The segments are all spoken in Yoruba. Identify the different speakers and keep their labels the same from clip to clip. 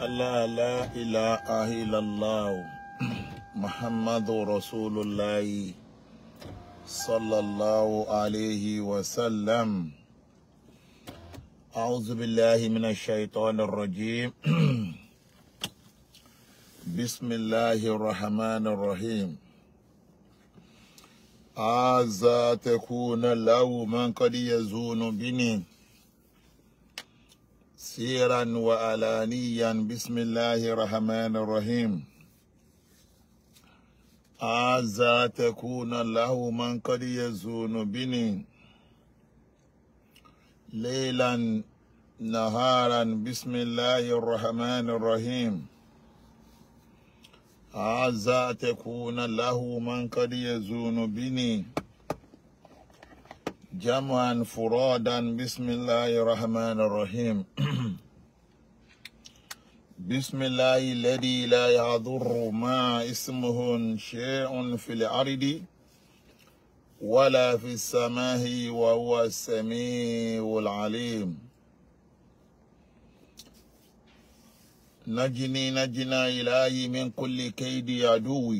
Speaker 1: الله لا إله إلا الله محمد رسول الله صلى الله عليه وسلم أعوذ بالله من الشيطان الرجيم بسم الله الرحمن الرحيم عزا تكون له من قد يزون بني سيرا وعلانيا بسم الله الرحمن الرحيم عزا تكون له من قد يزون بني ليلا نهارا بسم الله الرحمن الرحيم عزا تكون له من قد يزون بني جمعا فرادا بسم الله الرحمن الرحيم بسم الله الذي لا يضر ما اسمه شيء في الأرض ولا في السماء وهو السميع العليم نجني نجنا إلهي من كل كيد عدوي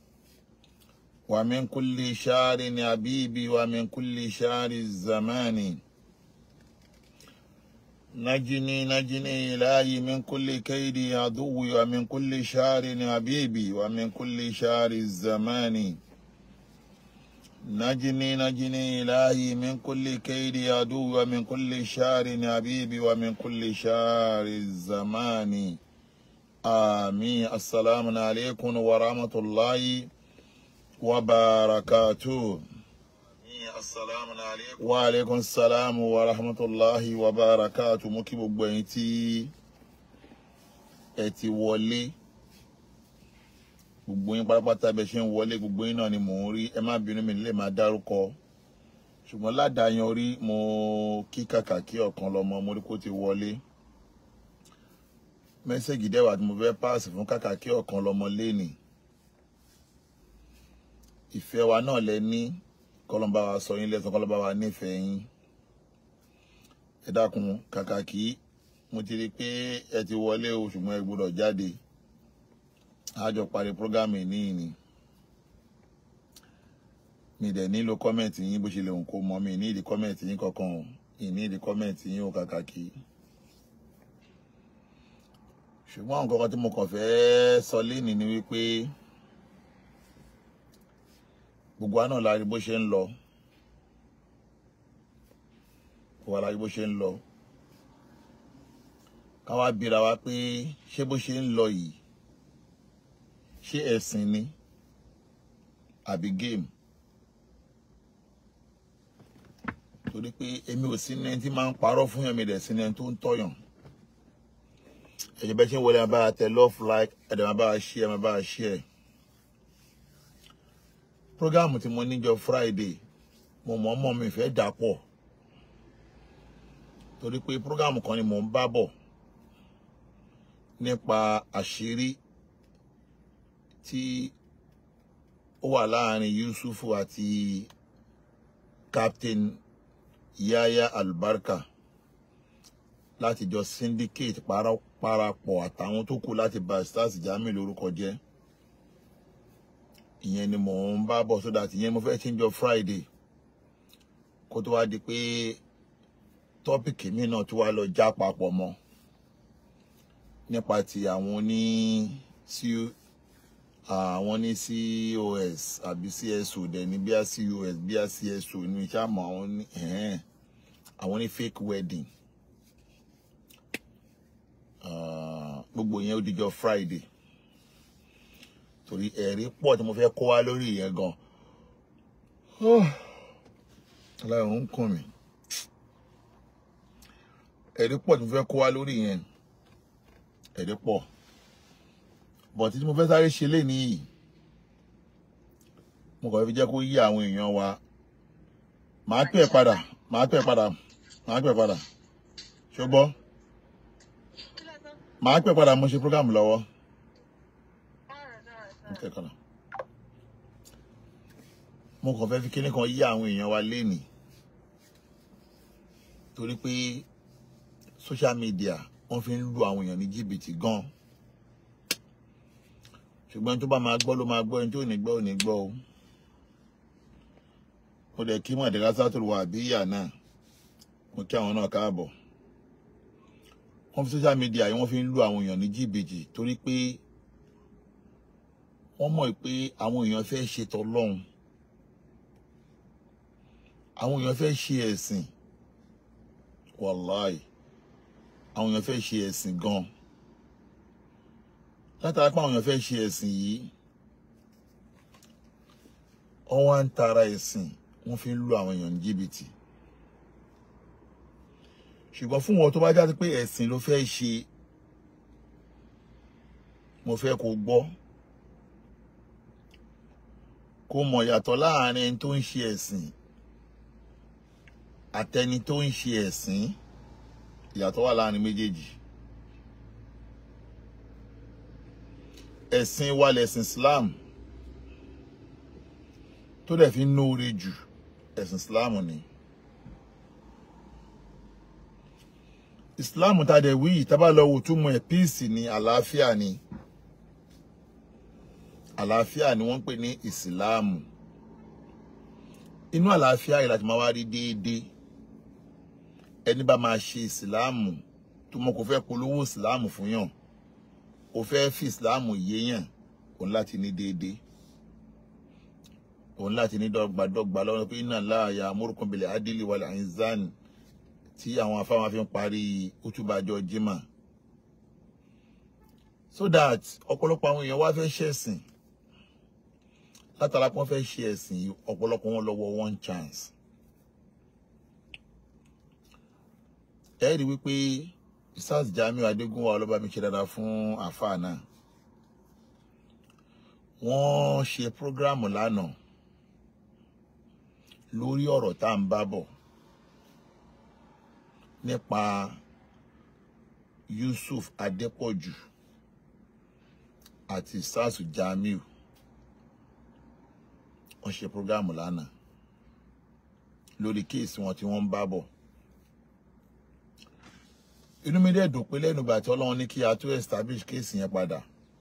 Speaker 1: ومن كل شار عبيبي ومن كل شار الزمان نجني نجني إلهي من كل كيد عدوي ومن كل شار عبيبي ومن كل شار الزمان نجني نجني إلهي من كل كيد عدوي ومن كل شار عبيبي ومن كل شار الزمان آمين السلام عليكم ورحمة الله وبركاته
Speaker 2: Assalamu alaikum.
Speaker 1: wa aleykum salaam wa rahmatulahi wa barakatu mo kí gbogbo ẹ̀yin tí ẹ ti wọlé gbogbo yín pátápátá bẹ ṣe ń wọlé gbogbo yín náà ni mò ń rí ẹ má bínú mi lè máa dárúkọ ṣùgbọ́n ládàáyan orí mo kí kàkà kí ọ̀kan lọ́mọ mo rí kó ti wọlé mẹ́sẹ̀gì dẹ́wà tí mo fẹ́ páàsì fún kàkà kí ọ̀kan lọ́mọ lénìí ìfẹ́ wa náà lẹ ní kọlọmba wa sọ yín lẹ́san kọlọmba wa nífẹ̀ẹ́ yín ẹ dákun kàkà kí mo ti rí i pé ẹ ti wọlé o ṣùgbọ́n ẹ gbọ́dọ̀ jáde àjọ parí prógámù níyì ni mi dẹ̀ nílò kọ́mẹ̀ntì yín bó ṣe lè hùn kó mọ́ mi ní ìdí kọ́mẹ̀ntì yín kankan o ìní ìdí kọ́mẹ̀ntì yín o kàkà kí ṣùgbọ́n nǹkan kan tí mo kàn fẹ́ sọ lénìí ni wípé gbogbo wa náà la rí bó ṣe ń lọ gbogbo wa la rí bó ṣe ń lọ ká wá bira wa pé ṣé bó ṣe ń lọ yìí ṣé ẹ̀sìn ni àbí géèmù torí pé èmi ò sí ní ẹni tí máa ń parọ́ fún yàn mi dẹ̀ sí ní ẹni tó ń tọ̀yàn ẹ̀jẹ̀ bẹ́ẹ̀ ṣe ń wọlé ẹ̀ máa bá a tẹ love like ẹ̀dẹ̀ máa bá a share ẹ̀ máa bá a share programu tí mo níjọ friday mo mọ̀ mọ̀ mi fẹ́ dà pọ̀ torí pé programu kan ni mò ń bá bọ̀ nípa àṣírí tí ó wà láàrin yusufu àti captain yaya albarka láti jọ syndicate parapọ̀ àtàwọn tó kù láti bà stars jami lórúkọ jẹ́ ìyẹn ni mò ń bá bọ̀ sódà tí ìyẹn mo fẹ́ change of friday kó tó wá di pé tọ́pìkì mi náà tó wá lọ já papọ̀ mọ́ nípa ti àwọn ní àwọn ní cos àbí cso dẹ̀ ní bíi cos bíi cso ní iṣẹ́ àmọ́ àwọn ní àwọn ní fake wedding gbogbo yẹn ó dijọ́ friday torí ẹ̀rí pọ̀ tí mo fẹ́ kó wá lórí yẹn gan aláìrún ń kùn mí ẹ̀rí pọ̀ tí mo fẹ́ kó wá lórí yẹn ẹ̀rí pọ̀ bọ̀ tí mo fẹ́ sáré ṣe léni yìí mo kàn fi jẹ́ kó yí àwọn èèyàn wa màá pè é padà màá pè é padà màá pè é padà ṣùgbọ́n màá pè é padà mo ṣe program lọ́wọ́ kẹkọrọ mo kàn fẹ́ fi kíní kan yí àwọn èèyàn wa lénìí torí pé social media ó wọ́n fi ń lu àwọn èèyàn ní jìbìtì gan ṣùgbọ́n tó bá máa gbọ́ ló máa gbọ́ ẹni tó ní gbọ́ ò ní gbọ́ o mo dẹ̀ kí mọ̀dẹ́rásá tó wà bí ìyá náà mo kí àwọn náà káàbọ̀ wọ́n fi social media yìí wọ́n fi ń lu àwọn èèyàn ní jìbìtì torí pé wọ́n mọ̀ pé àwọn èèyàn fẹ́ ṣe tọlọ́hun àwọn èèyàn fẹ́ ṣe ẹ̀sìn wàláì àwọn èèyàn fẹ́ ṣe ẹ̀sìn gan látara pé àwọn èèyàn fẹ́ ṣe ẹ̀sìn yìí wọ́n wá ń tara ẹ̀sìn wọ́n fi ń lu àwọn èèyàn ní jìbìtì ṣùgbọ́n fún wọn tó bá jáde pé ẹ̀sìn ló fẹ́ ṣe mo fẹ́ kó gbọ́ kó mọ̀ yàtọ̀ láàrin ẹni tó ń ṣe ẹ̀sìn àtẹni tó ń ṣe ẹ̀sìn ìyàtọ̀ wà láàrin méjèèjì ẹ̀sìn wa lẹ̀sìn Islam tó dẹ̀ fi ń nóore jù ẹ̀sìn Islam ni Islam tá a dẹ̀ wí yìí tá bá lọ wò túmọ̀ ẹ̀ píìsì ni àlàáfíà ni àlàáfíà ni wọ́n ń pè ní ìsìláàmù inú àlàáfíà yìí láti máa wá rí déédéé ẹni bá máa ṣe ìsìláàmù tó mọ kò fẹ́ polówó ìsìláàmù fún yàn kò fẹ́ fi ìsìláàmù yéèyàn òun láti ní déédéé òun láti ní dọ́gbadọ́gba lọ́wọ́ pé iná láàyè amúrúkún bìlẹ̀ adílì wàlẹ̀ àyínzán tí àwọn afáwọn fi ń parí útúbàjọ jimá so that ọ̀pọ̀lọpọ̀ àwọn èèyàn wá fẹ́ ṣẹ̀sìn látara pé wọ́n fẹ́ ṣe ẹ̀sìn yìí ọ̀pọ̀lọpọ̀ wọn lọ́wọ́ one chance. ẹ rí wípé sars Jamiu Adégúnwà ọlọ́ba mi ṣe dáadáa fún àáfàá náà wọ́n ṣe prógráàmù lánàá lórí ọ̀rọ̀ tá à ń bá bọ̀ nípa Yusuf Adépọ̀jù àti sars Jamiu wọ́n ṣe prógráàmù lánàá lórí kéèsì wọn tí wọ́n ń bá bọ̀ inú mi dẹ̀ dùn pé lẹ́nu ìgbà tí ọlọ́run ní kí a tó establish kéèsì yẹn padà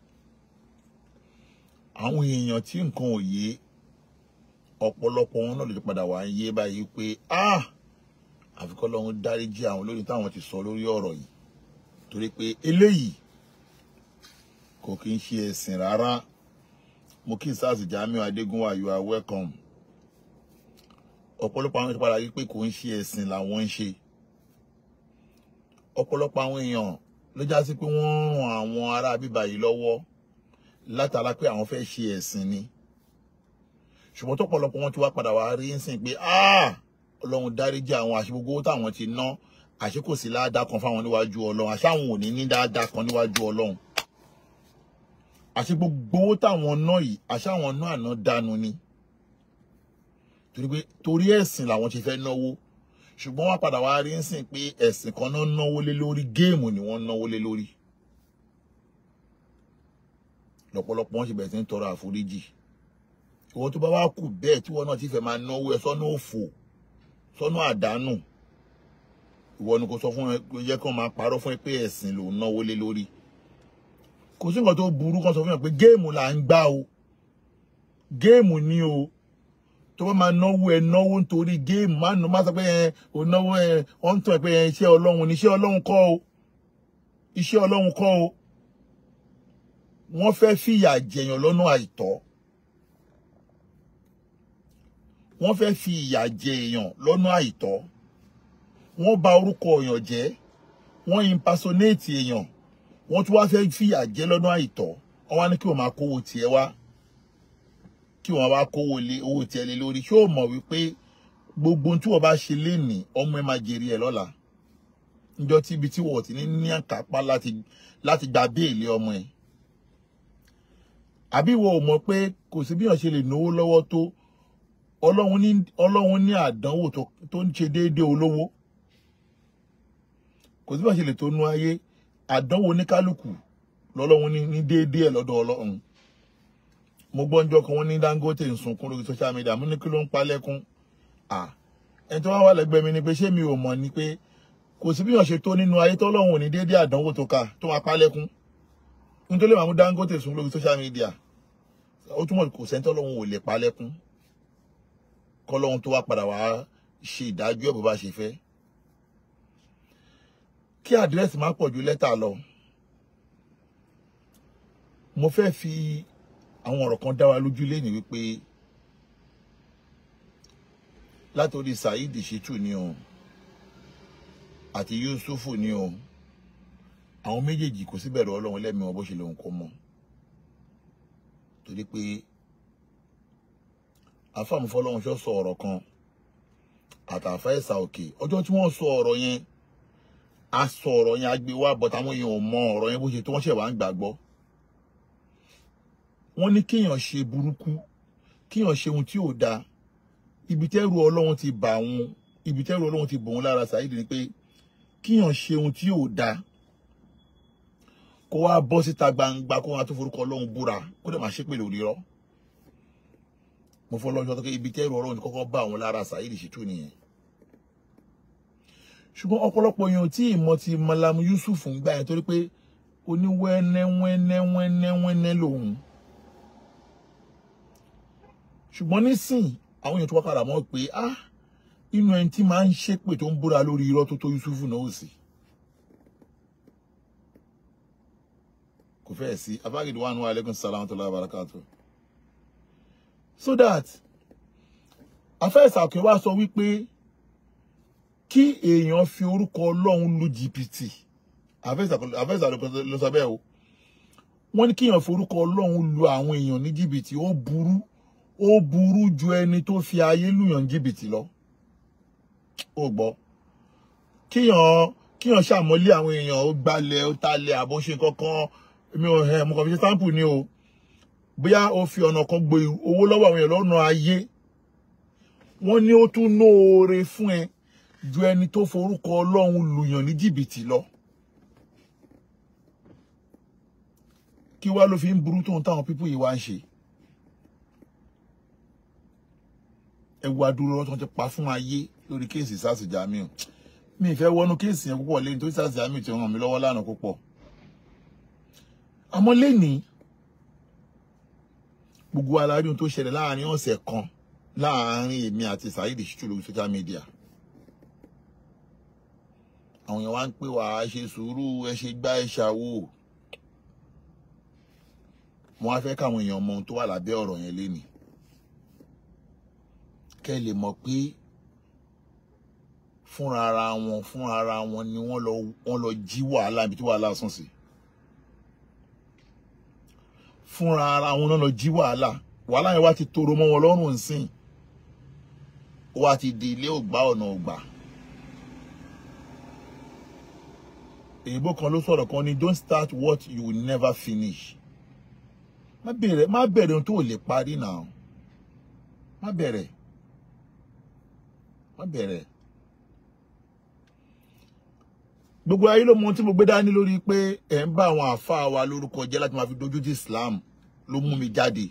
Speaker 1: àwọn èèyàn tí nǹkan ò yé ọ̀pọ̀lọpọ̀ wọn náà ló ti padà wá ń yé báyìí pé ah àfikọ́ lọ́run dáríjì àwọn lórí táwọn ti sọ lórí ọ̀rọ̀ yìí torí pé eléyìí kò kí ń ṣe ẹ̀sìn rárá mo kí sars Jamiu Adégúnwà you are welcome ọ̀pọ̀lọpọ̀ àwọn ìpadà yìí pé kò ń ṣe ẹ̀sìn làwọn ń ṣe ọ̀pọ̀lọpọ̀ àwọn èèyàn ló já sí pé wọ́n ń ran àwọn ará bíbá yìí lọ́wọ́ látara pé àwọn fẹ́ ṣe ẹ̀sìn ni ṣùgbọ́n tọ́pọ̀lọpọ̀ wọn ti wá padà wá rí ń sìn pé ọlọ́run dáríjì àwọn àṣegbogbo táwọn ti ná àṣé kò sí ládàá kan fáwọn níwájú ọlọ́run àṣé àwọn ò ní ní dáadáa kan níwájú ọlọ́run àṣé gbogbo owó táwọn ná yìí àṣé àwọn ná àná dànù ni torí pé torí ẹ̀sìn làwọn ṣe fẹ́ náwó ṣùgbọ́n wọ́n padà wá rí ń sìn pé ẹ̀sìn kan náà náwó lé lórí géèmù ni wọ́n náwó lé lórí lọ́pọ̀lọpọ̀ wọn ṣe bẹ̀rẹ̀ sí ń tọrọ àforíjì ìwọ tó bá wá kù bẹ́ẹ̀ tí wọn náà ti fẹ́ máa náwó ẹ sọ́nà òfò sọ́nà àdánù ìwọ ni kò sọ fún ẹ yẹ kí wọ́n máa parọ́ fún ẹ pé ẹ̀sìn ló ń náwó lé lórí kò sí nǹkan tó burú kan sọ fún ẹ pé géèmù là ń gbá o géèmù ni o tó bá máa náwó ẹ náwó nítorí géèmù má nù má sọ pé ẹ ò náwó ẹ wọ́n ń tàn ẹ pé ẹ iṣẹ́ ọlọ́run ni iṣẹ́ ọlọ́run kọ́ o iṣẹ́ ọlọ́run kọ́ o wọ́n fẹ́ fìyà jẹyàn lọ́nà àìtọ́ wọ́n fẹ́ fi ìyà jẹ èèyàn lọ́nà àìtọ́ wọ́n bà orúkọ èèyàn jẹ́ wọ́n impersonate èèyàn wọ́n tún wá fẹ́ fìyà jẹ lọ́nà àìtọ́ wọ́n wá ní kí wọ́n máa kówó tiẹ̀ wá kí wọ́n wá kówó lé owó tiẹ̀ lé lórí ṣé o mọ̀ wípé gbogbo tí wọ́n bá ṣe lénìí ọmọ ẹ máa jèrè ẹ̀ lọ́la níjọ́ tí ibi tí wọ́n ti ní ní àkápá láti láti gba béèlì ọmọ ẹ̀ àbí ìwọ ò mọ̀ pé kò sí bí wọ́n ṣe lè náwó lọ́wọ́ tó ọlọ́run ní ọlọ́run ní àdánwò tó ń ṣe déédéé olówó kò sí bí wọ́n ṣe lè tó nú ayé àdánwò oníkálukú lọ́lọ́run ní ní déédéé ẹ̀ lọ́dọ̀ ọlọ́run mo gbọ́ njọ́ kan wọ́n ní Dangote ń sunkún lórí social media mo ní kí ló ń pa lẹ́kún à ẹni tó wá wà lẹ́gbẹ̀ẹ́ mi ni pé ṣé mi ò mọ̀ ni pé kò sí bí yàn ṣe tó nínú ayé tọ́lọ́run ò ní déédéé àdánwò tó ka tó máa pa lẹ́kún nítorí màmú Dangote sùn lórí social media ó túmọ̀ kò sẹ́ni tọ́lọ́run ò lè pa lẹ́kún kọ́lọ́run tó wá padà wá ṣe ìdájọ́ ẹ̀ bó bá ṣe fẹ́ kí àdírẹ́sì má pọ̀ ju lẹ́tà lọ mo fẹ́ fi àwọn ọ̀rọ̀ kan dá wa lójú lẹ́nu wípé látòrí Saheed Shittu ni o àti Yusufu ni o àwọn méjèèjì kò sí bẹ̀rù Ọlọ́run lẹ́mìí wọn bó ṣe lòun kó mọ́ torí pé afáàmúfọ́lọ́run ṣọ́ sọ ọ̀rọ̀ kan àtàfà ẹ̀sà òkè ọjọ́ tí wọ́n sọ ọ̀rọ̀ yẹn a sọ ọ̀rọ̀ yẹn a gbé wá bọ̀ táwọn èèyàn ò mọ ọ̀rọ̀ yẹn bó ṣe tó wọ́n ṣẹ̀ wá ń gbàgbọ́ wọ́n ní kéèyàn ṣe burúkú kéèyàn ṣe ohun tí ò dáa ibi tẹ́rù Ọlọ́run ti bà wọ́n ibi tẹ́rù Ọlọ́run ti bò wọ́n lára Saheed ni pé kéèyàn ṣe ohun tí ò dáa kó wá bọ́ síta gbangba kó wá tó forúkọ Ọlọ́run búra kó dẹ̀ máa ṣépè lórí rọ́ mo fọ́ lọ́jọ́ tó ké ibi tẹ́rù Ọlọ́run ti kọ́kọ́ bà wọ́n lára Saheed Shittu nìyẹn ṣùgbọ́n ọ̀pọ̀lọpọ̀ èèyàn tí ìmọ̀ ti Malam Yusuf ń gbà yẹn torí pé oníwẹ́nẹ́wẹ́nẹ́wẹ́nẹ́ lòun ṣùgbọ́n nísìn àwọn èèyàn tó wá padà mọ̀ pé ah inú ẹni tí máa ń ṣépè tó ń búra lórí irọ́ tó tó Yusuf náà ò sí kò fẹ́ẹ̀ sí abágídí wà nù alaikum salaam tó lábàrá káàtó so that afẹ́sàkè wá sọ wípé kí èèyàn fi orúkọ ọlọ́run lu jìbìtì àfẹ́sà ló sọ bẹ́ẹ̀ o wọ́n ní kíyàn fi orúkọ ọlọ́run lu àwọn èèyàn ní jìbìtì ó burú ó burú ju ẹni tó fi ayé lùyàn jìbìtì lọ ó gbọ́ kíyàn kíyàn ṣàmọ́lé àwọn èèyàn ó gbalẹ̀ ó talẹ̀ àbó ṣe kankan mi ò ẹ̀ mo kàn fi ṣe sample ni o bóyá ó fi ọ̀nà kan gbé owó lọ́wọ́ àwọn èèyàn lọ́nà ayé wọ́n ní ó tún nóore fún ẹ ju ẹni tó forúkọ ọlọ́run lùyàn ní jìbìtì lọ kí wá ló fi ń burú tóun táwọn pípú yìí wá ń ṣe ẹ wá dúró lọ́tọ́ ti pa fún ayé lórí kéèsì sars jamiu mi ì fẹ́ wọnú kéèsì yẹn púpọ̀ lẹ́yìn tó sars jamiu ti ràn mí lọ́wọ́ lánàá púpọ̀ àmọ́ lẹ́nìí gbogbo alárí ohun tó ṣẹlẹ̀ láàrin ọ̀sẹ̀ kan láàrin èmi àti Saheed Shittu lórí social media àwọn èèyàn wá ń pè wá ẹ ṣe sùúrù ẹ ṣe gbá ẹ ṣàwò mo wá fẹ́ káwọn èèyàn mọ ohun tó wà lábẹ́ ọ̀rọ̀ yẹn lénìí kẹ́ lè mọ̀ pé fúnra ara wọn fúnra ara wọn ni wọ́n lọ wọ́n lọ jí wàhálà ibi tí wàhálà sùn sí fúnra ara wọn náà lọ jí wàhálà wàhálà yẹn wá ti toro mọ́ wọn lọ́rùn nsìn ó wá ti di ilé ògbà ọ̀nà ògbà. èyìnbó kan ló sọ̀rọ̀ kan ní don't start what you will never finish má bẹ̀rẹ̀ má bẹ̀rẹ̀ ohun tó lè parí náà má bẹ̀rẹ̀ má bẹ̀rẹ̀ gbogbo ayé ló mọ ohun tí mo gbé dání lórí pé ẹ̀ ń bá àwọn àáfàá wa lórúkọ jẹ́ láti máa fi dojú ti Islam ló mú mi jáde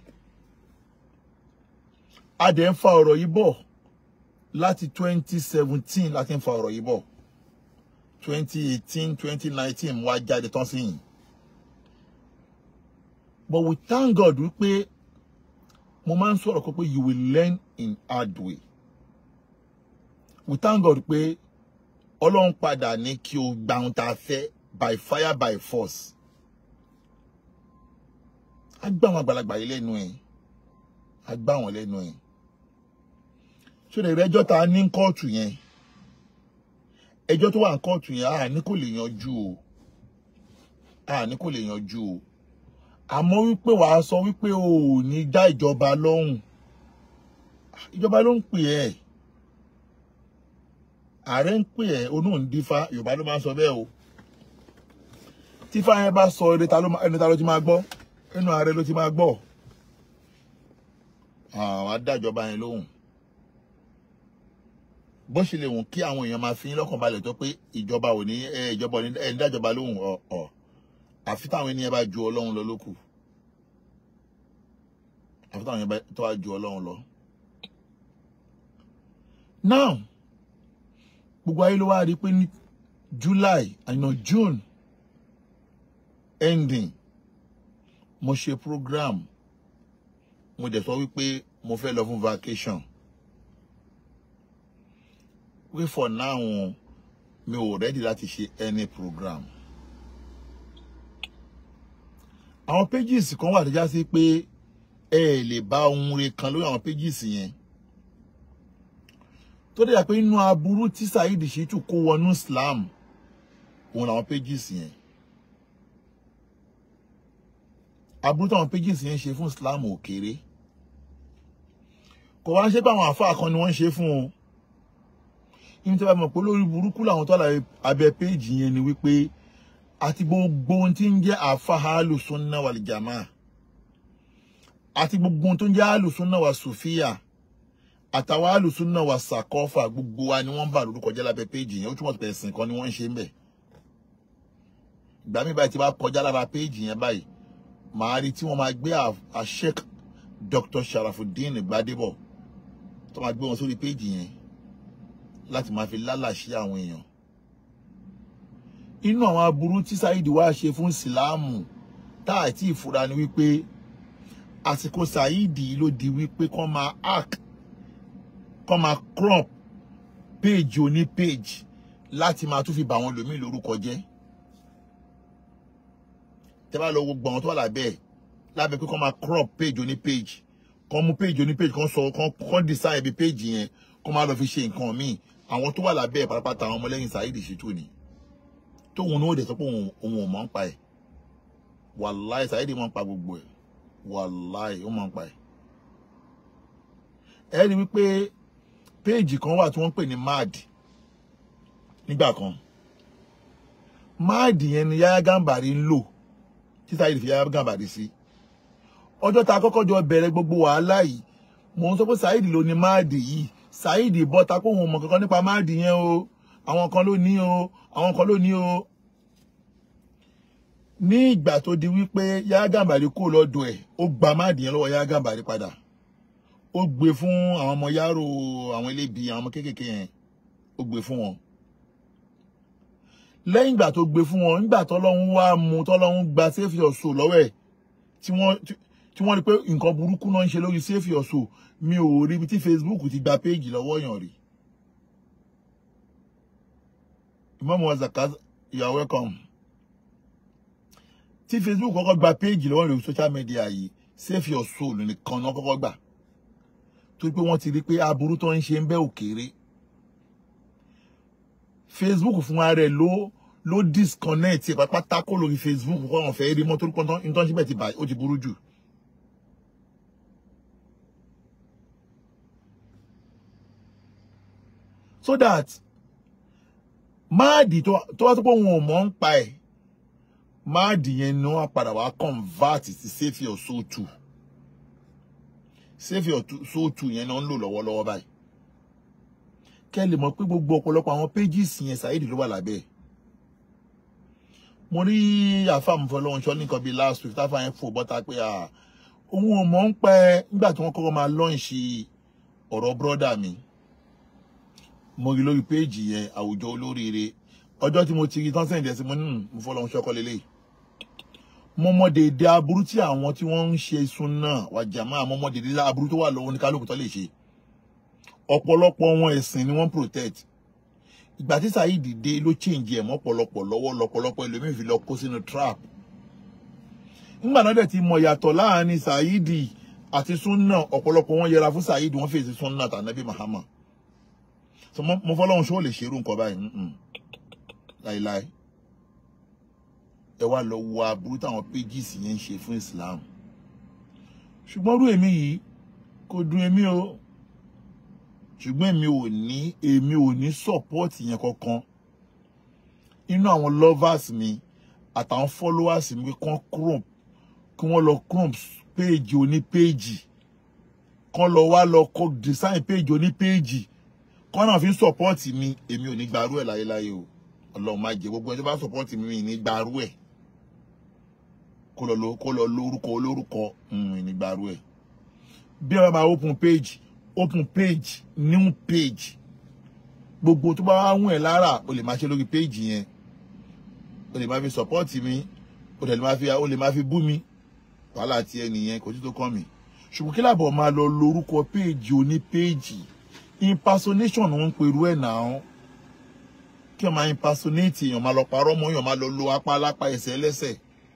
Speaker 1: a dẹ̀ ń fa ọ̀rọ̀ yìí bọ̀ láti twenty seventeen láti ń fa ọ̀rọ̀ yìí bọ̀ twenty eighteen twenty nineteen wá jáde tán sí yìí but we thank God wípé mo máa ń sọ̀rọ̀ kó pé you will learn in hard way we thank God pé ọlọ́run padà ní kí o gba ohun tá a fẹ́ by fire by force a gbá àwọn àgbàlagbà yìí lẹ́nu ẹ̀ a gbá wọn lẹ́nu ẹ̀ ṣé lè rẹ́jọ́ tá a ní kóòtù yẹn ẹjọ́ tó wà ní kóòtù yẹn a ní kò lè yanjú o a ní kò lè yanjú o àmọ́ wípé wàá sọ wípé o ò ní dá ìjọba lóhùn ìjọba ló ń pè ẹ́ ààrẹ ń pè ẹ́ onú ń dífá yorùbá ló máa ń sọ bẹ́ẹ̀ o tífá yẹn bá sọ ẹni ta ló ti máa gbọ́ ẹnu ààrẹ ló ti máa gbọ́ àwọn adájọba yẹn lóhùn bó ṣe lè wùn kí àwọn èèyàn máa fi yín lọ́kàn balẹ̀ tó pé ìjọba ò ní ẹ ìjọba ò ní ẹ ń dájọba lóhùn ọ̀ ọ̀ àfi táwọn ènìyàn bá ju ọlọ́run lọ lókù àfi táwọn ènìyàn tó bá ju ọlọ́run lọ. now gbogbo ayé ló wá rí i pé ní july àná june ending mo ṣe program mo dẹ̀ sọ wípé mo fẹ́ lọ fún vacation wí for now mi ò ready láti ṣe any program àwọn pages kan wà tó já sí pé ẹ lè bá ohun re kan lórí àwọn pages yẹn tó dẹ̀ yà pé inú aburú tí Saheed Shittu kó wọnú Islam òun làwọn pages yẹn aburú táwọn pages yẹn ṣe fún Islam ò kéré kò wá ń ṣe pé àwọn àfáà kan ni wọ́n ń ṣe fún o ìyẹn tí wọ́n mọ̀ pé lórí burúkú làwọn tó àlàyé abẹ́ péjì yẹn ni wípé àti gbogbo ohun tí ń jẹ́ àfáà alùsùnà wàlìjàmá àti gbogbo ohun tó ń jẹ́ alùsùnà wà sùfíà àtàwọn alùsùnà wà sàkọ́fà gbogbo wa ni wọ́n ń bà lórúkọ jẹ́ lábẹ́ péjì yẹn ó túmọ̀ pé ẹ̀sìn kan ni wọ́n ń ṣe ń bẹ̀ ìgbà mi báyìí tí wọ́n kọjá lára péjì yẹn báyìí màá rí tí wọ́n máa gbé àṣek Dr. Sharafuddin Gbadebo tó máa gbé wọn sórí péjì yẹn láti máa fi lálàṣí àwọn èèyàn inú àwọn aburú tí Saheed wá ṣe fún síláàmù tá àti ìfura ni wípé àsìkò Saheed ló di wípé kọ́ máa hack kọ́ máa crop page oní page láti máa tún fi bà wọn lòmíì lórúkọ jẹ́ tẹ́ bá lọ gbogbo àwọn tó wà lábẹ́ ẹ̀ lábẹ́ pé kọ́ máa crop page oní page kọ́ mú page oní page kọ́ sọ kọ́ design ibi page yẹn kọ́ máa lọ fi ṣe nǹkan míì àwọn tó wà lábẹ́ ẹ̀ pátápátá àwọn ọmọlẹ́yìn Saheed Shittu ni tóun ní ó dẹ̀ sọ pé òun ò mọ̀ ń pa ẹ̀ wàláì Saheed mọ̀ ń pa gbogbo ẹ̀ wàláì ó mọ̀ ń pa ẹ̀. ẹ rí wípé péèjì kan wà tí wọ́n ń pè ní mad nígbà kan mad yẹn ni Yahya Gambari ń lò tí Saheed fi Yahya Gambari sí ọjọ́ tá a kọ́kọ́ jọ bẹ̀rẹ̀ gbogbo wàhálà yìí mò ń sọ pé Saheed ló ní mad yìí Saheed bọ́ta kó wọn mọ̀ kankan nípa mad yẹn o àwọn kan ló ní o àwọn kan ló ní o ní ìgbà tó di wípé Yahya Gambari kó lọ́dọ̀ ẹ̀ ó gba máàdì yẹn lọ́wọ́ Yahya Gambari padà ó gbé fún àwọn ọmọ yàrá àwọn elébi àwọn ọmọ kéékèèké yẹn ó gbé fún wọn lẹ́yìn ìgbà tó gbé fún wọn nígbà tọ́lọ́hún wá mú tọ́lọ́hún gba save your soul lọ́wọ́ ẹ̀ tí wọ́n tí wọ́n rí pé nǹkan burúkú náà ń ṣe lórí save your soul mi ò rí ibi tí Facebook ti gba péèjì lọ́wọ́ yàn rí Imam Wazaka you are welcome tí Facebook kọ́kọ́ gba péèjì lọ́wọ́ lórí social media yìí save your soul nìkan náà kọ́kọ́ gbà torí pé wọ́n ti rí pé aburú tó ń ṣe ń bẹ́ òkèèrè Facebook fún ara ẹ̀ ló ló disconnect ẹ̀ pátápátá kó lórí Facebook kọ́ wọn fẹ́ rí mọ́ torí pé nítorí síbẹ̀ ti bàjẹ́ ó ti burú jù. so that máàdì tó wá tó pé òun ò mọ̀ ń pa ẹ̀ máàdì yẹn ni wọ́n padà wá convert sí save your soul two save your soul two yẹn náà ń lò lọ́wọ́lọ́wọ́ báyìí kẹ́ lè mọ̀ pé gbogbo ọ̀pọ̀lọpọ̀ àwọn pages yẹn Saheed ló wà lábẹ́ ẹ̀ mo rí àfàmùfọ́ lọ́wọ́ ṣọ́ nìkan bíi last week táfà yẹn fò bọ́ta pé òun ò mọ̀ ń pẹ́ nígbà tí wọ́n kọ́kọ́ máa lọ́ǹṣì ọ̀rọ̀ brọ́dà mi mo rí lórí péèjì yẹn àwùjọ olóríire ọjọ́ tí mo ti rí tán sẹ́yìn dẹ̀sí mo ní mo fọ́ lọ́wọ́ ṣọ́kọ́ lélẹ̀ mo mọ déédéé aburú tí àwọn tí wọ́n ń ṣe sunna wàjàmá mo mọ déédéé aburú tó wà lọ́wọ́ ní kálukú tó lè ṣe ọ̀pọ̀lọpọ̀ wọn ẹ̀sìn ni wọ́n protect ìgbà tí Saheed dé ló change ẹ̀ mọ́ ọ̀pọ̀lọpọ̀ lọ́wọ́ lọ́pọ̀lọpọ̀ ẹlòmíín fi lọ kó sínú trap nígbà náà dẹ̀ ti mọ̀ yàtọ̀ láàrin Saheed àti sunna ọ̀pọ̀lọpọ̀ wọn yẹra fún Saheed wọ́n fèsì sunna tànàbí Muhammad so mo fọlọ́run ṣó lè ṣerú nǹkan báyìí láìláì ẹ wá lọ wo aburú táwọn pages yẹn ń ṣe fún Islam ṣùgbọ́n rú èmi yìí kò dùn èmi o ṣùgbọ́n èmi ò ní èmi ò ní support yẹn kankan inú àwọn lovers mi àtàwọn followers mi kan crump kí wọ́n lọ crump page oní page kan lọ wá lọ kọ design page oní page kan náà fi ń support mi èmi ò ní gbarú ẹ̀ láyéláyé o ọlọ́run máa jẹ gbogbo ẹni tó bá support mi mi ní gbarú ẹ̀ kó lọ kó lọ lórúkọ olórúkọ ní gbarú ẹ̀ bí ẹ bá máa open page open page new page gbogbo tó bá wá wùn ẹ́ lára o lè máa ṣe lórí péèjì yẹn o lè máa fi sọpọ́ọ̀tì mi o lè máa fi o lè máa fi bú mi wàhálà tí ẹ nìyẹn kò sí tó kàn mí ṣùgbọ́n kí làbọ̀ máa lọ lórúkọ péèjì oní péèjì impersonation ló ń perú ẹ̀ náà kí wọ́n máa impersonate èèyàn máa lọ parọ́ mọ́ èèyàn máa lọ lo apá alápá ẹsẹ̀ ẹlẹ́sẹ̀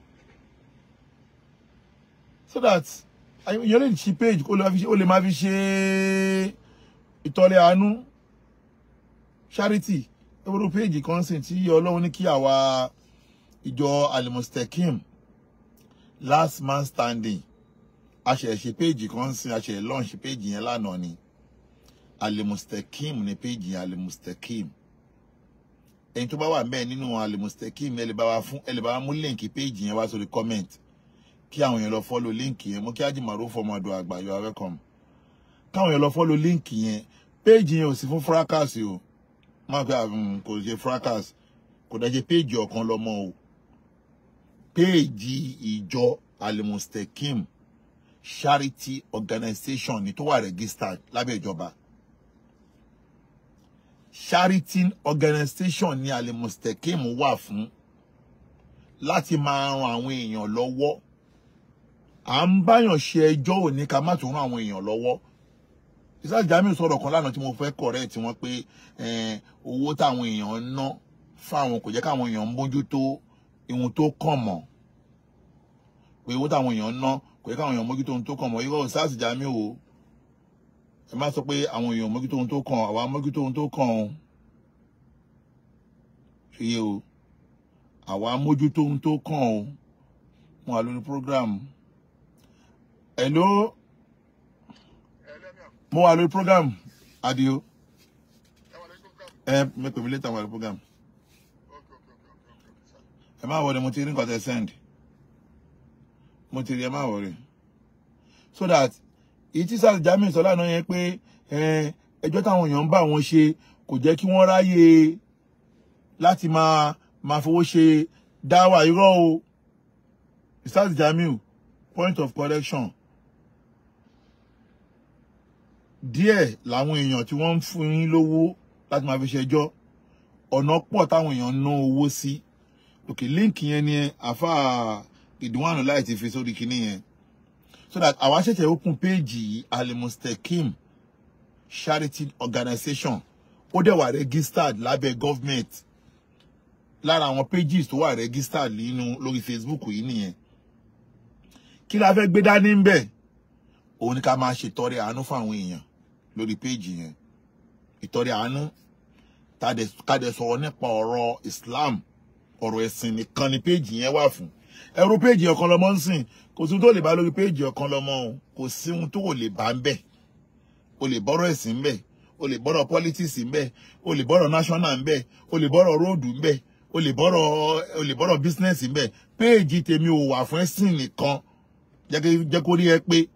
Speaker 1: so that èèyàn lè ṣí page ó lè máa fi ṣe- ó lè máa fi ṣe ìtọ́lẹ̀ àánú charity ewúro page kan sìn tí ọlọ́run ní kí àwa ìjọ alimustekim last man standing a ṣe ṣe page kan sìn a ṣe launch page yẹn lánàá ni alimustekim ní page yẹn alimustekim ẹni tó bá wà mẹ́ẹ̀ nínú alimustekim ẹ lè bá wa fún ẹ lè bá wa mú link page yẹn wá sórí comment kí àwọn èèyàn lọ follow link yẹn mo kí ajimaru fọmọdọ àgbà you are welcome káwọn èèyàn lọ follow link yẹn page yẹn ò sí fún fracas o má pé àrùn kò ṣe fracas kò dájẹ́ page ọ̀kan lọ́mọ o page ìjọ alimustekim charity organization ni tó wà registered lábẹ́ ìjọba charity organization ni alimustekim wà fún láti máa ran àwọn èèyàn lọ́wọ́ à ń báyàn ṣe ẹjọ́ òní ká má tún ran àwọn èèyàn lọ́wọ́ ìsáàjì jamiu sọ̀rọ̀ kan lánàá tí mo fẹ́ correct wọn pé eh, owó táwọn èèyàn ń ná fáwọn kò jẹ́ káwọn èèyàn mójútó ihun tó kàn mọ́ pé owó táwọn èèyàn ń ná kò jẹ́ káwọn èèyàn mójútó ohun tó kàn mọ́ irọ́ ìsáàjì jamiu o ẹ má sọ pé àwọn èèyàn mójútó ohun tó kàn àwa mójútó ohun tó kàn o ṣe yé o àwa mójútó ohun tó kàn o wọn wà lórí program hello mo wà lórí program adio ẹ mi pè mí later wà lórí program ẹ má wọlé mo ti rí nǹkan tẹ send mo ti rí ẹ má wọlé so that èyí tí sars jamiu sọ lánàá yẹn pé ẹ, ẹjọ́ táwọn èèyàn ń bá wọn ṣe kò jẹ́ kí wọ́n ráyè láti máa máa fowó ṣe dáwà irọ́ o sars jamiu point of correction díẹ̀ làwọn èèyàn tí wọ́n ń fún yín lówó láti máa fi ṣẹjọ́ ọ̀nà pọ̀ táwọn èèyàn ń ná owó sí òkè líǹkì yẹn ni àfa ìdúnwànú láì ti fi sórí kinní yẹn so that àwa ṣẹ̀ṣẹ̀ open page yìí alimustekim charity organization ó dẹ̀ wà registered lábẹ́ government lára àwọn pages tó wà registered nínú lórí facebook yìí nìyẹn kí la fẹ́ gbé dání ń bẹ̀ òun ni ká máa ṣètọrẹ àánú fáwọn èèyàn lórí péjì yẹn ìtọrẹ àánú ká dẹ̀ sọ̀rọ̀ nípa ọ̀rọ̀ islam ọ̀rọ̀ ẹ̀sìn nìkan ni péjì yẹn wà fún ẹrú péjì ọ̀kan lọ́mọ ń sìn kò sí ohun tó lè bá lórí péjì ọ̀kan lọ́mọ o kò sí ohun tó lè bá ń bẹ̀ o lè bọ́rọ̀ ẹ̀sìn ń bẹ̀ o lè bọ́rọ̀ politics ń bẹ̀ o lè bọ́rọ̀ national ń bẹ̀ o lè bọ́rọ̀ róòdù ń bẹ̀ o lè bọ́rọ̀ o lè bọ́rọ̀ business ń bẹ̀ péjì tèmi ò wà fún ẹ̀sìn nìkan jẹ́ kó rí ẹ pé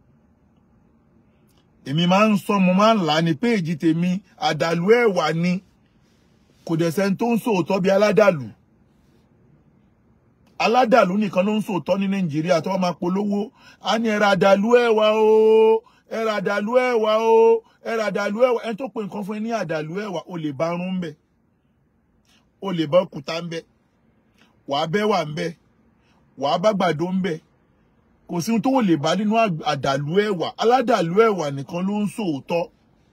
Speaker 1: èmi máa ń sọ mo máa ń là á ní péèjì tèmi àdàlú ẹ̀wà ni kò dẹ̀ sẹ́ni tó ń sòótọ́ bí aládàlú aládàlú nìkan ló ń sòótọ́ ní nàìjíríà tó wọ́n máa polówó á ní ẹ̀rọ àdàlú ẹ̀wà o ẹ̀rọ àdàlú ẹ̀wà o ẹ̀rọ àdàlú ẹ̀wà ẹni tó pe nǹkan fún ẹ ní àdàlú ẹ̀wà o lè bá rún ń bẹ̀ o lè bá òkúta ń bẹ̀ wàá bẹ́ wà ń bẹ̀ wàá bá gbàdo ń bẹ̀ kò sí ohun tó wò lè bá nínú àdàlú ẹ̀wà aládàlú ẹ̀wà nìkan ló ń sòótọ́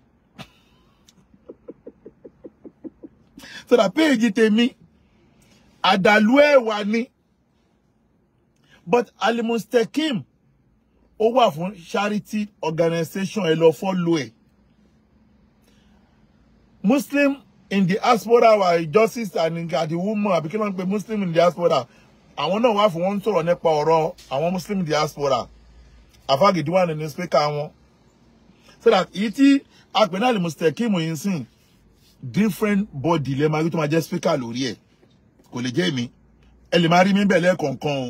Speaker 1: sọdà péèjì tèmi àdàlú ẹ̀wà ni but alimustekim ó wà fún charity organization ẹ lọ fọ́lọ́ ẹ̀ muslim in the diaspora wà justice and the woman àbí kí ló ń pe muslim in the diaspora àwọn náà wá fún wọn sọ̀rọ̀ nípa ọ̀rọ̀ àwọn muslim diaspora àfàgìdì wà nínú spíkà wọn so that èyí tí apẹ̀ náà lè mustekim yìí sìn different body lè máa rí tó máa jẹ́ spíkà lórí ẹ̀ kò lè jẹ́ èmi ẹ lè máa rí mi bẹ̀ lẹ́ẹ̀kọ̀ọ̀kan o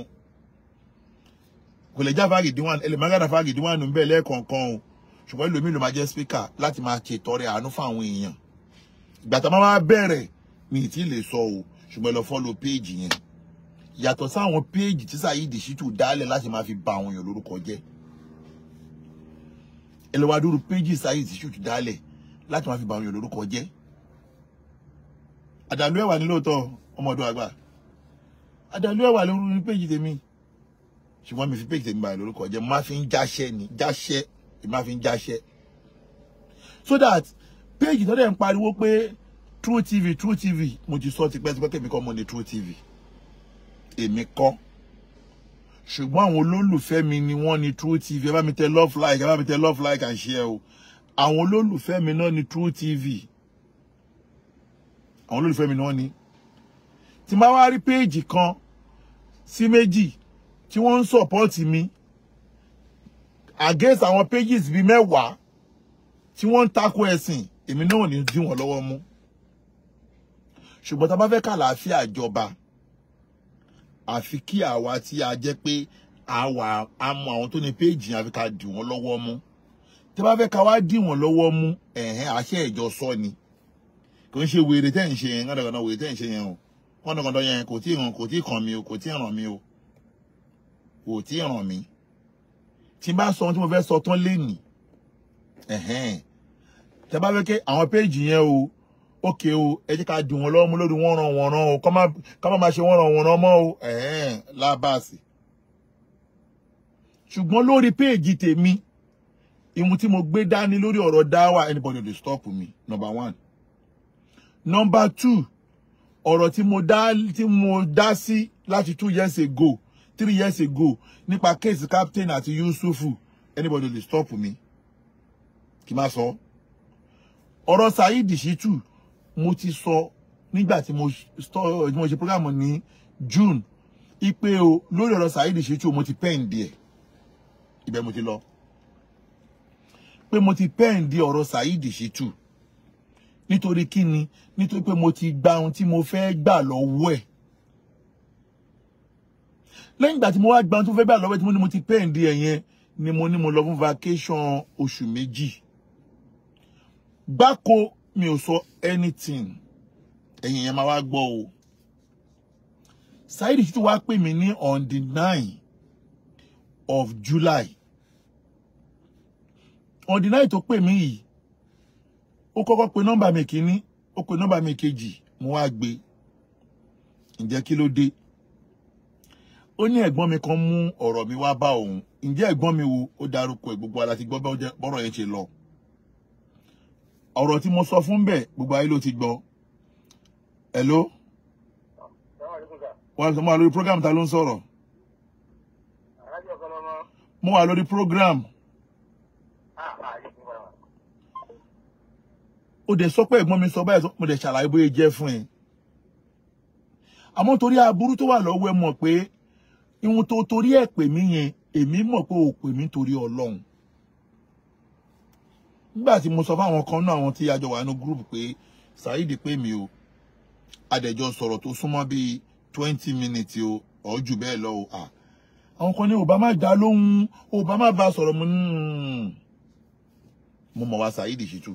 Speaker 1: kò lè jẹ́ àfàgìdì wà ẹ lè máa rí àfàgìdì wà nínú bẹ̀ lẹ́ẹ̀kọ̀ọ̀kan o ṣùgbọ́n ẹlòmíì ló máa jẹ́ spíkà láti máa ṣe ìtọrẹ àánú fún àwọn èèyàn ìgbà tá a máa bẹ̀rẹ̀ mi ì tí ì lè sọ o ṣùgbọ́n ẹ lọ follow page yẹn yàtọ̀ sáwọn péèjì tí Saheed Shittu dálẹ̀ láti máa fi ba àwọn èèyàn lórúkọ jẹ́ ẹ lọ́wọ́ adúrú péèjì Saheed Shittu dálẹ̀ láti máa fi ba àwọn èèyàn lórúkọ jẹ́ àdàlú ẹ̀wà ní lóòótọ́ ọmọ ọdún àgbà àdàlú ẹ̀wà lórí ní péjì tèmi ṣùgbọ́n mi fi péjì tèmi báyìí lórúkọ jẹ́ mo máa fi ń jáṣẹ́ ni jáṣẹ́ mo máa fi ń jáṣẹ́ so that péjì tó dẹ̀ ń pariwo pé True TV True TV mo ti sọ tipẹ́tipẹ́ kẹ́mi kọ́ mo ní True TV èmi kọ́ ṣùgbọ́n àwọn olólùfẹ́ mi ni wọ́n ní True TV ẹ bá mi tẹ love like ẹ bá mi tẹ love like and share o àwọn olólùfẹ́ mi náà ní True TV àwọn olólùfẹ́ mi ni wọ́n ní tí n bá wá rí péèjì kan sí méjì tí wọ́n ń sọ̀pọ́ọ̀tì mi against àwọn pages bíi mẹ́wàá tí wọ́n ń tako ẹ̀sìn èmi náà ò ní dí wọn lọ́wọ́ mú ṣùgbọ́n tá a bá fẹ́ kàlàáfíà jọba àfi kí àwa tí a jẹ́ pé àwa a mọ àwọn tó ní péèjì àfi ká dì wọ́n lọ́wọ́ mú tí a bá fẹ́ ká wá dì wọ́n lọ́wọ́ mú ẹ̀hẹ́n àṣẹ ìjọ sọ ni kò ń ṣe wèrè tẹ́ ń ṣe yẹn gánadàgánà wèrè tẹ́ ń ṣe yẹn o gánadàgánà yẹn kò tí ì ràn kò tí ì kàn mí o kò tí ì ràn mí o kò tí ì ràn mí tí n bá sọ ohun tí mo fẹ́ sọ tán lénìí ẹ̀hẹ́n tí a bá fẹ́ kẹ́ àwọn péèjì yẹn o ókè o ẹ jẹ́ ká dùn wọn lọ́wọ́ mú lórí wọ́n ràn wọ́n ràn o ká má ká má máa ṣe wọ́n ràn wọ́n ràn mọ́ o ẹ̀hẹ́n lábàásì ṣùgbọ́n lórí péèjì tèmi ìmú tí mo gbé dání lórí ọ̀rọ̀ dáwà anybody dey stop me number one number two ọ̀rọ̀ tí mo dá tí mo dá sí láti two years ago three years ago nípa case captain àti yusufu anybody dey stop me kí n má sọ ọ̀rọ̀ saheed shitu mo ti sọ nígbà tí mo stọ tí mo ṣe program ní june ipe o lórí ọ̀rọ̀ saheed shitu mo ti pen díẹ̀ ibẹ̀ mo ti lọ pé mo ti pen di ọ̀rọ̀ saheed shitu nítorí kí ni nítorí pé mo ti gba ohun tí mo fẹ́ gbà lọ́wọ́ ẹ̀ lẹ́yìn ìgbà tí mo wá gba ohun tí mo fẹ́ gbà lọ́wọ́ ẹ̀ tí mo ní mo ti pen di ẹ̀ yẹn ni mo ní mo lọ fún vacation oṣù méjì gbáko mi ò sọ anything ẹ̀yin yẹn máa wá gbọ́ o Saheed Shittu wá pè mí ní on the nine of July on the nine tó pè mí yìí ó kọ́kọ́ pe nọ́mbà mi kìíní ó pe nọ́mbà mi kejì mo wá gbé ǹjẹ́ kí ló dé ó ní ẹ̀gbọ́n mi kan mú ọ̀rọ̀ mi wá bá òun ǹjẹ́ ẹ̀gbọ́n mi wo ó dárúkọ ẹ̀ gbogbo ara ti gbọ́ bọ́rọ̀ yẹn ṣe lọ ọ̀rọ̀ tí mo sọ fún bẹ́ẹ̀ gbogbo ayé ló ti gbọ́ hello wọ́n sọ mo wà lórí program ta ló ń sọ̀rọ̀ mo wà lórí program ó dẹ̀ sọ pé ẹ̀gbọ́n mi sọ báyìí mo dẹ̀ ṣàlàyé bóyá jẹ́ fún ẹ àmọ́ torí aburú tó wà lọ́wọ́ ẹ mọ̀ pé ihun tó torí ẹ̀ pè mí yẹn èmi mọ̀ pé ò pè mí torí ọlọ́run nígbà tí mo sọ fáwọn kan náà àwọn tí a jọ wà nínú gúrùpù pé Saheed pè mí o adẹjọ sọ̀rọ̀ tó súnmọ́ bíi twenty minutes o ọ jù bẹ́ẹ̀ lọ o à àwọn kan ní obama dá lóhùn obama bá sọ̀rọ̀ mo ní mo mọ̀ wá Saheed Shittu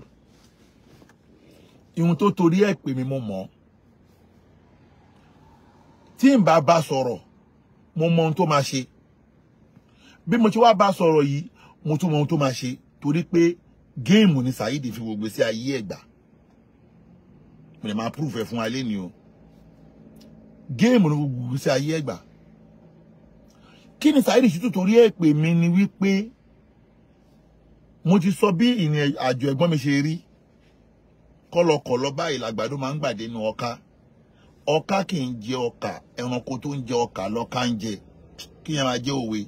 Speaker 1: ihun tó torí ẹ̀ pè mí mo mọ̀ tí n bá bá sọ̀rọ̀ mo mọ̀ ohun tó máa ṣe bí mo ti wá bá sọ̀rọ̀ yìí mo tún mọ̀ ohun tó máa ṣe torí pé géèmù ni Saheed fi gbogbo sí ayé ẹ̀gbà mo lè máa proof ẹ̀ fún wa lẹ́ni o géèmù ni gbogbo sí ayé ẹ̀gbà kí ni Saheed Shittu torí ẹ̀ pè mí ni wípé mo ti sọ bí ìrìn àjò ẹ̀gbọ́n mi ṣe rí kọlọkọlọ báyìí làgbàdo máa ń gbàdé nu ọká ọká kì í jẹ ọkà ẹranko tó ń jẹ ọkà lọká ń jẹ kí yẹn máa jẹ òwe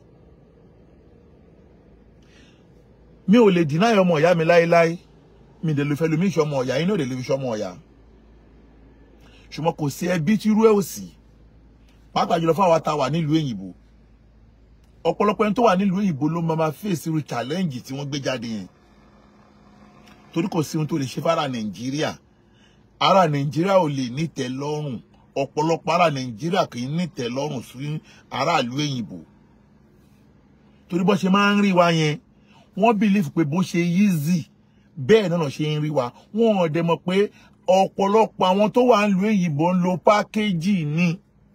Speaker 1: mi ò lè deny ọmọ ìyá mi láéláé mi dẹ̀ lè fẹ́ lomi ìṣọ́ ọmọ ọ̀yà yín náà lè lè fi ṣọ́ ọmọ ọ̀yà ṣùgbọ́n kò sí ẹbí tí irú ẹ̀ ò sí pàápàá jùlọ fún àwa tá a wà nílùú èyìnbó ọ̀pọ̀lọpọ̀ ẹni tó wà nílùú èyìnbó ló máa fèsì irú challenge tí wọ́n gbé jáde yẹn torí kò sí ohun tó lè ṣe fara nàìjíríà ara nàìjíríà ò lè nítẹ́ lọ́rùn ọ̀pọ̀lọpọ̀ ara nàìjíríà kì í nítẹ́ lọ́rùn sí aráàlú èyìnbó torí bó ṣe máa ń rí wa yẹn wọ́n bìlífù pé bó ṣe easy bẹ́ẹ̀ náà ṣe ń rí wa wọ́n ò dẹ̀ mọ̀ pé ọ̀pọ̀lọpọ̀ àwọn tó wà nílùú èyìnbó ń lo pákéjì ní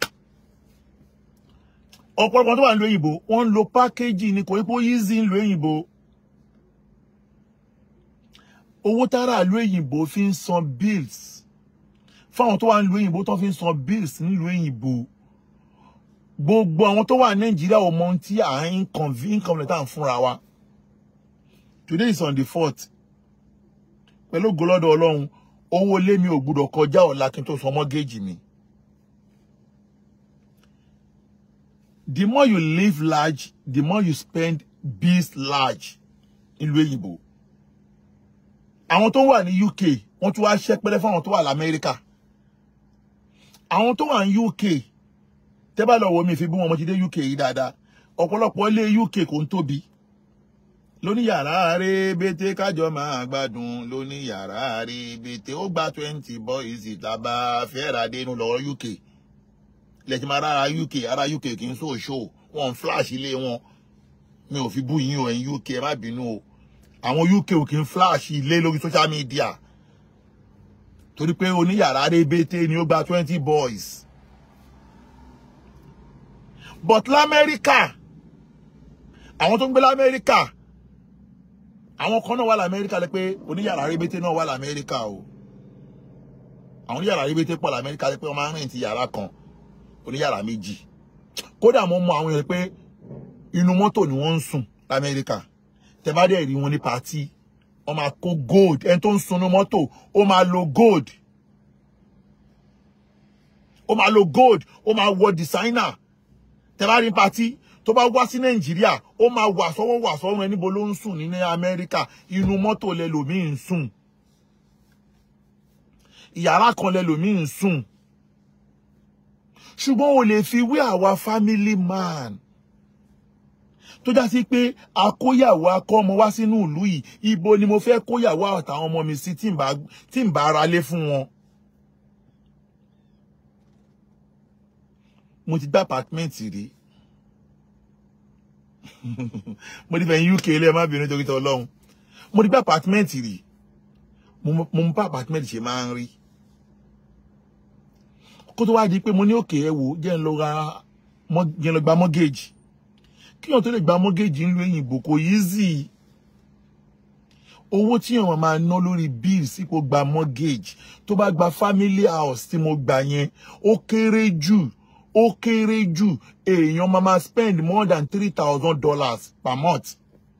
Speaker 1: ọ̀pọ̀lọpọ̀ tó wà nílùú èyìnbó wọ́n ń lo pákéjì ní kò ní pé ó easy nílùú èyìnbó owó tára ìlú èyìnbó fi ń san bills fáwọn tó wà nílùú òyìnbó tó fi ń san bills nílùú òyìnbó gbogbo àwọn tó wà nàìjíríà ò mọ ohun tí à ń inconvenient tá à ń fúnra wa today is on the fourth pẹ̀lú ògbólọ́dọ̀ ọlọ́run owó ilé mi ò gbúdọ̀ kọjá ọ̀la kí n tó san mọ́gẹ́jì mi. the more you live large the more you spend bills large nílùú òyìnbó àwọn tó wà ní UK wọ́n tún wá ṣẹ́pẹ́rẹ́ fáwọn tó wà lamẹ́ríkà àwọn tó wà ní UK tẹ́ bá lọ wo mi fi bí wọn mo ti dé UK yìí dáadáa ọ̀pọ̀lọpọ̀ ilé UK kò ń tóbi lóní yàrá rébété kájọ máa gbádùn lóní yàrá rébété ó gba twenty boys ìtàbá fẹ́ra dénú lọ UK lẹ́tí máa rárá UK ará UK kì í sọ ṣó wọn ń flash ilé wọn mi ò fi bú yín o ẹ̀yin UK ẹ má bínú o àwọn UK ò kì í flash ilé lórí social media torí pé oníyàrá rébété ni ó gba twenty boys but lamẹ́ríkà àwọn tó ń gbé lamẹ́ríkà àwọn kan náà wà lamẹ́ríkà lẹ pé oníyàrá rébété náà wà lamẹ́ríkà o àwọn oníyàrá rébété pọ̀ lamẹ́ríkà lẹ pé wọ́n máa ń rìn ti yàrá kan oníyàrá méjì kódà mo mọ àwọn èèyàn pé inú mọ́tò ni wọ́n ń sùn lamẹ́ríkà tẹ bá dẹ̀ rí wọn ní pàtí wọ́n máa kó gold ẹni tó ń sunú mọ́tò ó máa lo gold ó máa lo gold ó máa wọ designer tẹ bá rí pàtí tó bá wá sí nàìjíríà ó máa wà sọ́wọ́ wà sọ́run ẹni bo ló ń sùn ní amẹ́ríkà inú mọ́tò lẹlòmíì ń sùn ìyàrá kan lẹlòmíì ń sùn ṣùgbọ́n o lè fi wé àwa family man tó já sí pé akóyàwó akọ ọmọ wá sínú ìlú yìí ibo ni mo fẹ́ kóyàwó àtàwọn ọmọ mi sí tí n bá ara lé fún wọn. mo ti gbá apartment rí mo ti fẹ̀yìn UK ilé ẹ má bínú torí tọ́ ọlọ́run mo ti gbá apartment rí mo mú bá apartment ṣe máa ń rí kó tó wá di pé mo ní òkè ẹ wò jẹ́ ń lọ ra jẹ́ ń lọ gba mortgage kí wọ́n tó lè gba mortgage ńlú òyìnbó kò easy owó tí wọ́n máa ná lórí bill sípò gba mortgage tó bá gba family house tí mo gbà yẹn ó kéré jù ó kéré jù èèyàn máa máa spend more than three thousand dollars per month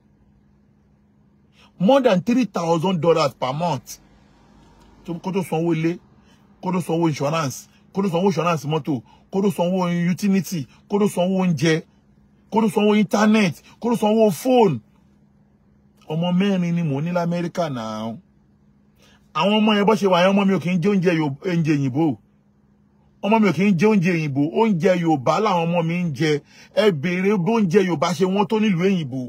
Speaker 1: more than three thousand dollars per month kó tó sanwó ilé kó tó sanwó insurance kó tó sanwó insurance mọ́tò kó tó sanwó utility kó tó sanwó oúnjẹ kó tó sanwó internet kó tó sanwó phone ọmọ mẹ́rin ni mò ń ní lamẹ́ríkà náà àwọn ọmọ yẹn bọ́ ṣe wà yẹn ọmọ mi ò kì í jẹ oúnjẹ oúnjẹ òyìnbó ọmọ mi ò kì í jẹ oúnjẹ òyìnbó oúnjẹ yorùbá làwọn ọmọ mi ń jẹ ẹ béèrè bó oúnjẹ yorùbá ṣe wọ́n tó nílùú òyìnbó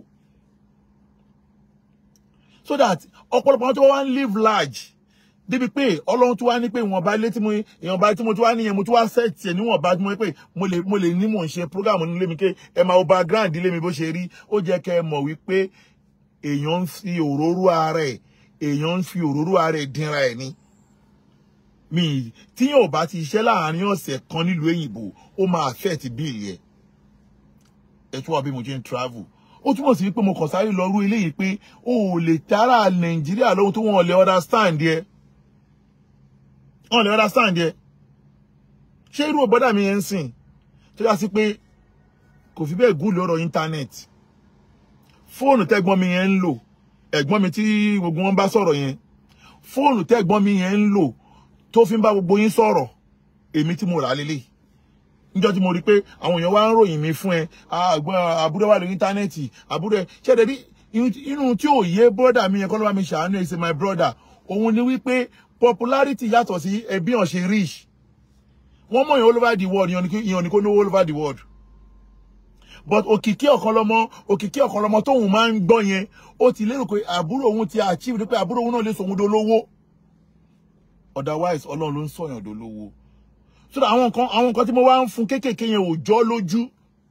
Speaker 1: so that ọ̀pọ̀lọpọ̀ àwọn tó wá ń live large débi pé ọlọ́run tó wá ní pé ìwọ̀nba ilé tí mo ìwọ̀nba tí mo tó wá níyẹn mo tó wá sẹ́ẹ̀tì ẹ̀ níwọ̀nba tí mo pé mo lè mo lè ní mò ń ṣe program nílé mi ké ẹ máa wo background ilé mi bó ṣe rí ó jẹ́ kẹ́ ẹ mọ̀ wípé èèyàn ń fi òróró ara ẹ̀ èèyàn ń fi òróró ara ẹ̀ dínra ẹ̀ ni mi tí yóò bá ti ṣiṣẹ́ láàárín ọ̀sẹ̀ kan nílùú òyìnbó ó máa affect bíìlì ẹ̀ ẹ tún wá bí mo ṣe ń travel ó túmọ̀ sí wípé mo kàn sáré lọ rú eléyìí pé o ò lè tara nàìjíríà lóhun tó wọn lè understand yẹ wọn lè understand yẹ ṣé irú ọ̀bọ́dà mi yẹn ń sìn tó yá sí pé kò fi bẹ́ẹ̀ gúùlù ọ̀rọ̀ íńtánẹ́ẹ̀tì fóònù tẹ́gbọ́n mi yẹn ń lò ẹ̀gbọ́n mi tí gbogbo wọn bá sọ̀rọ̀ yẹn fóònù tẹ́gbọ́n mi yẹn ń lò tó fi ń bá gbogbo yín sọ̀rọ̀ èmi tí mo rà á lélẹ̀ níjọ́ tí mo rí i pé àwọn èèyàn wá ń ròyìn mi fún ẹ àbúrò wà lórí íńtánẹ́ẹ̀tì àbúrò ẹ ṣẹ́ẹ̀dẹ̀ rí inú tí ò yé bọ́dà mi yẹn kọ́ ló bá mi ṣàánú ẹ̀ ṣe my brother òun ni wípé popularity yàtọ̀ sí ẹbí hàn ṣe rich wọ́n mọ̀ yẹn all over the world ìyàn ní kó lówó all over the world but òkìkí ọ̀kan lọ́mọ òkìkí ọ̀kan lọ́mọ tóun máa ń gbọ́ yẹn ó ti lérò pé àbúrò òun ti achieve pé àbúrò òun náà lè sòun dolówó otherwise ọlọ́run ló ń sọ̀yàn dolówó so that àwọn nǹkan àwọn nǹkan tí mo wá ń fún kéékèèké yẹn ò jọ́ lójú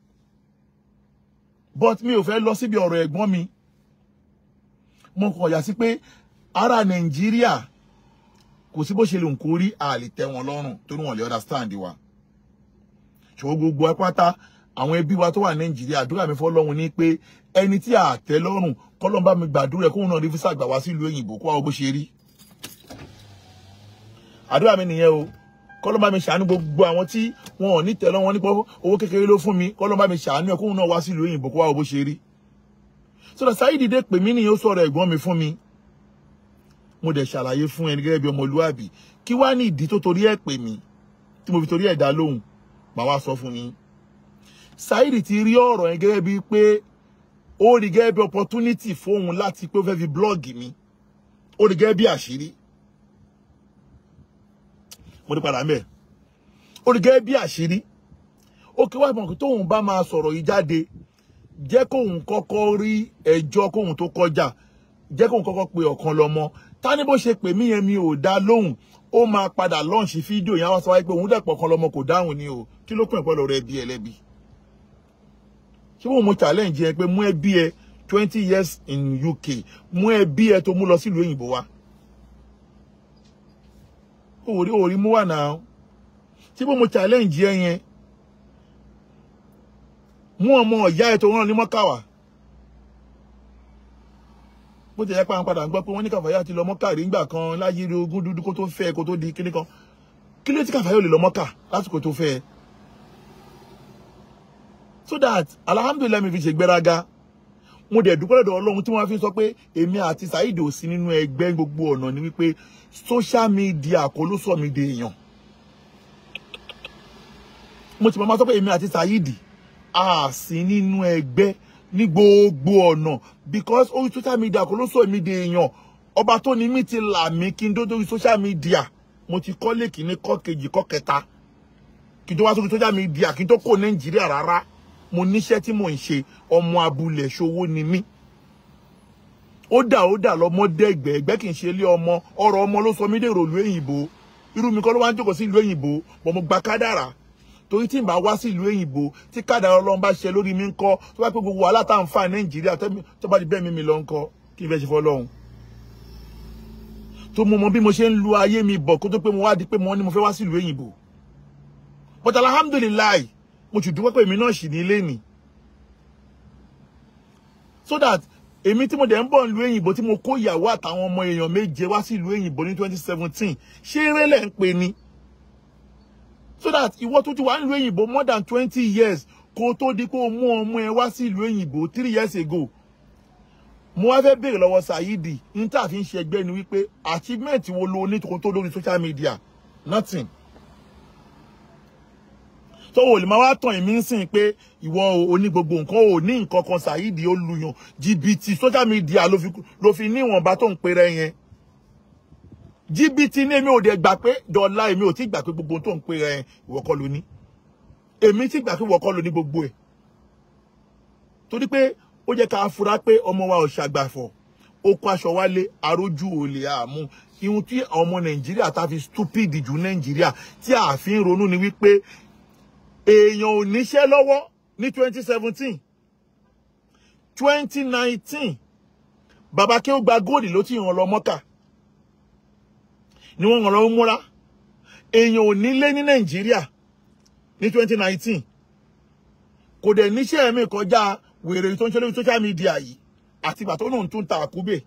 Speaker 1: but mi ò fẹ́ lọ síbi ọ̀rọ̀ ẹ̀gbọ́n mi mo kàn yà sí pé ará nàìjíríà kò sí bó ṣe lè ń kórí àlè tẹ́ wọn lọ́rùn torí wọn lè understand wa ṣùgbọ́n gbogbo ẹ pátá àwọn ẹbí wa tó wà nàìjíríà àdúrà mi fọ́lọ́run ní pé ẹni tí a tẹ́ lọ́rùn kọ́lọ́n bá mi gbàdúrà ẹ̀ kóun náà rí físà gbà wá sílùú òyìnbó kó wa bó ṣe rí àdúrà mi nìyẹn o kọ́lọ́ bá mi ṣàánú gbogbo àwọn tí wọn ò ní tẹ̀lọ́ wọn nípa owó kékeré ló fún mi kọ́lọ́ bá mi ṣàánú ẹ̀ kóun náà wá sílùú òyìnbó kó wá wo bó ṣe rí sọdọ̀ Saheed dé pè mí nìyẹn ó sọ̀rọ̀ ẹ̀gbọ́n mi fún mi mo dẹ̀ ṣàlàyé fún ẹni gẹ́gẹ́ bí ọmọlúwàbí kí wá ní ìdí tó torí ẹ̀ pè mí tí mo fi torí ẹ̀ dá lóhùn màá wá sọ fún yín Saheed ti rí ọ̀rọ̀ yẹn gẹ́gẹ́ bíi pé ó rí gẹ́gẹ́ bí opportunity fóun láti pé ó fẹ́ fi blọ́ọ̀gì mi ó rí gẹ́gẹ́ bí àṣírí mo ní padà mẹ́ ó rí gẹ́gẹ́ bí àṣírí ó kí wá mọ̀ pé tóun bá máa sọ̀rọ̀ yìí jáde jẹ́ kóun kọ́kọ́ rí ẹjọ́ kóun tó kọjá jẹ́ kóun kọ́kọ́ pe ọ̀kan lọ́mọ ta ni bó ṣe pè mí yẹn mi ò dá lóhùn ó máa padà lọ́ọ̀ṣì fídíò yẹn wá sọ wáyé pé òun dẹ̀pọ̀ kan lọ́mọ kò dáhùn ni o kí ló pín ìpọ́lọ̀ rẹ bí ẹlẹ́bi ṣé wọn mo challenge yẹn pé mú ẹbí ẹ twenty years in UK mú ẹbí ẹ tó mú lọ sílùú òyìnbó wa òòrí òòrí mú wà náà ṣé bó mo challenge yẹn yẹn mú ọmọ ìyá ẹ tó rán ní mọ́kàwá bó ti yẹ pé àwọn padà ń gbọ́ pé wọ́n ní kàfáyà ti lọ mọ́kà rí ńgbà kan láyé rí ogún dúdú kó tó fẹ́ kó tó di kíní kan kí ló tí kàfáyà ò lè lọ mọ́kà lásìkò tó fẹ́ so that alhamdulilayi mi fi ṣe gbéraga mo dẹ̀ dúpẹ́ lọ́dọ̀ ọlọ́run tí wọ́n fi sọ pé èmi àti Saheed ò sí nínú ẹgbẹ́ gbogbo ọ̀nà ni wípé social media kò ló sọ mi di èèyàn mo ti máa sọ pé èmi àti Saheed a sí nínú ẹgbẹ́ ní gbogbo ọ̀nà because orí social media kò ló sọ mi di èèyàn ọba tó ní mí ti là mí kí n tó dórí social media mo ti kọ́ lè kíní kọ́ kejì kọ́ kẹta kí n tó wá sórí social media kí n tó kó Nàìjíríà rárá mo níṣẹ́ tí mò ń ṣe ọmọ abúlé ṣòwò ni mí ó dà ó dà lọmọdé ẹgbẹ́ ẹgbẹ́ kì í ṣe ilé ọmọ ọ̀rọ̀ ọmọ ló sọ mí dèrò ìlú èyìnbó irú mi kọ́ ló wá ń jókòó sí ìlú èyìnbó bọ̀ mo gba kádàrà torí tí n bá wá sí ìlú èyìnbó tí kádàrà ọlọ́run bá ṣe lórí mi ń kọ́ tó bá pé gbogbo wàhálà tá à ń fà nàìjíríà tó bá di bẹ́ẹ̀ mi mi lọ ń kọ́ kí n fẹ́ ṣe fọlọ́run tó mo mọ bí mo ṣe ń lu ayé mi bọ̀ kó tó pé mo wá di pé mo ní mo fẹ́ wá sí ìlú èyìnbó but alhamdulilayi mo sì dúpẹ́ pé èmi náà sì ní ilé nì so that èmi tí mo dẹ̀ ń bọ̀ nílùú èyìnbó tí mo kó ìyàwó àtàwọn ọmọ èèyàn méje wá sí ìlú èyìnbó ní twenty seventeen ṣé eré lẹ̀ ń pè ní so that ìwọ tó ti wà nílùú èyìnbó more than twenty years kó tó di pé o mú ọmọ ẹ wá sí ìlú èyìnbó three years ago mo wá fẹ́ béèrè lọ́wọ́ Saheed ní tá a fi ń ṣe ẹgbẹ́ ni wípé achievement wo lo ní tó lórí social media nothing tó o lè máa wá tàn èmi ń sìn pé ìwọ ò ní gbogbo nǹkan ò ní nǹkan kan Saheed ó lùyàn jìbìtì social media ló fi ló fi ní ìwọ̀nba tó ń pèrè yẹn jìbìtì ní èmi ò dẹ̀ gbà pé dọ́là èmi ò tí gbà pé gbogbo tó ń pèrè yẹn ìwọ kọ́ ló ní èmi tí gbà pé ìwọ kọ́ ló ní gbogbo ẹ̀ torí pé ó jẹ́ ká fura pé ọmọ wa ò ṣàgbàfọ̀ ó kó aṣọ wálé arójú òòlè àmú ihun tí ọmọ Nàìjíríà ta fi stupid jù Nàìjíríà tí a fi ń ronú ni wípé èèyàn ò níṣẹ́ lọ́wọ́ ní twenty seventeen twenty nineteen bàbá kí ó gba góòlì ló ti ràn lọ mọ́kà ni wọ́n ràn lọ múra èèyàn ò nílé ní nàìjíríà ní twenty nineteen kò dẹ̀ níṣẹ́ ẹ̀mí kọjá wèrè tó ń ṣe lórí social media yìí àti ìgbà tó náà tún ta àkúbè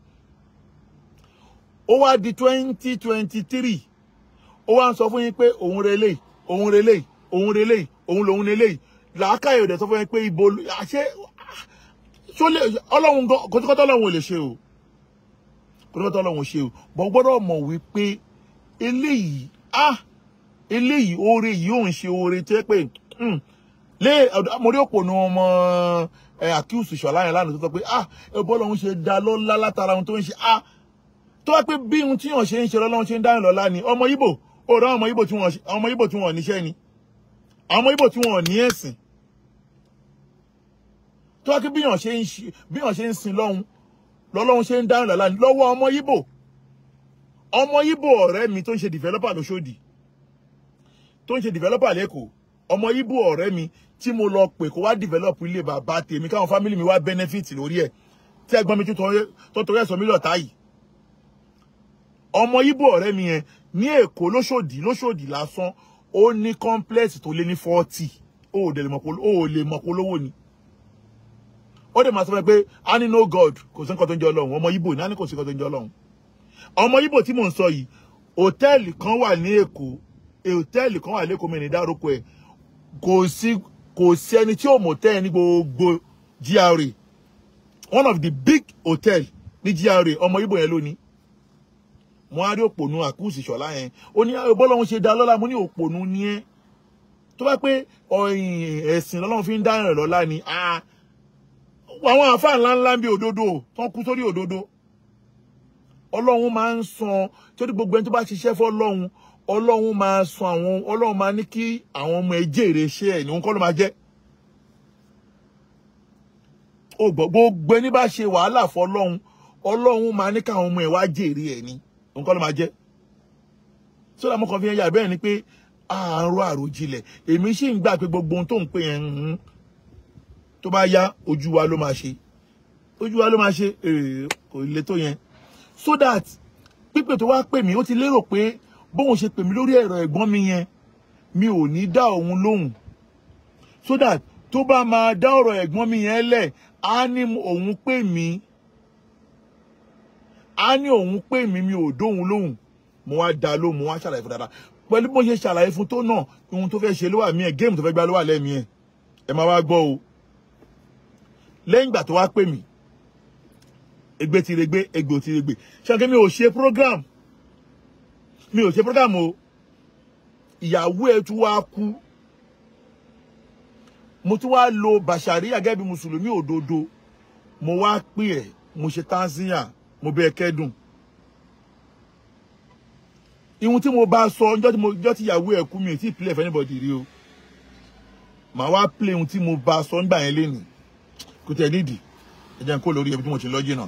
Speaker 1: ó wá di twenty twenty three ó wá ń sọ fún yín pé òun relé òun relé òun relé òun lòun lélẹ̀ làákàyè òde sọ fún mi pé ibo àṣẹ ṣó lè ọlọ́run gan kòtòkòtò ọlọ́run ò lè ṣe o kòtòkòtò ọlọ́run ò ṣe o bọ́n gbọ́dọ̀ mọ̀ wípé eléyìí ah eléyìí oore yìí ò ń ṣe oore tó yẹ pé lé àmọ́rí òpó ni wọn mọ ẹ àkíyèsí ṣọlá yẹn lánàá tó sọ pé ah ẹbọ ọlọ́run ṣe dá lọ́lá látara ohun tó ń ṣe ah tó wá pé bí ohun tí wọn ṣe ń ṣe lọ́lọ́run ṣe ń dáhùn lọ́lá ni ọmọ Ìgbò ó rán ọmọ Ìgbò tí wọn ọmọ Ìgbò tí wọn níṣẹ́ ni àwọn Ìgbò tí wọn ò ní ẹ̀sìn tó wá kí bíyàn ṣe ń ṣe bíyàn ṣe ń sin lọ́hun lọ́lọ́hun ṣe ń dáhùn lọ́la ní lọ́wọ́ ọmọ Ìgbò ọmọ Ìgbò ọ̀rẹ́ mi tó ń ṣe developer lóṣòdì tó ń ṣe developer lẹ́kọ̀ọ́ ọmọ Ìgbò ọ̀rẹ́ mi tí mo lọ pè kó wá develop ilé bàbá tèmi káwọn family mi wá benefit lórí ẹ̀ tí ẹ̀gbọ́n mi tó torí ẹ̀sọ́ mi lọ́ta yìí ọmọ Ìgbò ọ̀rẹ́ mi yẹn ní Èkó lóṣòdì lóṣòdì lásán ó ní complex tó lé ní forty ó ò lè mọ̀ pé olówó ni ó dẹ̀ máa sọ fún mi pé a ní no god kò sí nǹkan tó ń jẹ́ ọlọ́run ọmọ Ìgbò ní a ní kò sí nǹkan tó ń jẹ́ ọlọ́run ọmọ Ìgbò tí mò ń sọ yìí hòtẹ́ẹ̀lì kan wà ní Èkó hòtẹ́ẹ̀lì kan wà lẹ́kọ̀ọ́ mi ní dárúkọ ẹ̀ kò sí kò sí ẹni tí ò mọ̀ tẹ́ ẹ ní gbogbo GRA one of the big hotel ní GRA ọmọ Ìgbò yẹn lónìí mo á rí òpònú àkúùsì ṣọlá yẹn ó ní bọ́lọ́hún ṣe dá lọ́lá mo ní òpònú ni ẹ́ tó bá pé ọ̀yìn ẹ̀sìn lọ́lọ́run fi ń dá rẹ̀ lọ́lá ni àwọn àáfàá ńláńlá ń bí òdodo tán kú sórí òdodo ọlọ́run máa ń san torí gbogbo ẹni tó bá ṣiṣẹ́ fọ́ ọlọ́run ọlọ́run máa san àwọn ọlọ́run máa ní kí àwọn ọmọ ẹ jèrè iṣẹ́ ẹ̀ ní òun kọ́ ló máa jẹ́ ó gbọ́ gbogbo ẹni bá ṣe wàhálà fọ́ ọlọ́run ọlọ́run máa ní káwọn ọmọ ẹ wá jèrè ẹ̀ ní òun kọ́ ló máa jẹ́ sódà mo kàn fi yẹn yà bẹ́ẹ̀ ni pé àárọ̀ àròjinlẹ̀ èmi sì ń gbà pé gbogbo ohun tó ń pè yẹn ń tó bá yá ojú wa ló máa ṣe ojú wa ló máa ṣe kò le tó yẹn so that pípè tó wá pè mí ó ti lérò pé bóun ṣe pè mí lórí ẹ̀rọ ẹ̀gbọ́n mi yẹn mi ò ní dá òun lóhùn so that tó bá máa dá ọ̀rọ̀ ẹ̀gbọ́n mi yẹn lẹ̀ á ní òun pè mí á ní òun pè mí mi ò dóhùn lóhùn mo wá dá lóhùn mo wá ṣàlàyé fún dáadáa pẹ̀lú bó ṣe ṣàlàyé fún tó náà ohun tó fẹ́ ṣe ló wà mí ẹ̀ géèmù tó fẹ́ gbá ló wà lẹ́mìí ẹ̀ ẹ máa wá gbọ́ o lẹ́yìn ìgbà tó wá pè mí egbe ti regbe egbe ò ti regbe ṣáàkì mi ò ṣe program mi ò ṣe program o ìyàwó ẹ tún wá kú mo tún wá lo bàṣàrí gẹ́gẹ́ bí mùsùlùmí òdodo mo wá pè ẹ́ mo ṣe tanzania mo bẹ̀ kẹ́dùn ihun tí mo bá sọ ọjọ́ tí mo ọjọ́ tí ìyàwó ẹ̀ kú mi ò tí ì play for anybody rí o màá wá play ihun tí mo bá sọ nígbà yẹn lénìí kò tẹ̀ nídìí ẹ jẹ́ n kó lórí ẹbí tí mo ti lọ jìnnà.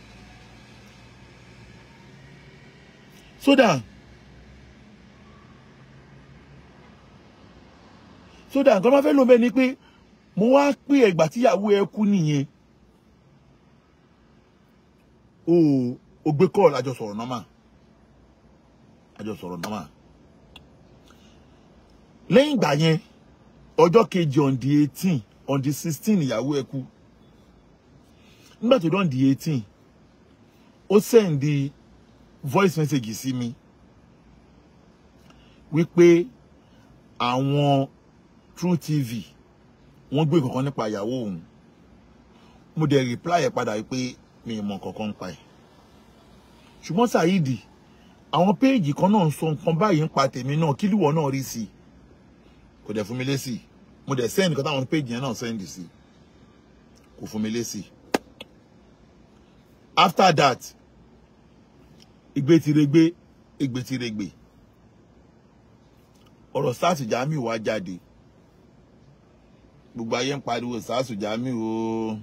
Speaker 1: sódà sódà nǹkan máa fẹ́ lò bẹ́ẹ̀ ni pé mo wá pé ẹ̀gbà tíyàwó ẹ kú nìyẹn o ò gbé kọ́ọ̀lù àjọ sọ̀rọ̀ nọ́mà àjọ sọ̀rọ̀ nọ́mà lẹ́yìn ìgbà yẹn ọjọ́ kejì on the eighteen on the sixteen ìyàwó ẹ kú nígbà tó dán di eighteen ó send the voice message sí mi wípé àwọn True TV wọ́n gbé kankan nípa ìyàwó òun mo dẹ̀ reply ẹ̀ padà wípé mi ì mọ kankan nípa ẹ̀ ṣùgbọ́n Saheed àwọn péèjì kan náà ń sọ nǹkan báyìí ń pa tèmi náà kí lùwọ́ náà rí sí i kò dẹ̀ fún mi lésì mo dẹ̀ send nǹkan táwọn péèjì yẹn náà send sí kò fún mi lésì after that igbe ti regbe igbe ti regbe ọ̀rọ̀ sars Jamiu wá jáde gbogbo ayé ń pariwo sars Jamiu o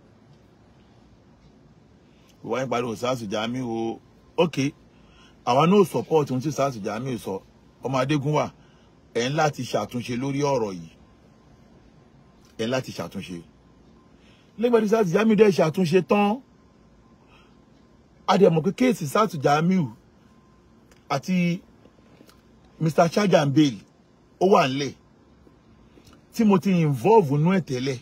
Speaker 1: gbogbo ayé ń pariwo sars Jamiu o ok àwa náà support ohun tí sars Jamiu sọ ọmọ adégún wà ẹ̀ ń láti ṣàtúnṣe lórí ọ̀rọ̀ yìí ẹ̀ ń láti ṣàtúnṣe lẹ́gbẹ̀ẹ́ tí sars Jamiu dẹ̀ ṣàtúnṣe tán adẹ̀mọ̀ pé kéèsì sars Jamiu àti mr charger and bail ó wà nílẹ̀ tí mo ti involve nú ẹ̀ tẹ́lẹ̀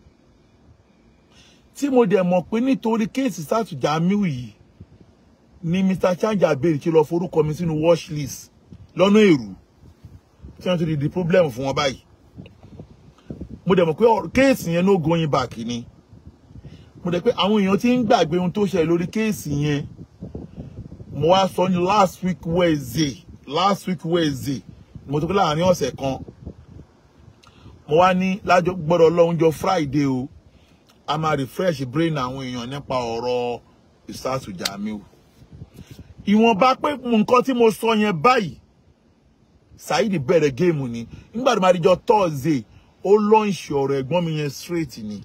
Speaker 1: tí mo dẹ̀ mọ̀ pé nítorí kéèsì sars Jamiu yìí ni mr charger and bail ti lọ forúkọ mi sínú watch list lọ́nà èrú tí wọ́n ti di di problem fún wọn báyìí mo dẹ̀ mọ̀ pé kéèsì yẹn no going back ni mo dẹ̀ pé àwọn èèyàn ti ń gbàgbé ohun tó ṣẹlẹ̀ lórí kéèsì yẹn mo wá sọ ní last week Wednesday last week Wednesday mo tó kí láàrin ọ̀sẹ̀ kan mo wá ní lájọ gbọ́dọ̀ lọ́húnjọ Friday o a máa refresh brain àwọn èèyàn nípa ọ̀rọ̀ ìsásù Jamiu ìwọ̀nba pé nǹkan tí mo sọ yẹn báyìí Saheed bẹ̀rẹ̀ géèmù ni nígbà tó máa di jọ Thursday ó lọ́ǹṣì ọ̀rọ̀ ẹ̀gbọ́n mi yẹn straight ni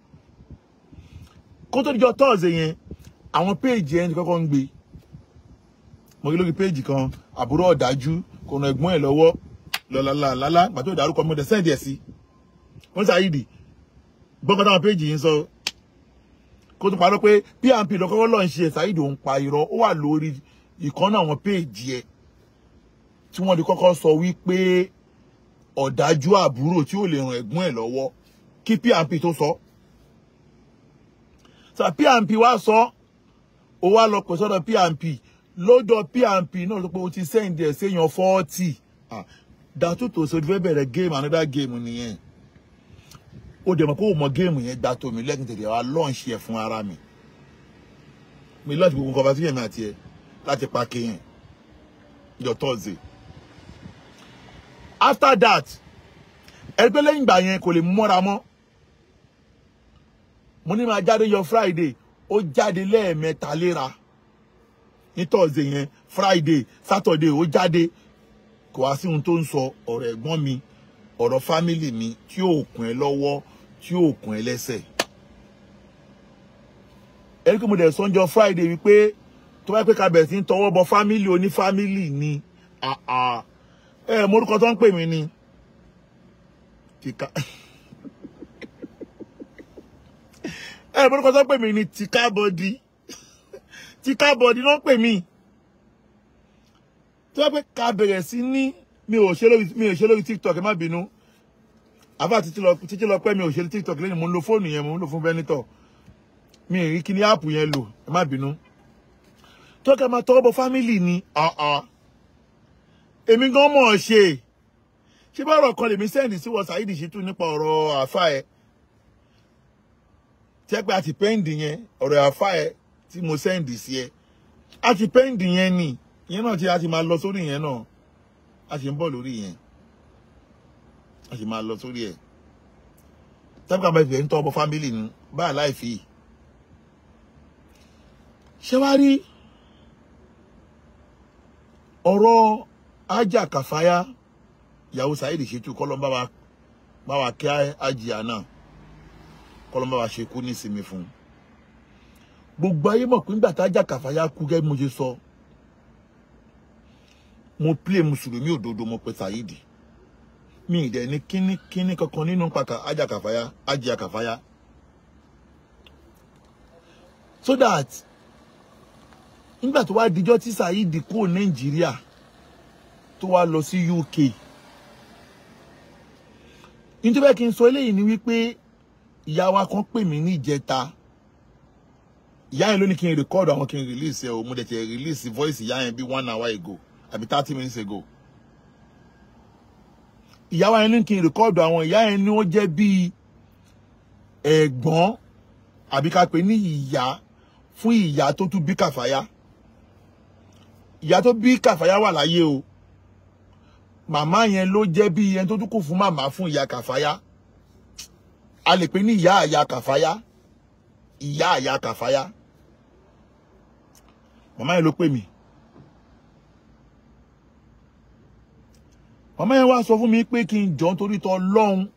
Speaker 1: kó tó di jọ Thursday yẹn àwọn péèjì yẹn ti kọ́kọ́ ń gbé mo rí lórí péèjì kan àbúrò ọ̀dájú kò ràn ẹ̀gbọ́n ẹ̀ lọ́wọ́ lọ́lálálálá pàtó ìdárúkọ mi mo dẹ̀ sẹ́ǹdì ẹ̀ sí wọ́n Saheed gbọ́ngàn táwọn péèjì yìí ń sọ kó tó parọ́ pé pmp lọ́kọ́kọ́ lọ́ọ́ ń ṣe Saheed òun pa irọ́ ó wà lórí ìkànnà àwọn péèjì ẹ̀ tí wọ́n di kọ́kọ́ sọ wípé ọ̀dájú àbúrò tí ò lè ràn ẹ̀gbọ́n ẹ̀ lọ́wọ́ kí pmp tó sọ sọ pmp wá sọ ó wá lọ pè sọ́dọ̀ pmp lọ́dọ̀ pmp náà ló pé o ti sẹ́ǹdì ẹ̀ séèyàn fọ́ọ̀tì ah dàtútò sọ fẹ́ bẹ̀rẹ̀ game another game nìyẹn ó dẹ̀ mọ̀ pé ó mọ géèmù yẹn gba tòmí lẹ́kìn tètè wá lọ́ọ̀ṣì ẹ̀ fún ara mi mi lọ́ọ̀ṣì gbogbo nǹkan fásitì mi àti ẹ̀ láti pa kéèyàn jọ tọ́ọ̀sì after that ẹgbẹ́ lẹ́yìn ìgbà yẹn kò lè mọ́ra mọ́ mo ní máa jáde yọ friday ó jáde lẹ́ẹ̀mẹ́ta léra ní tọ́ọ̀sì yẹn friday saturday ó jáde kò wá sí ohun tó ń sọ ọ̀rọ̀ ẹ̀gbọ́n mi ọ̀rọ̀ fámìlì mi tí ò kún ẹ lọ́wọ́ tí ò kún ẹ lẹ́sẹ̀. ẹni pé mo dẹ̀ sọ́njọ́ friday wípé tó bá pẹ́ ká bẹ̀rẹ̀ sí ń tọwọ́ bọ fámìlì oní fámìlì ni ẹ morúkọ tó ń pè mí ni tìka ẹ morúkọ tó ń pè mí ni tìka bọ́dí tìka bọ́dí ló ń pè mí tó bá pẹ́ ká bẹ̀rẹ̀ sí ní mi ò ṣe lórí mi ò ṣe lórí tiktok ẹ má bínú àbá títí lọ títí lọ pẹ́ mi ò ṣe lórí tiktok lẹ́yìn mo ń lo fóònù yẹn mo ń lo fún bẹ́nítọ̀ mi ì rí kíní áàpù yẹn lò ẹ má bínú tó kẹ́ máa tọwọ́ bọ fámìlì ni èmi gan mọ̀ ọ́ ṣe ṣé bá ọ̀rọ̀ kan lèmi sẹ́ǹdì sí wọ Saheed Shittu nípa ọ̀rọ̀ àfa ẹ̀ tẹ́ pé àti pẹ́ǹdì yẹn ọ̀rọ̀ àfa ẹ̀ tí mo sẹ́ǹdì sí ẹ àti pẹ́ǹdì yẹn ni ìyẹn náà ti a ti máa lọ sórí yẹn náà a sì ń bọ̀ lórí yẹn a sì máa lọ sórí ẹ̀ tábìkà bá ìfẹ́ ń tọ́ ọmọ fámìlì ni báyà láì fi ṣé wá rí ọ̀rọ̀ ajá kàfáyà ìyàwó Saheed Shittu kọ́lọ́mbà wa bá wa kí àjìyà náà kọ́lọ́mbà wa ṣe kú nísìmí fún un gbogbo ayé mọ̀ pé nígbà tá ajá kàfáyà kú gẹ́gẹ́ bí mo ṣe sọ. So mo play mùsùlùmí òdodo mo pe Saheed mi ì dẹ̀ ní kíní kíní kankan nínú pàkà ajá kàfáyà ajá kàfáyà so that nígbà tó wá dijọ́ tí Saheed kúrò Nàìjíríà tó wá lọ sí UK nítorí bẹ́ẹ̀ kí n sọ eléyìí ni wípé ìyá wa kan pè mí ní ìjẹta ìyá yẹn ló ní kí n rìkọ́ọ̀dù àwọn kí n release ẹ̀ o mo dẹ̀ tẹ̀ release voice ìyá yẹn bí one hour ago àbí thirty minutes ago ìyá wa yẹn ní kí n rìkọ́ọ̀dù àwọn ìyá yẹn ni ó jẹ́ bíi ẹ̀gbọ́n àbí ká pè ní ìyá fún ìyá tó tún bí kàfáyà ìyá tó bí kàfáyà wà láyé o màmá yẹn ló jẹ́ bíi ẹni tó tún kù fún màmá fún ìyá kàfáyà a lè pè ní ìyá àyà kàfáyà ìyá àyà kàfáyà màmá yẹn ló pè mí. màmá yẹn wá sọ fún mi pé kí n jọ nítorí tọ lọ́hùn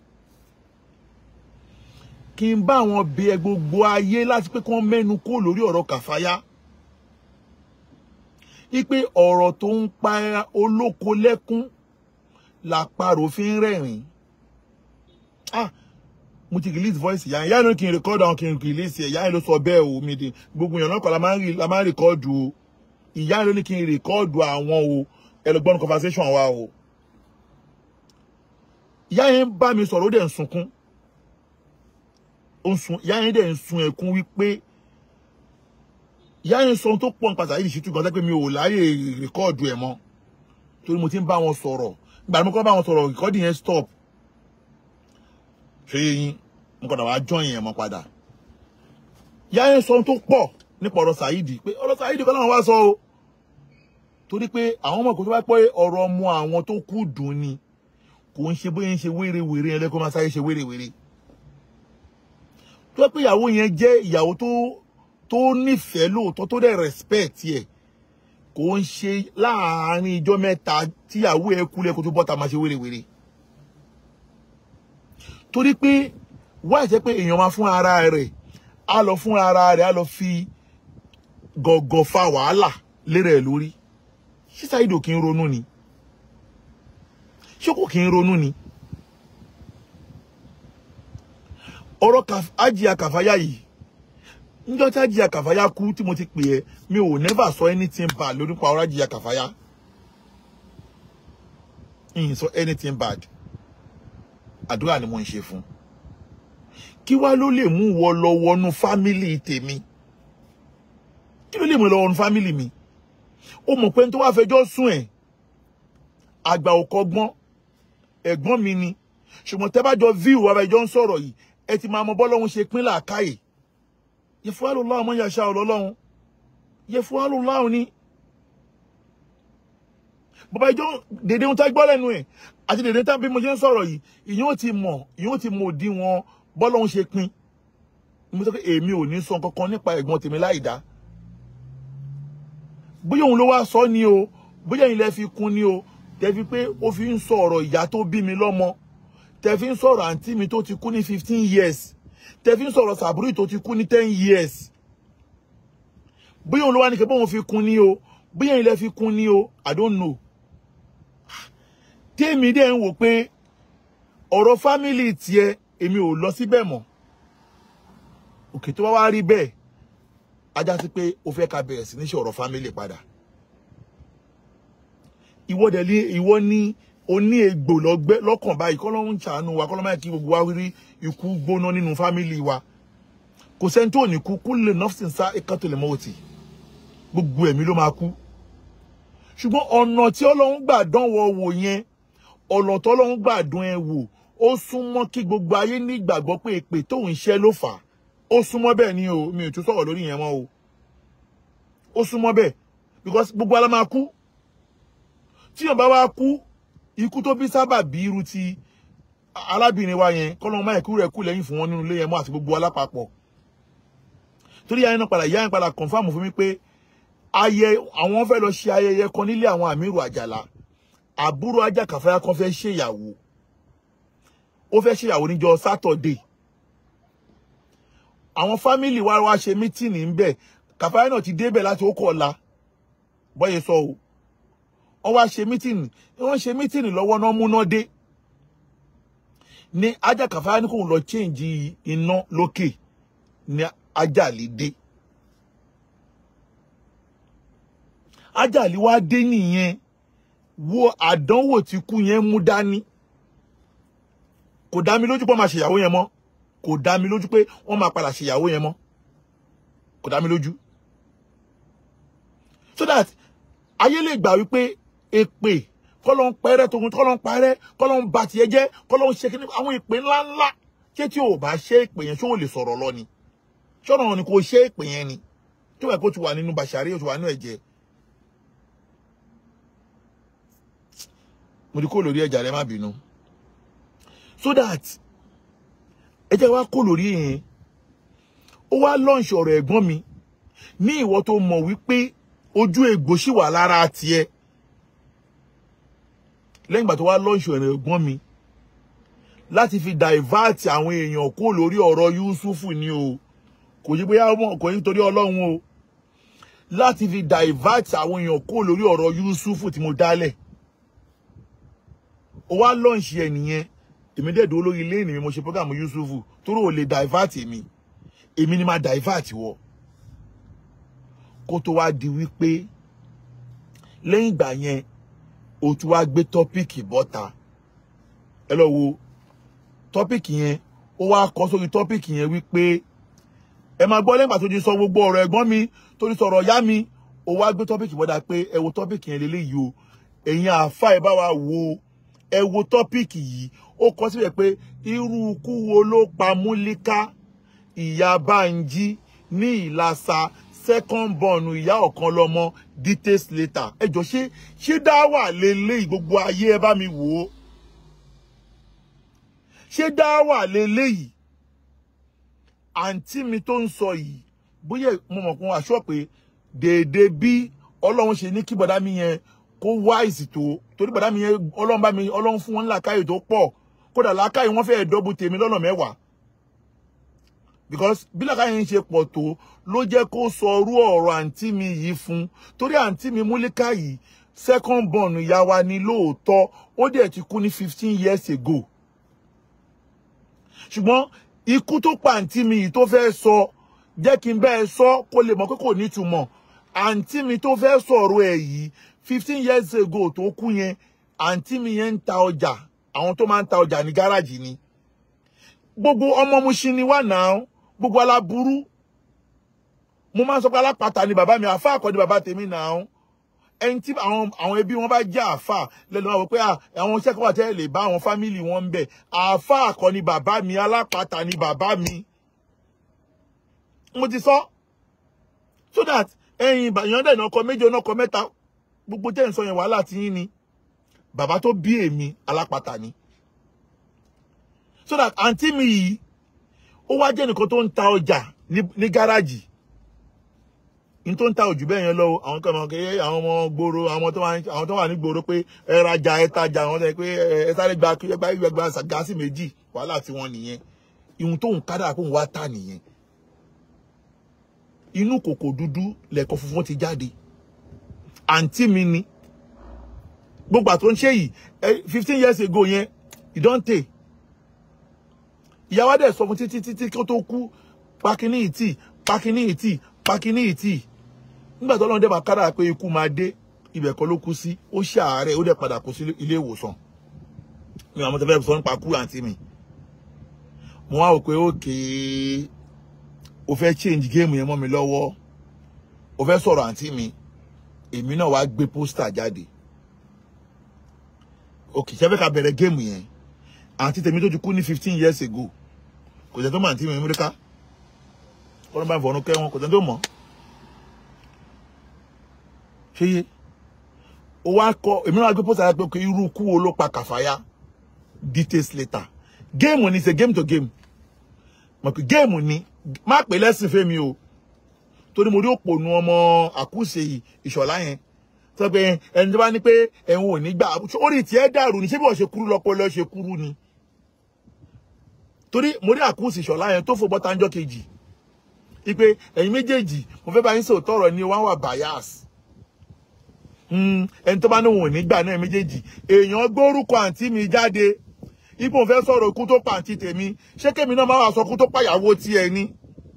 Speaker 1: kí n bá àwọn bẹ gbogbo ayé láti pé kí wọ́n mẹ́nu kó lórí ọ̀rọ̀ kàfáyà wípé ọ̀rọ̀ tó ń pa olóko lẹ́kún làparò fi ń rẹ́rìn ah mo ti release voice ìyá ìyá yẹn kí n record àwọn kí n release ẹ̀ ìyá yẹn ló sọ bẹ́ẹ̀ o mi di gbogbo èèyàn náà kọ́ la máa ń record o ìyá yẹn ló ní kí n record àwọn o ẹ lọ gbọ́n conversation wa o ìyá yẹn bá mi sọ̀rọ̀ ó dẹ̀ ń sunkún ó ń sun ìyá yẹn dẹ̀ ń sun ẹkún wípé ìyá yẹn sọ ohun tó pọ̀ nípa Saheed Shittu gan pé mi ò láyè rìkọ́ọ̀dù ẹ̀ mọ́ torí mo ti ń bá wọn sọ̀rọ̀ ìgbà tí mo kọ́ bá wọn sọ̀rọ̀ rìkọ́ọ̀dù yẹn stop ṣé yín mo kọ́dà wá join yẹn mọ́ padà ìyá yẹn sọ ohun tó pọ̀ nípa ọ̀rọ̀ Saheed pé ọ̀rọ̀ Saheed kọ́ làwọn wá sọ o torí pé àwọn ọmọ kò tó bá pẹ́ ọ̀rọ̀ ọmọ àwọn tó kú dùn ni kò ń ṣe bóyá ń ṣe wérewère ẹlẹ́kọ́ máa sáré ṣe wérewère tó pé ìyàwó yẹn jẹ́ ìyàwó tó tó nífẹ̀ẹ́ lóòótọ́ tó dẹ̀ respect ẹ̀ kò ń ṣe láàárín ijọ́ mẹ́ta tíyàwó ẹ̀ kú lẹ́kọ̀ọ́ tó bọ́ta máa ṣe wérewère torí pé wá ìṣẹ́ pé èèyàn máa fún ara rẹ̀ á lọ fún ara rẹ̀ á lọ fi gọ̀gọ̀ fa wàhálà lérè ẹ̀ lórí ṣé Saheed kì í ronú ni ṣé kò kí ń ronú ni ọ̀rọ̀ Àjíà Kàfáyà yìí níjọ́ tí Àjíà Kàfáyà kú tí mo ti pè ẹ́ mi ò never sọ anything bad lórí pa ọ̀rọ̀ Àjíà Kàfáyà ìyìn sọ anything bad àdúrà ni mo ń ṣe fún kí wá ló lè mú wọ lọ wọnú fámìlì tèmi kí ló lè mú lọ wọnú fámìlì mi ó mọ̀ pé tó wá fẹjọ́ sùn ẹ̀ àgbà ò kọ́gbọ́n ẹ̀gbọ́n mi ni ṣùgbọ́n tẹ́ bá jọ view wa bá jọ ń sọ̀rọ̀ yìí ẹ ti máa mọ bọ́lọ́hún ṣe pín làákàyè yẹfuwalu láwọn ọmọ yàṣà ọlọ́lọ́hún yẹfuwalu láwọn ni bàbá ìjọ dèdè ohun tá gbọ́ lẹ́nu ẹ̀ àti dèdè tá bí mo ṣe ń sọ̀rọ̀ yìí ìyẹn ò ti mọ̀ ìyẹn ò ti mọ̀ òdi wọn bọ́lọ́hún ṣe pín mo sọ pé èmi ò ní sọ kankan nípa ẹ̀gbọ́n tèmi láì dá bóyá òun ló wá sọ ni o bóyá ilẹ̀ fi kún ni o tẹ́fi pé ó fi ń sọ ọ̀rọ̀ ìyá tó bí mi lọ́mọ tẹ́fi ń sọ̀rọ̀ àǹtí mi tó ti kú ní fifteen years tẹ́fi ń sọ̀rọ̀ sàbúrì tó ti kú ní ten years bóyá òun ló wá ní kẹ́bọ́n fi kún ni o bóyá ilẹ̀ fi kún ni o I don't know tèmi dẹ̀ ń wò pé ọ̀rọ̀ fámìlì tiẹ̀ èmi ò lọ síbẹ̀ mọ́ òkè tó bá wá rí bẹ́ẹ̀ ajá sí pé o fẹ́ ká bẹ̀rẹ̀ sí ní ṣe ọ̀rọ̀ fámìlì padà ìwọ dẹ̀ ní ìwọ ní oní egbò lọ́gbẹ́ lọ́kàn báyìí kọ́lọ́hún ṣàánú wa kọ́lọ́hún máa kí gbogbo wa rí ikú gbóná nínú fámìlì wa kò sẹ́ni tó ní kú kú lè nọ́ọ̀sìn sá ẹ̀ka tó lè mọ́ òtì gbogbo ẹ̀mí ló máa kú ṣùgbọ́n ọ̀nà tí ọlọ́run gbà dánwò wò yẹn ọ̀nà tí ọlọ́run gbà dán ẹ wò ó súnmọ́ kí gbogbo ayé ní ìgbàgbọ́ pé èpè tóun ṣẹ́ ló fà á ó súnmọ́ bẹ́ẹ̀ ni o mi ò tún sọ̀rọ̀ lórí yẹn mọ́ o ó súnmọ́ bẹ́ẹ̀ because gbogbo ala máa kú tí yàn bá wá kú ikú tó bí sábà bí irú ti arábìnrin wa yẹn kọ́lọ́n máa kú rẹ̀ kú lẹ́yìn fún wọn nínú ilé yẹn mọ́ àti gbogbo alápapọ̀ torí yẹn náà padà yá yẹn padà confam fún mi pé ayẹ àwọn fẹ́ lọ ṣe ayẹyẹ kan nílé àwọn àmírù àjàlá àbúrò ajá kàfáyà kan fẹ́ ṣèyàwó ó fẹ́ ṣèyàwó níjọ́ sátọ̀dé àwọn fámìlì wa wá ṣe mítìnì ń bẹ̀ kàfáyà náà ti débẹ̀ láti ó kọ̀ ọ̀la bọ́yẹ sọ o wọ́n wá ṣe mítìnì wọ́n ṣe mítìnì lọ́wọ́ náà múná dé ní ajá kàfáyà ní kò lọ chéǹjì iná lókè ní ajáàlì dé ajáàlì wá dé nìyẹn wo àdánwò tí kú yẹn mú dání kò dá mi lójú pé wọ́n máa ṣèyàwó yẹn mọ́ kò dá mi lójú pé wọ́n máa padà ṣèyàwó yẹn mọ́ kò dá mi lójú so that ayé lè gbà wípé èpè kọ́lọ́ ń pẹ́rẹ́ tóun kọ́lọ́ ń parẹ́ kọ́lọ́ ń ba tiẹ̀ jẹ́ kọ́lọ́ ń ṣe kí ni àwọn èpè ńláńlá ṣé tí o bá ṣe èpè yẹn ṣé o lè sọ̀rọ̀ lọ ni ṣọ́nà ni kò ṣe èpè yẹn ni tí wọ́n kó ti wà nínú bàṣàrí ó ti wà nínú ẹ̀jẹ̀ mo ti kó lórí ẹ̀jà rẹ má bínú so that ẹ jẹ́ wá kó lórí yẹn ó wá lọ́ǹṣì ọ̀rọ̀ ẹ̀gbọ́n mi ní ìwọ tó mọ̀ wípé ojú egbò ṣì wà lára tiẹ̀ lẹ́yìn ìgbà tó wá lọ́ǹṣì ọ̀rọ̀ ẹ̀gbọ́n mi láti fi divert àwọn èèyàn kó lórí ọ̀rọ̀ Yusufu ni o kò yí bóyá kò yí torí ọlọ́run o láti fi divert àwọn èèyàn kó lórí ọ̀rọ̀ Yusufu tí mo dálẹ̀ ó wá lọ́ǹṣì ẹ̀ nìyẹn èmi dẹ̀ dúró lórí ilé ìnìyàn mo ṣe program Yusufu torí ò lè divert èmi èmi ni máa divert wọ kó tó wá di wípé lẹ́yìn ìgbà yẹn o tún wá gbé tọ́píìkì bọ́ta ẹ lọ wo tọ́píìkì yẹn ó wá kọ sórí tọ́píìkì yẹn wípé ẹ máa gbọ́ lẹ́yìn ìgbà tó ti sọ gbogbo ọ̀rọ̀ ẹ̀gbọ́n mi tó ti sọ̀rọ̀ ọ̀yá mi ó wá gbé tọ́píìkì bọ́ta pé ẹ wo tọ́píìkì yẹn lélẹ́yìí o ẹ̀yin àáfà ẹ bá wa wo ẹ wo tọ́píìkì yìí ó kọ síbẹ̀ pé irú ikú wo ló pa Múlíká ìyá Bánjí ní Ìlàsà second born ìyá ọ̀kan lọ́mọ details later ẹ jọ ṣé ṣé dá wà lélẹ́yìí gbogbo ayé ẹ bá mi wò ó ṣé dá wà lélẹ́yìí àǹtí mi tó ń sọ yìí bóyá mo mọ̀ kún aṣọ pé déédéé bí ọlọ́run ṣe ní kí bọ̀dá mi yẹn kó wáìsì tó torí bọ̀dá mi yẹn ọlọ́run bá mi ọlọ́run fún wọn làákàyè tó pọ̀ kódà làákàyè wọn fẹ́ẹ́ dọ́bù tèmi lọ́nà mẹ́wàá because bí làákàyè ń ṣe pọ̀ tó ló jẹ́ kó sọ orú ọ̀rọ̀ àǹtí mi yìí fún torí àǹtí mi Múlíká yìí second born ìyá wa ni lóòótọ́ ó dẹ̀ ti kú ní fifteen years ago ṣùgbọ́n ikú tó pa àǹtí mi yìí tó fẹ́ sọ jẹ́ kí n bẹ́ẹ̀ sọ kó lè mọ̀ pé kò nítumọ̀ àǹtí mi tó fẹ́ sọ̀rọ̀ ẹ̀ yìí fifteen years ago tó kú yẹn àǹtí mi yẹn ń ta ọjà àwọn tó máa ń ta ọjà ní gáràjì ni gbogbo ọmọ Mushin ni wà náà gbogbo aláburú mo máa ń sọ pé alápàtà ni bàbá mi àfa àkọ́ ni bàbá tèmi náà ẹni tí àwọn àwọn ẹbí wọn bá jẹ́ àáfà lẹ́nu wọn wò pé à, àwọn iṣẹ́ kan wà tẹ́lẹ̀ lè bá àwọn fámìlì wọn ń bẹ̀ àáfà kọ́ ni bàbá mi alápàtà ni bàbá mi mo ti sọ so that ẹ̀yin ìyàn dẹ̀ ọkọ méje ọkọ mẹ́ta gbogbo tẹ́ ń sọ yẹn wàhálà tí yín ni bàbá tó bí èmi alápàtà ni so that àǹtí mi yìí ó wá jẹ́ nìkan tó ń ta ọjà ní ní gáràjì ní tó ń ta òjù bẹ́ẹ̀ yẹn lọ́wọ́ àwọn kan máa ń kẹ́ àwọn ọmọ gbòòrò àwọn tó wà ní àwọn tó wà ní gbòòrò pé ẹ rajà ẹ tajà àwọn tó yẹ pé ẹ ẹ sáré gba ẹ gba ẹ gba gáàsì méjì wàhálà tí wọ́n nìyẹn ìhun tó ń kádà kó ń wá tà nìyẹn inú kòkò dúdú lẹ̀kọ́ funfun ti jáde àǹtí mi ni gbogbo àtúntò ń ṣe yìí fifteen years ago yẹn ìdọ́ǹtè ìyàwó dẹ̀ sọ fún títí títí kí ó tó kú pakini ìtì pakini ìtì pakini ìtì nígbà tó lọ́n dẹ̀ bá kára pé ikú máa dé ibẹ̀ kọ́ ló kú sí ó ṣàárẹ̀ ó dẹ̀ padà kú sí ilé ìwòsàn mi àwọn tó fẹ́ sọ nípa kú àǹtí mi mo wá wò pé ókè o fẹ́ change game yẹn mọ́ mi lọ́wọ́ o fẹ́ sọ̀rọ̀ àǹtí mi èmi náà wá gbé pósítà jáde òkè ṣẹ́fẹ́ ká bẹ̀rẹ̀ géèmù yẹn àǹtí tèmi tó ti kú ní fifteen years ago kò sẹ́ni tó mọ̀ àǹtí mi Amẹ́ríkà kọ́nà bá fọ̀ọ́nù kẹ́ wọn kò sẹ́ni tó mọ̀ ṣé yé o wá kọ èmi náà wá gbé pósítà pé irú kú wo ló pa Kàfáyà details later géèmù ni ṣe game to game mọ̀ pé géèmù ni má pè lẹ́sìn fẹ́mi o torí mo rí òpònú ọmọ àkúṣe ìṣọ̀lá yẹn sọ pé ẹni tó bá ní pé ẹ̀hún ò ní gbà orí tiẹ̀ dàrú ni ṣé bí wọ́n ṣe kúrú lọ́pọ̀lọ́ ṣe kúrú ni torí mo rí àkúṣe ìṣọ̀lá yẹn tó fò bọ́tà ńjọ́ kejì ipe ẹ̀yin méjèèjì mo fẹ́ bá yín sọ tọrọ ní wọ́n wà bias ẹni tó bá ní òun ò ní gbà náà méjèèjì èèyàn gbórúkọ àǹtí mi jáde ipò òun fẹ́ sọ̀rọ̀ ikú tó pa àǹtí tèmi ṣé kémi náà máa wà sọ ikú tó pàyàwó tiẹ̀ ni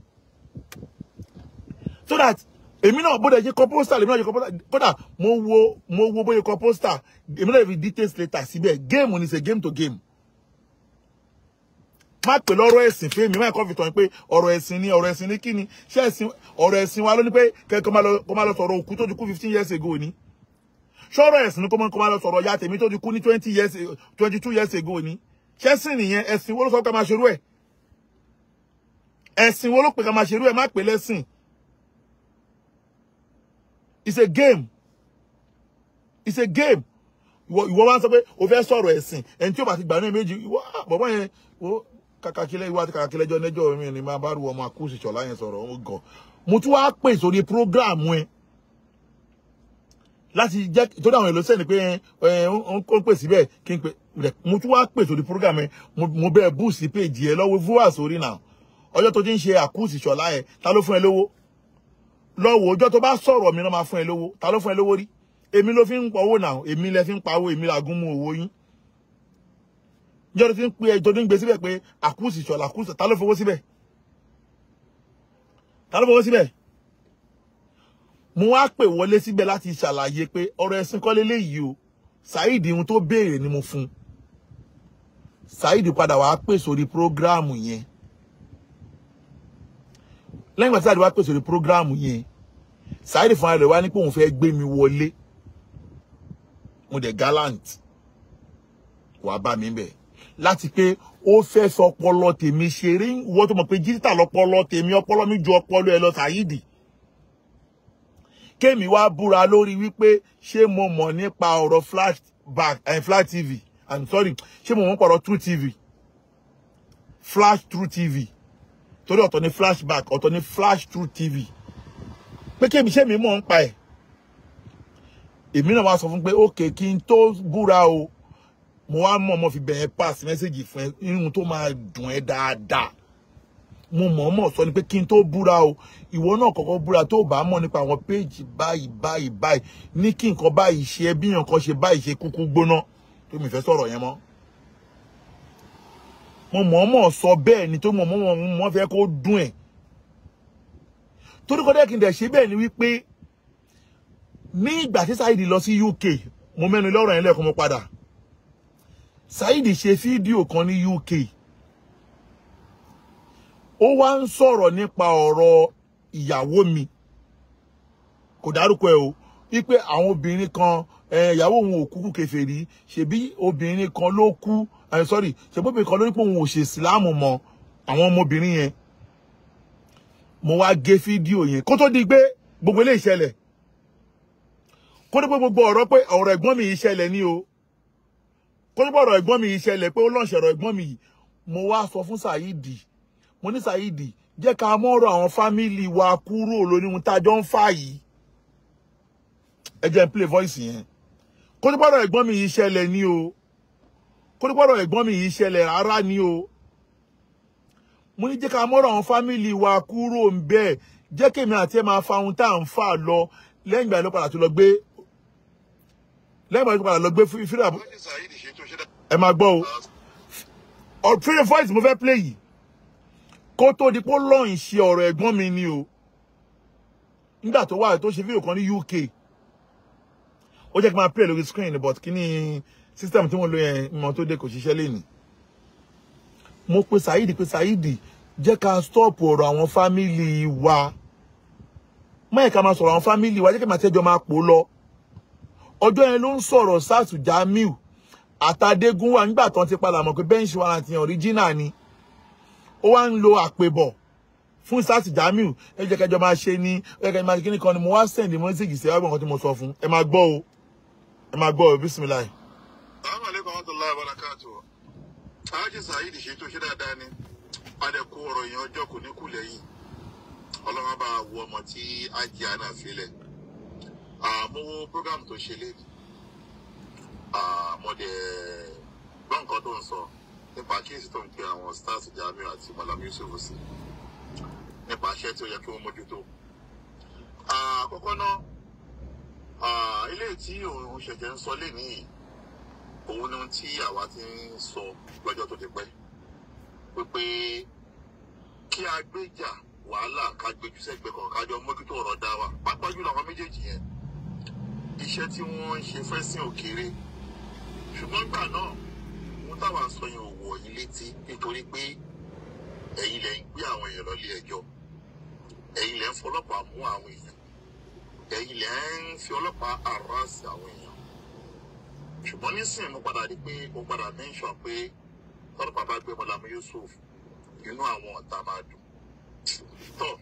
Speaker 1: so that èmi náà bó dẹ̀ ṣe kọ pósítà lèmi náà ṣe kọ pósítà kódà mo wo mo wo bóyá kọ pósítà èmi náà fi details later síbẹ̀ game ni ṣe game to game má pè lọ́rọ̀ ẹ̀sìn fún mi má kọ́ fi tàn pé ọ̀rọ̀ ẹ̀sìn ni ọ̀rọ̀ ẹ̀sìn ni kí ni ṣé ẹ̀sìn ọ̀rọ̀ ẹ̀sìn wa ló ní pé kẹ́kọ̀ọ́ máa lọ sọ̀rọ̀ òkú tó ti kú fifteen years ago ni ṣọ́rọ̀ ẹ̀sìn ni kó máa lọ sọ̀rọ̀ ya tèmi tó ti kú ní twenty years twenty two years ago ni ṣẹ́sìn nìyẹn ẹ̀sìn wo ló sọ ká máa ṣerú ẹ̀ ẹ̀sìn wo ló pè ká máa ṣerú ẹ̀ má pè lẹ́sìn it's a game it's a game ìwọ ìwọ wá ń sọ pé o fẹ́ sọ̀rọ̀ ẹ̀sìn ẹni tí o bá ti gbà ní méjì ìwọ bọ̀bọ̀ yẹn o kàkàkílẹ̀ ìwọ àti kàkàkílẹ̀ ẹjọ́ nẹ́jọ́ mi ni máa bá ru ọmọ àkúùsì ṣọ̀lá yẹn sọ̀rọ̀ ó gàn mo tún wá pè sórí prógráàmù ẹ láti jẹ́ torí àwọn èlò sẹ́ni pé ẹ ó ń pè síbẹ̀ kí n pè mo tún wá pè sórí prógráàmù ẹ mo bẹ́ẹ̀ búùsì péjì ẹ lọ́wọ́ fúwà sórí náà ọjọ́ tó ti ń ṣe àkúùsì ṣọ̀lá ẹ ta ló fún ẹ lówó lọ́wọ́ ọjọ́ tó bá sọ̀rọ̀ mi náà máa fún ẹ lówó ta ló fún ẹ lówó rí èmi ló fi ń pa owó náà èmi lẹ fi ń pa owó èmi làgún mú owó yín ìjọ tó fi ń pe ẹjọ́ tó ń gbé síbẹ̀ pé àkúùsì ṣọ̀lá àkúùsì ta ló fowó síbẹ̀ ta ló fowó síbẹ̀ mo wá pè wọlé síbẹ̀ láti ṣàlàyé pé ọ̀rọ̀ ẹ̀sìn kọ́ léléyìí o Saheed ohun tó béèrè ni mo fún Saheed padà wàá pè sórí prógráàmù yẹn lẹ́yìn ìgbà tí Saheed wá pè sórí prógráàmù yẹn Saheed fúnra rẹ̀ wá ní pé òun fẹ́ gbé mi wọlé mo dẹ̀ gallant wàá bá mi bẹ̀ láti pé ó fẹ́ sọ ọpọlọ tèmi ṣeré wọ́n tó mọ̀ pé jíríta lọpọlọ tèmi ọpọlọ mi ju ọpọlọ ẹ lọ Saheed kémi wá búra lórí wípé ṣé mo mọ̀ nípa ọ̀rọ̀ flashback and flash tv i'm sorry ṣé mo mọ̀ nípa ọ̀rọ̀ true tv flash true tv torí ọ̀tọ̀ ni flashback ọ̀tọ̀ ni flash true tv pé kémi ṣé mi mọ̀ ń pa ẹ̀ èmi náà wá sọ fún pé ókè kí n tó búra o mo wá mọ̀ mo fi bẹ̀rẹ̀ pass message fún ẹ irun tó máa dùn ẹ́ dáadáa mo mọ̀ọ́mọ̀ sọ ni pé kí n tó búra o ìwọ náà kọ́kọ́ búra tó bá mọ̀ nípa àwọn péjì báyìí báyìí báyìí ní kí nǹkan báyìí ṣe bí nǹkan ṣe báyìí ṣe kúkú gbóná tó mi fẹ́ sọ̀rọ̀ yẹn mọ́. mo mọ̀ọ́mọ̀ sọ bẹ́ẹ̀ ni tó mọ̀ mọ̀ mọ̀ fẹ́ kó dùn ẹ̀. torí kọ́dẹ́ kí n dẹ̀ ṣe bẹ́ẹ̀ ni wípé ní ìgbà tí Saheed lọ sí UK mo mẹ́nu lọ́rọ̀ yẹn lẹ́ẹ̀kan mo padà Saheed ṣe fídíò kan ní UK ó wá ń sọ̀rọ̀ nípa ọ̀rọ̀ ìyàwó mi kò dárúkọ ẹ o wípé àwọn obìnrin kan eh, ìyàwó òun ò kúkú kèfèrí ṣebí obìnrin kan ló kú eh, sorry ṣebí obìnrin kan ló ní pé òun ò ṣe ìsìláàmù mọ́ àwọn ọmọbìnrin yẹn mo wá gé fídíò yẹn kó tó di pé gbogbo ilé ìṣẹ̀lẹ̀ kó tó pé gbogbo ọ̀rọ̀ pé ọ̀rọ̀ ẹ̀gbọ́n mi yìí ṣẹlẹ̀ ní o kó tó pé ọ̀rọ̀ ẹ̀gbọ́n mi yìí ṣẹlẹ̀ pé ó lọ́ọ̀ṣẹ̀ ọ̀rọ̀ ẹ̀gbọ́n mi yìí mo wá sọ fún Saidi mo ní Saidi jẹ́ ká mọ́rọ̀ àwọn fámìlì wa kúrò lórí ohun tá a jọ ń fà yìí ẹ jẹ́ n play voice yẹn kó tó pé ọ̀rọ̀ ẹ̀gbọ́n mi yìí ṣẹlẹ̀ ní o kó tó pé ọ̀rọ̀ ẹ̀gbọ́n mi yìí ṣẹlẹ̀ rárá ní o mo ní jẹ́ ká mọ́rọ̀ àwọn fámìlì wa kúrò ń bẹ́ẹ̀ jẹ́ kémi àti ẹ̀ máa fa ohun tá à ń fà lọ lẹ́yìn ìgbà yẹn ló padà tó lọ gbé lẹ́yìn ìgbà yẹn ló padà lọ gbé fídíò
Speaker 2: Alhaji Saheed Shittu ṣe
Speaker 1: ẹ máa gbọ́ o ọ fídíò voice mo fẹ́ play yìí kó tó di pé lọ́yìn ṣe ọ̀rọ̀ ẹ̀gbọ́n mi ni o nígbà tó wà tó ṣe fídíò kan ní UK ó jẹ́ kí n máa play lórí screen but kí ni system tí mo lo yẹn mọ tó dé kò ṣiṣẹ́ lé ní mo pe Saidi pe Saidi jẹ́ ká stop ọ̀rọ̀ àwọn fámìlì wa máyì ká máa sọ̀rọ̀ àwọn fámìlì wa jẹ́ kí màá tẹ́jọ́ máa pò lọ ọjọ́ yẹn ló ń sọ̀rọ̀ sars Jamiu àtàdégún wà nígbà tán ti padà mọ̀ pé bench warrant yẹn original ni ó wá ń lo àpèbọ̀ fún sars Jamiu ẹ jẹ́ kẹjọ máa ṣe ní ẹ jẹ́ kẹjọ máa ṣe kíní kan ni mo wá send message sí ẹgbẹ́ nǹkan tí mo sọ fún ẹ máa gbọ́ o ẹ máa gbọ́ o bisimilayi.
Speaker 2: Assalamu alaikum warahmatullahi wabarakatuh. Alhaji Saheed Shittu ṣe dáadáa ni. Adẹ̀kú ọ̀rọ̀ yẹn ọjọ́ kò ní kú lẹ́yìn. Ọlọ́run bá wo ọmọ tí Ájì Àná filẹ̀. Mo wo program tó ṣe léde. Mo dẹ̀ gbọ́ nǹkan tó ń sọ nípa kíyèsí tó ń pe àwọn stars Jamiu àti Malam Yusuf sí. Nípa iṣẹ́ tí ó yẹ kí wọ́n mójútó. Àkọ́kọ́ náà, ilé tí òun ṣẹ̀ṣẹ̀ ń sọ lé nìyí òun ni ohun tí àwa ti ń sọ lọ́jọ́ tó ti pẹ́ pé kí a gbéjà wàhálà ká gbéjú sẹ́gbẹ́ kan kájọ mójútó ọ̀rọ̀ dá wa pàápàá jùlọ àwọn méjèèjì yẹn iṣẹ́ tí wọ́n ń ṣe fẹ́ sí òkèèrè ṣùgbọ́n gbà náà ohun táwa ń sọ yẹn ò wọ̀ yín létí nítorí pé ẹ̀yin lẹ̀ ń gbé àwọn èèyàn lọ ilé ẹjọ́ ẹ̀yin lẹ̀ ń fọlọ́pàá mú àwọn èèyàn ẹ̀yin lẹ̀ ń fi ọlọ́pàá àrọ́ọ̀sì àwọn èèyàn ṣùgbọ́n nísìnyí mo padà rí pé mo padà mention pé tọ́lọ́pàá bá gbé Mọ́lámú Yusuf inú àwọn ọ̀tá máa dùn tọ́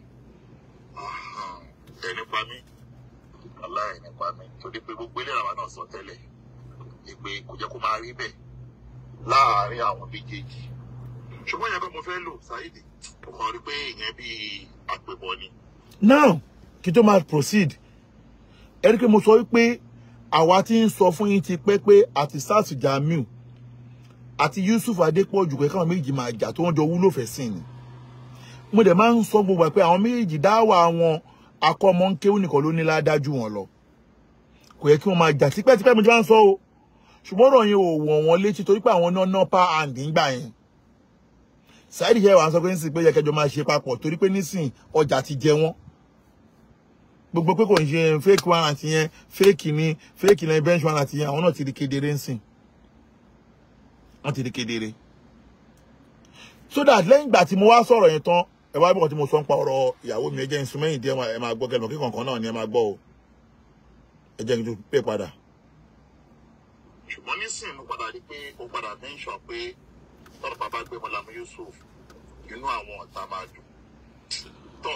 Speaker 2: ẹni pa mí aláì ní pa mí torí pé gbogbo ilé àwa náà sọ tẹ́lẹ̀ ìpè kò jẹ́ kó máa rí bẹ́ẹ̀ láàárín àwọn méjèèjì ṣùgbọ́n ìyẹn kọ́ mo fẹ́ lò Saheed mo kàn rí pé ìyẹn bíi àpèbọ ni.
Speaker 1: now kí tó máa proceed ẹ rí i pé mo sọ wípé àwa tí ń sọ fún yín ti pẹ́ pé àti sars Jamiu àti Yusuf Adépọ̀jù pé káwọn méjì máa jà tó wọ́n jọ wúlò fẹ́ sìn ni mo dẹ̀ máa ń sọ gbogbo ẹ̀ pé àwọn méjì dáwà wọn akọ́mọ ń kéwù nìkan ló ní ládájú wọn lọ kò yẹ kí wọ́n máa jà tipẹ́tipẹ́ mo ti máa ń sọ o ṣùgbọ́n ọ̀rọ̀ yẹn ò wọ̀n wọn létí torí pé àwọn náà náà pa àǹdí ńgbà yẹn Saheed yẹ wà ń sọ pé nísìnyí pé yẹ kẹjọ máa ṣe papọ̀ torí pé nísìnyí ọjà ti jẹ wọ́n gbogbo pé kò ń ṣe fake warrant yẹn fake ni fake ni bench warrant yẹn àwọn náà ti di kedere ń sìn wọ́n ti di kedere so that lẹ́yìn ìgbà tí mo wá sọ̀rọ̀ yẹn tán ẹ wá bọ̀ tí mo sọ ń pa ọ̀rọ̀ ìyàwó mi ẹ jẹ́ ń sún mẹ́yìn díẹ̀ ẹ máa gbọ́ kẹlẹ̀ kí kankan náà ni ẹ máa gbọ́ o ẹ jẹ́ kí n tún pè padà.
Speaker 2: ṣùgbọ́n nísìnyí mo padà rí pé mo padà mention pé tọ́lọ́pàá bá gbé Mọ́lámú Yusuf inú àwọn ọ̀tá máa dùn tọ́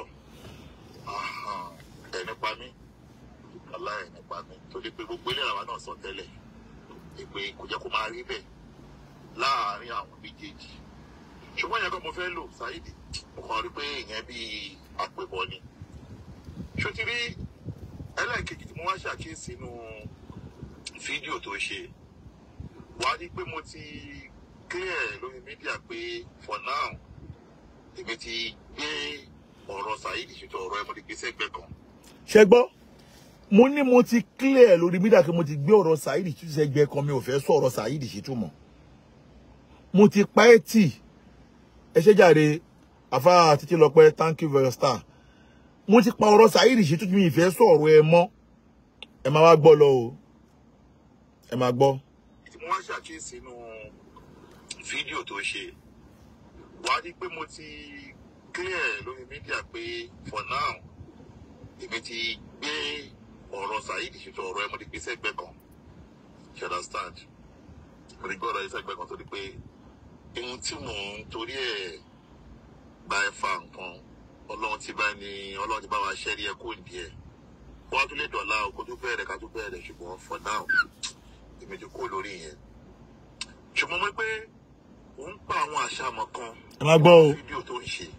Speaker 2: ẹni pa mí aláì ní pa mí torí pé gbogbo ilé àwa náà sọ tẹ́lẹ̀ ìpè kò jẹ́ kó máa rí bẹ́ẹ̀ láàárín àwọn méjèèjì ṣùgbọ́n ìyẹn kan mo fẹ́ lò Saheed mo kàn rí pé ìyẹn bíi àpèbọ ni ṣó ti rí ẹlẹ́ẹ̀kejì tí mo wá ṣàkíyèsí nínú fídíò tó ṣe wàá rí pé mo ti clear lórí mídíà pé for now èmi ti gbé ọ̀rọ̀ Saheed Shittu ọ̀rọ̀ ẹ̀ mo ti gbé sẹ́gbẹ̀ẹ́ kan
Speaker 1: ṣe gbọ́ mo ní mo ti clear lórí mídíà pé mo ti gbé ọ̀rọ̀ Saheed Shittu sẹ́gbẹ́ kan mi ò fẹ́ sọ̀rọ̀ Saheed Shittu mọ́ mo ti pa ẹ́ tì ẹ ṣe jàre àfa títí lọ pẹ́ thank you very star mo ti pa ọ̀rọ̀ Saheed Shittu mi ìfẹ́ sọ̀rọ̀ ẹ mọ́ ẹ máa wá gbọ́ lọ o ẹ máa gbọ́.
Speaker 2: tí mo wá ṣàkíyèsí nínú fídíò tó ṣe wàá rí pé mo ti clear lórí mídíà pé for now èmi ti gbé ọ̀rọ̀ saheed ṣètò ọ̀rọ̀ ẹ mo ti gbé sẹ́gbẹ́ kan you understand mo ti gbé ọ̀rọ̀ yìí sẹ́gbẹ́ kan torí pé ohun tí mò ń torí ẹ̀ bá ẹ fa nǹkan ọlọ́run ti bá ní ọlọ́run ti bá wa ṣẹ́rí ẹ kó ní ẹ̀ wọ́n á tún lè dọ̀la o kó tó bẹ̀rẹ̀ ká tó bẹ̀rẹ̀ ṣùgbọ́n for now èmi ti kó lórí yẹn ṣùgbọ́n mo rí pé òun pa àwọn àṣàmọ̀ kan
Speaker 1: ẹ má gbọ́ o
Speaker 2: fídíò tó ń ṣe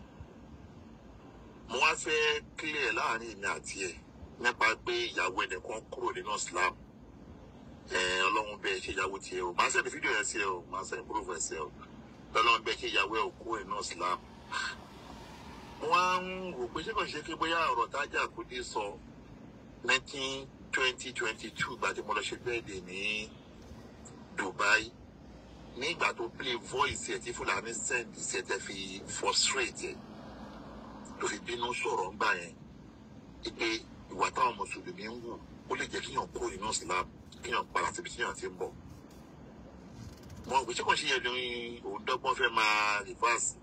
Speaker 2: mo wá fẹ́ clear láàrin èmi àti ẹ̀ nípa pé ìyàwó ẹnìkan kúrò nínú Islam ẹ ọlọ́run bẹ́ẹ̀ ṣe ìyàwó tiẹ̀ o máa sẹ́ni fídíò yẹn sí ẹ o máa sẹ́ni proof ẹ̀ sí ẹ o ọlọ́run bẹ́ẹ̀ ṣe ìyàwó ẹ̀ ò kúrò nínú Islam mo wá ń rò pé ṣé kò ṣe kí bóyá ọ̀rọ̀ tájà kúdí sọ nineteen twenty twenty two gbàdé mo lọ ṣe bẹ́ẹ̀dẹ̀ ní Dubai ní ìgbà tó play voice ẹ̀ tí Fúlàní send sí ẹ̀ tẹ́ fi frustrate ẹ̀ tó fi bínú sọ̀rọ̀ ńgbà yẹn pé ìwà táwọn mùsùlùmí ń wù ó lè jẹ́ kíyàn kó inú Islam kíyàn padà síbi tíyàn ti ń bọ̀. mo gbé sẹ́kọ̀ọ́ sí yẹn ní òun dọ́gbọ́n fẹ́ máa reverse.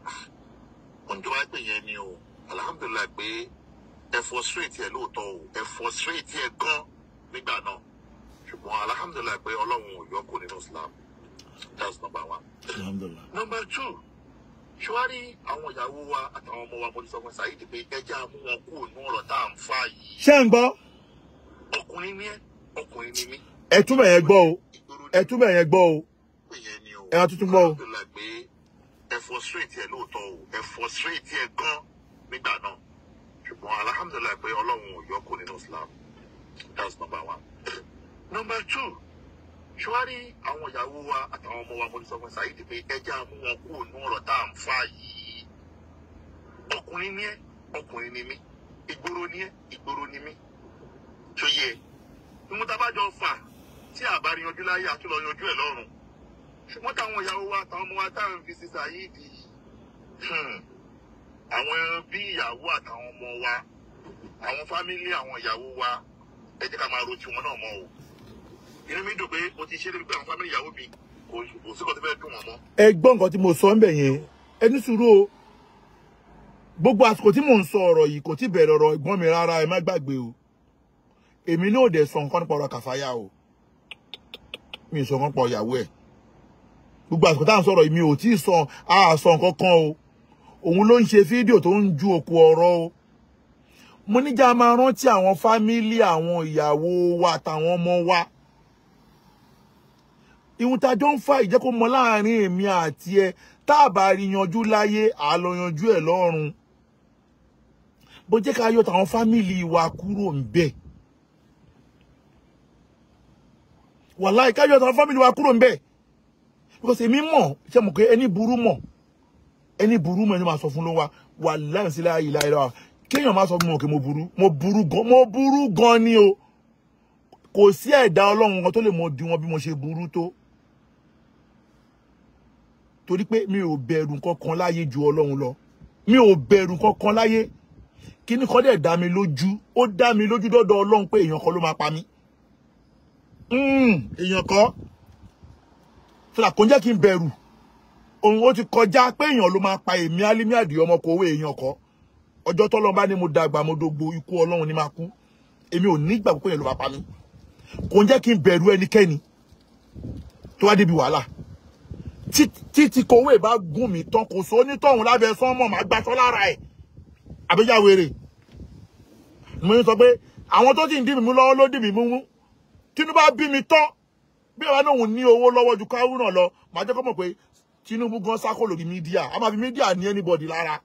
Speaker 2: òun tó wá pè yẹn ni o alhamdulilayi pé ẹ frustrate ẹ lóòótọ́ o ẹ frustrate ẹ gan nígbà náà ṣùgbọ́n alhamdulilayi pé ọlọ́run ò yọ kó nínú Islam that's number one.
Speaker 1: alhamdulilah
Speaker 2: number two ṣùwárí àwọn ìyàwó wa àtàwọn ọmọ wa mo ti sọ fún Saheed pé ẹja mú wọn kúrò ní ọ̀rọ̀ tá à ń fà yìí
Speaker 1: ṣé ń gbọ́
Speaker 2: ọkùnrin ní ẹ ọkùnrin ní mí
Speaker 1: ẹ túbọ̀ yẹn gbọ́ o
Speaker 2: ìgboro
Speaker 1: ẹ túbọ̀ yẹn gbọ́ o
Speaker 2: pé yẹn ni o
Speaker 1: ẹ wá tuntun gbọ́ o.
Speaker 2: alhamdulillah pé ẹ frustrate ẹ lóòótọ́ o ẹ frustrate ẹ gan nígbà náà ṣùgbọ́n alhamdulillah pé ọlọ́run ò yọ kó nínú Islam that's number one number two ṣùwárí àwọn ìyàwó wa àtàwọn ọmọ wa mo ti sọ fún Saheed pé ẹja mú wọn kúrò ní ọ̀rọ̀ tá à ń fà yìí ọkùnrin ní ẹ ọkùnrin ní mí ìgboro ní ẹ ìgboro ní mí tó yẹ ìmú tá a bá jọ fà tí a bá rí yanjú láyé àtúlọ yanjú ẹ lọ́run ṣùgbọ́n táwọn ìyàwó wa àtàwọn ọmọ wa tá à ń fi sí Saheed hmm, àwọn bí ìyàwó àtàwọn ọmọ wa àwọn fámílì àwọn ìyàwó wa ẹ jẹ́ ká máa ro tiwọn náà mọ́ o inú mi dùn pé mo ti ṣe é débi pé àwọn fámílì ìyàwó mi kò kò sí kan tó fẹ́ dùn wọ́n mọ́.
Speaker 1: ẹ gbọ́ nǹkan tí mo sọ ń bẹ̀ yẹn ẹ ní sùúrù o gbogbo àsìkò tí mò ń sọ ọ̀rọ̀ yìí kò tí bẹ̀rẹ̀ ọ̀rọ̀ ẹ̀gbọ́n mi rárá ẹ má gbàgbé o èmi náà ò dẹ̀ sọ nǹkan nípa ọ̀rọ̀ kàfáyà o mi ò sọ nǹkan pa ìyàwó ẹ̀ gbogbo àsìkò tá à ń sọ̀rọ̀ yìí mi ò tí ì sọ a sọ nǹkan kan o òun ló ń ṣe fídíò tó ń ju òkú ọ̀rọ̀ o mo níjà máa rántí àwọn fámílì àwọn ìyàwó wa àtàwọn ọmọ wa ìhun tá a jọ ń fa ìjẹ́ kó mọ láàrin èmi àti ẹ tá a bá rí yanjú láyé à lọ yanjú ẹ̀ lọ́run bó jẹ́ ká yọ tàwọn fámìlì wa kúrò ń bẹ̀ wàláì ká yọ tàwọn fámìlì wa kúrò ń bẹ̀ because èmi mọ̀ ṣe mọ̀ pé ẹni burú mọ̀ ẹni burú mọ̀ ẹni máa sọ fún ló wa wàláì sílẹ̀ ayé láyé lọ́wọ́ kéèyàn máa sọ fún mi òkè mo burú mo burú gan mo burú gan ni o kò sí ẹ̀dá ọlọ́run kan tó lè mọ di wọn bí mo ṣe burú tó torí pé mi ò bẹ̀rù kankan láyé ju ọlọ́run lọ mi ò bẹ̀rù kankan láyé kíní kan dẹ̀ dá mi lójú ó dá mi lójú dọ́dọ̀ ọlọ́run pé èèyàn kan ló máa pa mí Mm, èèyàn kan fúlà kò ń jẹ́ kí n bẹ̀rù òun ó ti kọjá pé èèyàn ló máa pa èmi alimi àdìyẹ ọmọ kò owó èèyàn kan ọjọ́ tọ́lọ́ bá ní mo dàgbà mo dógbó ikú ọlọ́run ní máa kú èmi ò ní gbàgbọ́ pé èèyàn ló máa pa mí kò ń jẹ́ kí n bẹ̀rù ẹnikẹ́ni tó wá débi wàhálà títí kòwé bá gùn mí tán kò sóní tọ̀hún lábẹ́ sánmọ̀ máa gbaṣọ́ lára ẹ̀ àbíyáwèrè mo ń sọ pé àwọn tó ti ń dì mí mú lọ́wọ́ ló dì mí mú mú Tinubu bá bí mi tán bí àwa náà ní owó lọ́wọ́ ju Káwúrà lọ màá jẹ́ kó mọ̀ pé Tinubu gan sákò lórí mídíà a máa fi mídíà ní anybody lára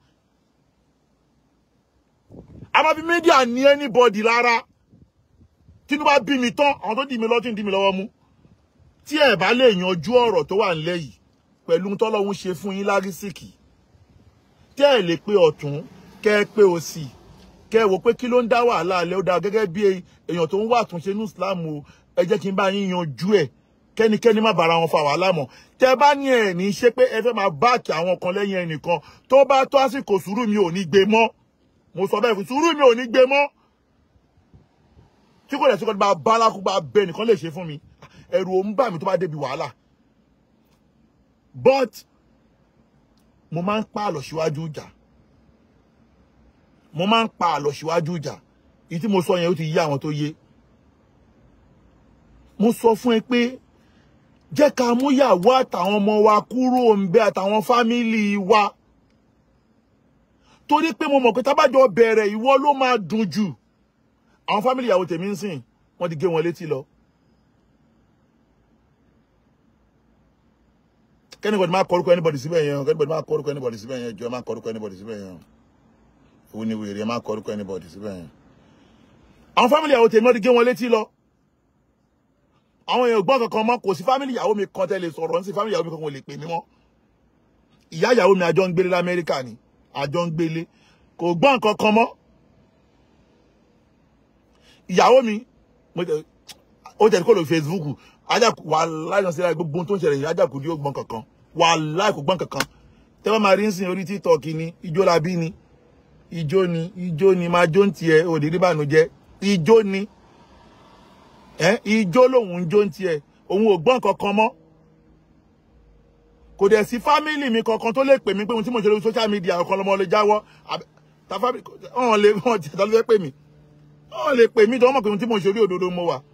Speaker 1: a máa fi mídíà ní anybody lára Tinubu bá bí mi tán àwọn tó dì mí lọ́wọ́ tí ń dì mí lọ́wọ́ mú tí ẹ bá lè yanjú ọ̀rọ̀ tó wà nílẹ̀ yìí pẹ̀lú tọ́lọ́hún ṣe fún yín lárísìkì tẹ́ ẹ lè pé ọ̀tún kẹ́ ẹ pé òsì kẹ́ ẹ wò pé kí ló ń dá wàhálà alẹ́ ó dá gẹ́gẹ́ bí èèyàn tó ń wà àtúnṣe ní Islam o ẹ jẹ́ kí n bá yín yanjú ẹ̀ kẹ́nikẹ́ni má bára wọn fa wàhálà mọ́ tẹ́ bá ní ẹ̀ ní ṣe pé ẹ fẹ́ máa báàkì àwọn kan lẹ́yìn ẹnìkan tó bá tó àsìkò sùúrù mi ò ní gbé mọ́ mo sọ bẹ́ẹ̀ fún sùúrù mi ò ní gbé mọ́ tí kò lè tí kò bá bá alákùúgbà bẹ́ẹ̀ nìkan lè ṣe fún mi ẹ̀rù ò ń bà mí tó bá débi wàhálà but mo máa ń pa àlọ́ síwájú ìjà mo máa ń pa àlọ́ síwájú ìjà èyí tí mo sọ yẹn ó ti yé àwọn tó yé mo sọ fún ẹ pé jẹ́ ká mú yàwó àtàwọn ọmọ wa kúrò ń bẹ àtàwọn fámìlì wa torí pé mo mọ̀ pé tábàjọ bẹ̀rẹ̀ ìwọ ló máa dùn jù àwọn fámìlì ìyàwó tèmi ń sìn wọ́n ti gé wọn létí lọ. kẹ́nìbọ̀dì máa kọ́rúkọ anybody síbẹ̀ yẹn o kẹ́nìbọ̀dì máa kọ́rúkọ anybody síbẹ̀ yẹn jọ máa kọ́rúkọ anybody síbẹ̀ yẹn o òun ni wèrè máa kọ́rúkọ anybody síbẹ̀ yẹn. àwọn fámìlì ìyàwó tèmi wọ́n ti gé wọn létí lọ àwọn èèyàn gbọ́n kankan mọ́ kò sí fámìlì ìyàwó mi kan tẹ́lẹ̀ sọ̀rọ̀ ní sí fámìlì ìyàwó mi kankan ò lè pè mí mọ́ ìyá ìyàwó mi àjọ ń gbélé lamẹ́ríkà ni àjọ ń gbélé kò gbọ́n kankan mọ́ ìyàwó mi mo tẹ ó tẹ̀ kó lórí Facebook ajáku wà láì náà sí láì gbogbo ohun tó ń ṣẹlẹ̀ yìí ajáku ní ó gbọ́n kankan wà láì kò gbọ́n kankan tẹ́ bá máa rí ń sìn orí TikTok ni ijó la bí ni ijó ni ijó ni máa jó ń tiẹ̀ òdì rí bànújẹ́ ijó ni ẹ ijó lòun ń jó ń tiẹ̀ òun ò gbọ́n kankan mọ́ kò dẹ̀ sí fámìlì mi kankan tó lè pè mí pé ohun tí mo ṣe lórí social media ọ̀kan lọ́mọ lè jáwọ́ àbẹ- ta fámìlì ọ̀hún lè wọ́n ti ta ló fẹ́ pè mí ọ̀hún lè pè mí tó wọ́n mọ̀ pé ohun tí mo ṣe orí òdodo mo wà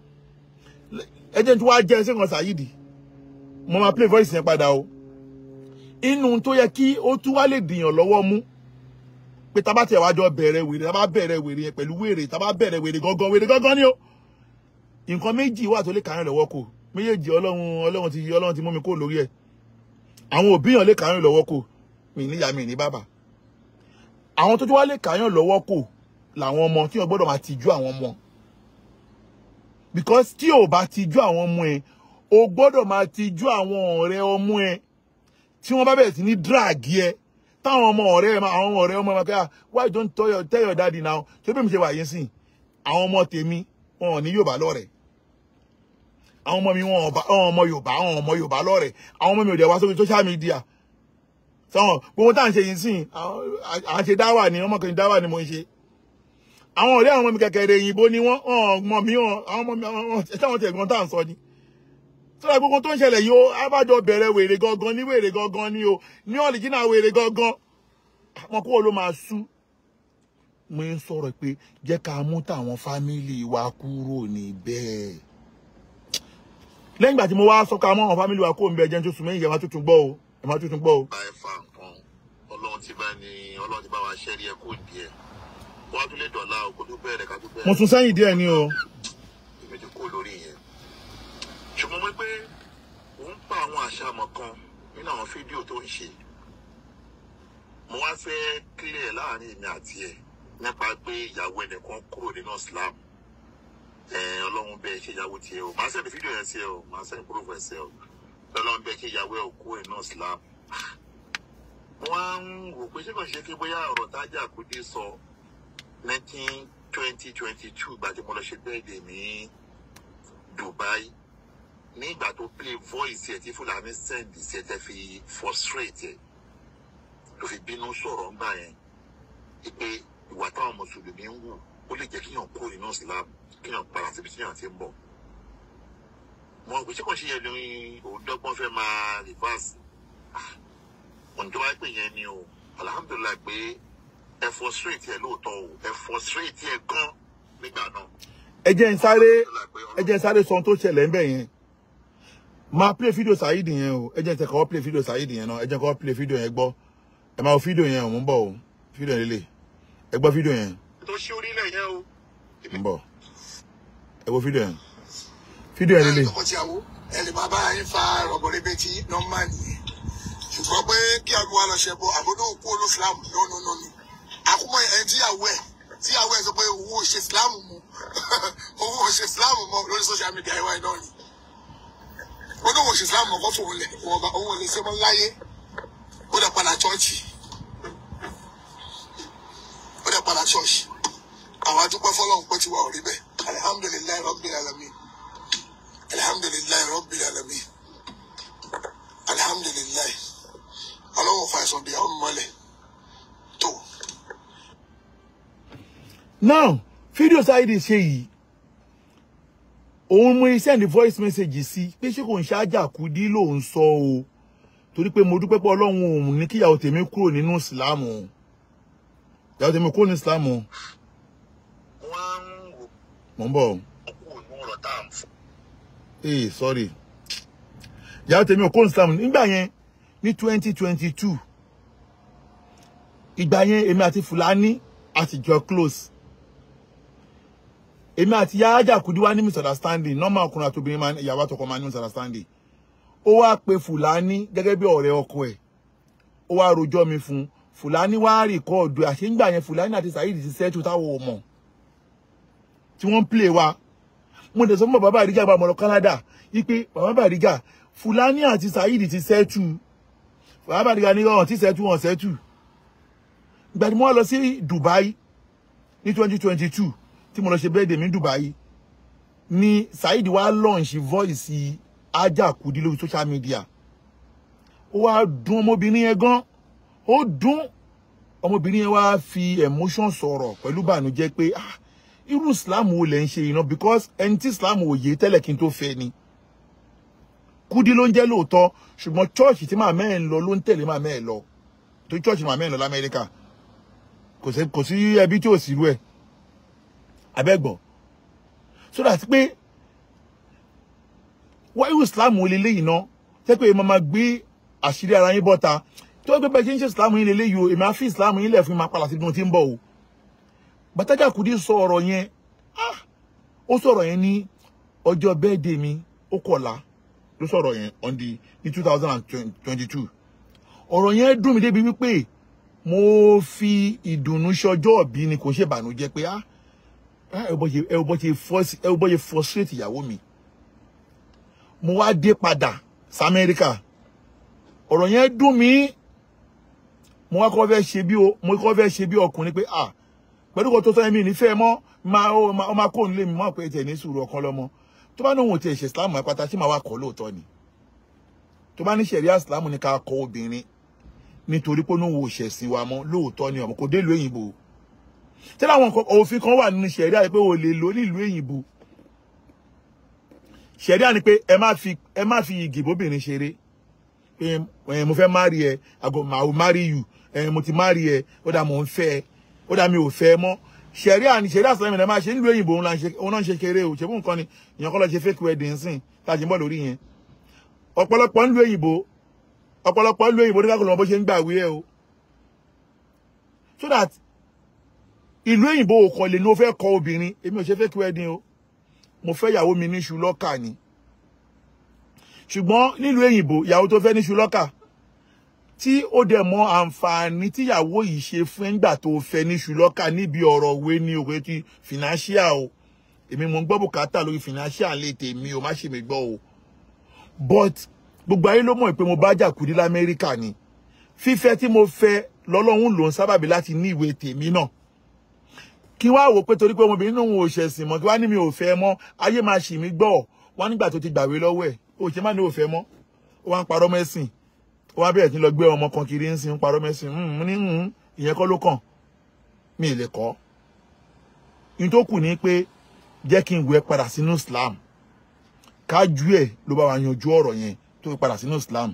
Speaker 1: ẹ jẹ́ n tí wàá jẹ́ ẹsẹ̀ kan Saheed mo máa play voice yẹn padà o inú tó yẹ kí ó tún wá lè dìyàn lọ́wọ́ mú pé tá bá tiẹ̀ wá jọ bẹ̀rẹ̀ wèrè tá bá bẹ̀rẹ̀ wèrè yẹn pẹ̀lú wèrè tá bá bẹ̀rẹ̀ wèrè gangan wèrè gangan ni o nǹkan méjì wà tó lè kàárín lọ́wọ́ kò méjèèjì ọlọ́run ọlọ́run ti ọlọ́run ti mú mi kó lórí ẹ̀ àwọn òbí yàn lè kàárín lọ́wọ́ kò mi níyà mi ní bàbá àwọn tó tún wá lè kàárín lọ́wọ́ kò làwọn ọmọ tí wọn gbọ́dọ̀ máa tijú àwọn ọmọ because tí ò bá tijú àwọn ọmọ ẹ o gbọ́dọ̀ máa tijú àwọn ọ̀rẹ́ ọmọ ẹ tí wọ́n bá bẹ̀rẹ̀ sí ní drag ẹ táwọn ọmọ ọ̀rẹ́ ẹ máa- àwọn ọ̀rẹ́ ọmọ ẹ máa kẹ́ ah why don't tell your, tell your daddy now ṣé bí mi ṣe wà yín sìn àwọn ọmọ tèmi wọn ò ní Yorùbá lọ́rẹ̀ẹ́ àwọn ọmọ mi wọn ọba àwọn ọmọ Yorùbá àwọn ọmọ Yorùbá lọ́rẹ̀ẹ́ àwọn ọmọ mi ò dẹ̀ wá sórí social media sọ̀rọ̀ gbogbo tá à ń ṣe yìí sìn àwọn- à ń ṣe dáwà ni ọmọkùnrin dáwà ni mo ń ṣe àwọn ọ̀rẹ́ àwọn ọmọ mi kẹ̀kẹ́ rẹ̀ òyìnbó ni wọ́n ọmọ mi wọn àwọn ọmọ mi àwọn ẹ̀ṣẹ́ tẹ̀gbọ́n tá à ń sọ ni sọ́dọ̀ gbogbo tó ń ṣẹlẹ̀ yìí ó abájọ bẹ̀rẹ̀ wèrè gangan ní wèrè gangan ni o ní ọ̀lìjínà wèrè gangan àwọn kúrò ló máa sú mo ń sọ̀rọ̀ pé jẹ́ ká mú tàwọn fámìlì wa kúrò níbẹ̀ lẹ́yìn ìgbà tí mo wá sọ ká mú àwọn fámìlì wa kúrò níbẹ̀ jẹ́ tó sùn mẹ́yìn ẹ̀ máa tuntun gbọ́ o ẹ̀ máa tuntun gbọ́ o.
Speaker 2: bá ẹ fa nǹkan ọlọ́run ti bá ní ọlọ́run ti bá wa ṣẹ́rí ẹ kó díẹ̀ wọ́n á tún lè dọ̀la o kó tó bẹ̀rẹ̀ ká tó
Speaker 1: mo
Speaker 2: bẹ̀rẹ̀
Speaker 1: sún sẹ́yìn díẹ̀ ni o
Speaker 2: èmi ti kó lórí yẹn ṣùgbọ́n mo pé òun pa àwọn àṣàmọ̀ kan nínú àwọn fídíò tó ń ṣe mo wá fẹ́ clear láàrin èmi àti ẹ̀ nípa pé ìyàwó ẹnìkan kúrò nínú Islam ẹ ọlọ́run bẹ́ẹ̀ ṣe ìyàwó tiẹ̀ o màá sẹ́ni fídíò yẹn sí ẹ o màá sẹ́ni proof ẹ̀ sí ẹ o ọlọ́run bẹ́ẹ̀ ṣe ìyàwó ẹ̀ kúrò nínú Islam mo wá ń wò pé ṣé kò ṣe kí bóyá ọ̀rọ̀ tájà kò dé sọ nineteen twenty twenty two ìgbà tí mo lọ ṣe bẹ́ẹ̀dẹ̀ ní Dubai ní ìgbà tó play voice ẹ̀ tí Fúlàní send sí ẹ̀ tẹ́ fi frustrate ẹ̀ tó fi bínú sọ̀rọ̀ ńgbà yẹn pé ìwà táwọn mùsùlùmí ń wù ó lè jẹ́ kíyàn kó nínú Islam kíyàn padà síbi tíyàn ti ń bọ̀ mo rò pé ṣé kò ṣe yẹn ní òun dọ́gbọ́n fẹ́ máa reverse ohun tó wáá pè yẹn ni o alhamdulilayi pé ẹ frustrate ẹ lóòótọ́ o ẹ frustrate ẹ gan nígbà náà.
Speaker 1: ẹ jẹ́ n sáré
Speaker 2: Alhamdulillah pé
Speaker 1: ẹ jẹ́ n sáré sọ ohun tó ṣẹlẹ̀ ń bẹ̀ yẹn máa play fídíò Saheed yẹn o ẹ jẹ́ n tẹ̀ kọ́ play fídíò Saheed yẹn náà ẹ jẹ́ kọ́ play fídíò yẹn gbọ́ ẹ máa wo fídíò yẹn o mo ń bọ̀ o fídíò yẹn lélẹ̀ ẹ gbọ́ fídíò yẹn
Speaker 2: tó ṣí orílẹ̀ yẹn o.
Speaker 1: mo ń bọ̀ ẹ wo fídíò yẹn fídíò yẹn lélẹ̀
Speaker 3: tọkọtìyàwó ẹ lè máa bá yín fa rọ̀bọ̀rẹ́ bẹ́ẹ̀ tí nọ́mbà nìyẹn ṣùgbọ́n pé kí àgbo wa lọ ṣe bọ àbúrò òkú olófìlámù lónúnúnú àkúmọ̀ ẹ̀ tíyàwó ẹ̀ tíyàwó ẹ̀ sọ pé owó ò ṣe ìsìlámù mu owó ò ṣe ìsìlámù mọ́ lórí social media ẹ̀wá ẹ̀ náà ni ó ní òun ò ṣe ìsìlámù mọ́ kó fòun lẹ̀ òun ò lè ṣe mọ́ láyé ó dẹ̀ padà chọ́ọ̀chì ó dẹ̀ padà chọ́ọ̀chì àwọn adúpẹ́ fọlọ́run pé tiwa ò rí bẹ́ẹ̀ alihamudulilayi rabbil alamin alihamudulilayi rabbil alamin alihamudulilayi ọlọ́wọ́ fa ẹ̀sán bíi àwọn mọ́lẹ̀ tó.
Speaker 1: now fídíò Saheed ṣe yìí òun mú send voice message sí pé ṣé kò ń ṣáájà kúdí ló ń sọ o torí pé mo dúpẹ́ pé ọlọ́run òun ní kíyàwó tèmi kúrò nínú ìsìlámù ìyàwó tèmi kúrò ní ìsìlámù
Speaker 2: wọ́n ń
Speaker 1: mò ń bọ̀ o.
Speaker 2: kú ní ọ̀rọ̀ tá à ń fún.
Speaker 1: ee sorry ìyàwó tèmi ò kó islam nígbà yẹn ní twenty twenty two ìgbà yẹn èmi àti fúlàní àtijọ́ close èmi àti yáájà kùdí wá ní misunderstanding normal ọkùnrin àti obìnrin máa ní ìyàwó àtọkọ máa ní misunderstanding ó wá pe fúlàní gẹ́gẹ́ bí ọ̀rẹ́ ọkọ ẹ̀ ó wá rojọ́ mi fún un fúlàní wá rìkọ́ọ̀dù àṣéǹgbà yẹn fúlàní àti saheed ti sẹ́tù táwọn ò mọ̀ tí wọ́n ń play wa mo dẹ̀ sọ fún bàbá àríjà bá mọ̀lọ́ Canada wípé bàbá àríjà fúlàní àti saheed ti sẹ́tù bàbá àríjà ní ọ̀hún tí sẹ́tù wọn sẹ́tù ìgbà tí mo wá lọ sí Dubai ní twenty twenty two tí mo lọ ṣe birthday mi ní Dubai ni saheed wá launch voice ajá kùdí lórí social media ó wá dùn ọmọbìnrin yẹn gan ó dùn ọmọbìnrin yẹn wá fi emotion sọ̀rọ̀ pẹ̀lú bànújẹ́ pé ah irú islam wo lẹ ń ṣe iná because ẹni tí islam ò yé tẹ́lẹ̀ kí n tó fẹ́ ni kúdí ló ń jẹ́ lóòótọ́ ṣùgbọ́n church tí màmá ẹ̀ ń lọ ló ń tẹ̀lé màmá ẹ̀ lọ torí church màmá ẹ̀ ń lọ lamẹ́ríkà kò sí kò sí ẹbí tí ò sí irú ẹ̀ abẹ́gbọ̀ so that pé wọ́n irú islam wo leléyìí ná jẹ́ pé màmá gbé àṣírí ara yín bọ́ta tí wọ́n gbé bẹ́ẹ̀ ṣe ń ṣe islam yín leléyìí o èmi á fi islam yín lẹ̀ fún mi máa padà sí ibi tí mo ti ń bọ̀ o bàtàjà kùdí sọ ọ̀rọ̀ yẹn ah ó sọ̀rọ̀ yẹn ní ọjọ́ bẹ́ẹ̀dẹ̀ mi ó kọ̀la ló sọ̀rọ̀ yẹn on the ní two thousand and twenty-two ọ̀rọ̀ yẹn dùn mí débi wípé mo fi ìdùnnú ṣọjọ́ ọ̀bí ni kò ṣe bànújẹ́ pé ah ẹ bọ́ ṣe ẹ bọ́ ṣe fọ́ọ̀sì ẹ bọ́ ṣe frustrate ìyàwó mi mo wá dé padà sí Amẹ́ríkà ọ̀rọ̀ yẹn dùn mí mo wá kọ́ fẹ́ ṣe bí o mo kọ́ fẹ́ ṣe bí ọkùnrin pé ah pẹ̀lú kò tó sọ ẹ̀mí nífẹ̀ẹ́ mọ́ máa ó máa kó nílé mi mọ́ pé tẹ̀ ní sùúrù ọ̀kan lọ́mọ tó bá níwọ̀n tiẹ̀ ṣe islam àpáta tí màá wá kọ́ lóòótọ́ ni tó bá ní ṣẹ̀ríà islam ní ká kọ obìnrin nítorí pé níwọ̀n òṣèṣin wa mọ́ lóòótọ́ ni ọmọ kò dé ìlú òyìnbó tí láwọn òfin kan wà nínú ṣẹ̀ríà pé o lè lò ní ìlú òyìnbó ṣẹ̀ríà ni pé ẹ má fi ẹ má fi igi bóbìnrin ṣeré pé mo fẹ́ marry ẹ àgọ́ màá marry you mo ti marry ẹ ó dà mò ń fẹ́ ẹ ó dà mí ò fẹ́ mọ́ ṣẹ̀ríà ni ṣẹ̀ríà sọ̀rọ̀ mi náà máa ṣe nílùú òyìnbó òun náà ń ṣe kéré o ṣèbú nǹkan ni èèyàn kọ́ lọ ṣe fake wedding sìn láti bọ́ lórí yẹn ọ̀pọ̀lọpọ̀ nílùú òyìnbó ọ̀pọ̀lọpọ̀ nílùú òyìnbó ní kákòlò wọn bó ṣe ń gbà wí ẹ o so that ìlú òyìnbó ò kàn lè ní o fẹ́ kọ obìnrin èmi ò ṣe fake wedding o mo fẹ́ ìyàwó mi ní ṣùlọ́kà ni ṣùgbọ́n nílùú òyìnbó ìyàwó tó fẹ́ ní ṣùlọ́kà tí ó dẹ̀ mọ àǹfààní tíyàwó yìí ṣe fún ẹ̀ńgbà tó fẹ́ ní ṣùlọ́kà níbi ọ̀rọ̀ òwe ní òwe ti financial o èmi mo ń gbọ́ bùkátà lórí financial lè tèmi o má ṣe mi gbọ́ o but gbogbo ayé ló mọ̀ pé mo bá jà kúdí lamẹ́ríkà ni fífẹ́ tí mo fẹ́ lọ́lọ́run ló ń sábàbí láti ní ìwé tèmi náà kí wá wò pé torí pé ọmọbìnrin náà ò ṣẹ̀sìn mọ́ kí wá ní mi ò fẹ́ mọ́ ayé máa ṣì mí gbọ́ wá nígbà tó ti gbàwé lọ́wọ́ ẹ̀ ó ṣe má ní ò fẹ́ mọ́ ó wá ń parọ́ mẹ́sìn ó wá bẹ̀rẹ̀ tí ń lọ gbé ọmọ kan kiri ń sin ń parọ́ mẹ́sìn ń ní ń ìyẹn kọ́ ló kàn mi ì lè kọ́ ní tó kù ní pé jẹ́ kí n wẹ̀ padà sínú Islam kájú ẹ̀ ló bá wa yanjú ọ̀rọ̀ yẹn tó fi padà sínú Islam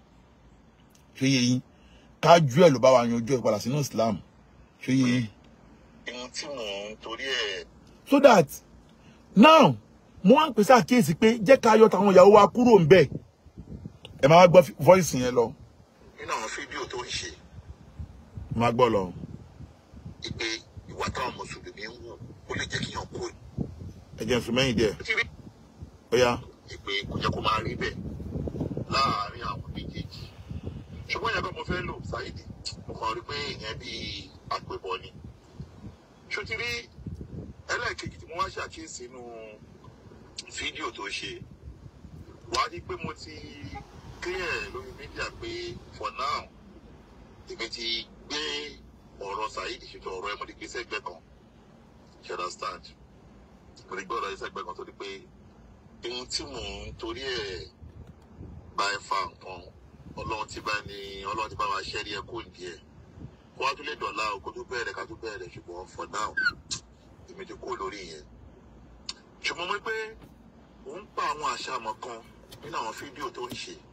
Speaker 1: ṣé yẹ yín kájú ẹ̀ ló bá wa yanjú ẹ̀ padà sínú Islam ṣé yẹ yín.
Speaker 2: ohun tí mò ń torí ẹ̀
Speaker 1: so that now mo wá ń pèsè àkíyèsí pé jẹ́ ká yọ tàwọn ìyàwó wa kúrò ń bẹ̀ ẹ máa gbọ́ voice yẹn lọ
Speaker 2: nínú àwọn fídíò tó ń ṣe
Speaker 1: máa gbọ́ lọ.
Speaker 2: pé ìwà táwọn mùsùlùmí ń wù ó lè jẹ́ kí yàn kó
Speaker 1: ẹ jẹ́ n sùn mẹ́yìn díẹ̀
Speaker 2: tí rí
Speaker 1: ó yá
Speaker 2: pé kò jẹ́ kó máa rí bẹ́ẹ̀ láàárín àwọn méjèèjì ṣùgbọ́n ìyàgbọ́ mo fẹ́ lò Saheed mo kàn rí pé ìyẹn bíi àpébọ ni ṣó ti rí ẹlẹ́ẹ̀kejì tí mo wá ṣàkíyèsí nínú fídíò tó ṣe wàá rí pé mo ti clear lórí mídíà pé for now èmi ti gbé ọ̀rọ̀ Saheed ṣètò ọ̀rọ̀ ẹ̀ mo ti gbé sẹ́gbẹ́ kan you understand mo ti gbé ọ̀rọ̀ ẹ̀ sẹ́gbẹ́ kan tó di pé ohun tí mò ń torí ẹ̀ bá ẹ fa nǹkan ọlọ́run ti bá ní ọlọ́run ti bá wa ṣẹ́rí ẹ kó nìyẹn kó wá tún lè dọ̀la o kó tó bẹ̀rẹ̀ ká tó bẹ̀rẹ̀ ṣùgbọ́n for now èmi ti kó lórí yẹn ṣùgbọ́n mo rí pé òun pa àwọn àṣàmọ̀ kan nínú àwọn fídíò tó ń ṣe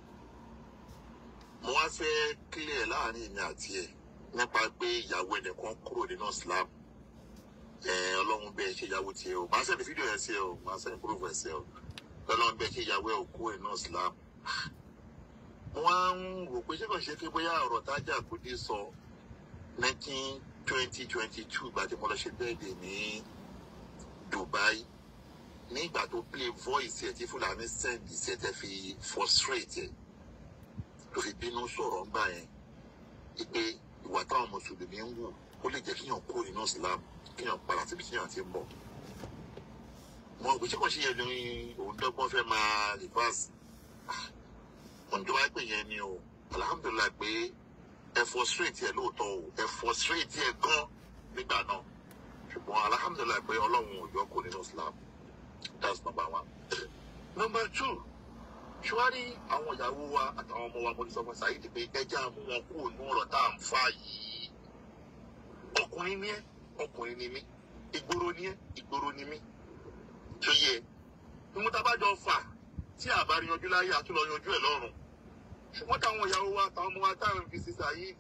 Speaker 2: mo wá fẹ́ clear láàrin èmi àti ẹ̀ nípa pé ìyàwó ẹnìkan kúrò nínú Islam ẹ ọlọ́run bẹ́ẹ̀ ṣe ìyàwó tiẹ̀ o máa sẹ́ni fídíò ẹ̀ sí ẹ o máa sẹ́ni púrúfù ẹ̀ sí ẹ o ọlọ́run bẹ́ẹ̀ ṣe ìyàwó ẹ̀ òkú ẹ̀ náà Islam wọ́n á ń wò pé ṣé kò ṣe pé bóyá ọ̀rọ̀ tájà kò dé sọ nineteen twenty twenty two ìgbà tí mo lọ ṣe bẹ́ẹ̀dì ní Dubai ní ìgbà tó play voice ẹ̀ tí Fúlàní send ìṣẹ́ tẹ́ fi frustrate ẹ̀ tó fi bínú sọ̀rọ̀ ńgbà yẹn ìpè ìwà táwọn mùsùlùmí ń wù ó lè jẹ́ kíyàn kó inú Islam kíyàn padà síbi tíyàn ti ń bọ̀ mo gbé ṣé kò ṣe yẹn ní òun dọ́gbọ́n fẹ́ máa reverse ohun tó wáá pè yẹn ni o alhamdulilayi pé ẹ frustrate ẹ lóòótọ́ o ẹ frustrate ẹ gan nígbà náà ṣùgbọ́n alhamdulilayi pé ọlọ́run ò yọ kó nínú Islam that's number one. number two ṣùwárí àwọn ìyàwó wa àtàwọn ọmọ wa mo ti sọ fún Saheed pé ẹjẹ́ àmú wọn kúrò ní ọ̀rọ̀ tá à ń fà yìí ọkùnrin ni ẹ ọkùnrin ni mí ìgboro ni ẹ ìgboro ni mí tó yẹ ìmútabájọ fà tí àbá yanjú láyé àtúlọ yanjú ẹ lọ́run ṣùgbọ́n táwọn ìyàwó wa àtàwọn ọmọ wa táwọn fi sí Saheed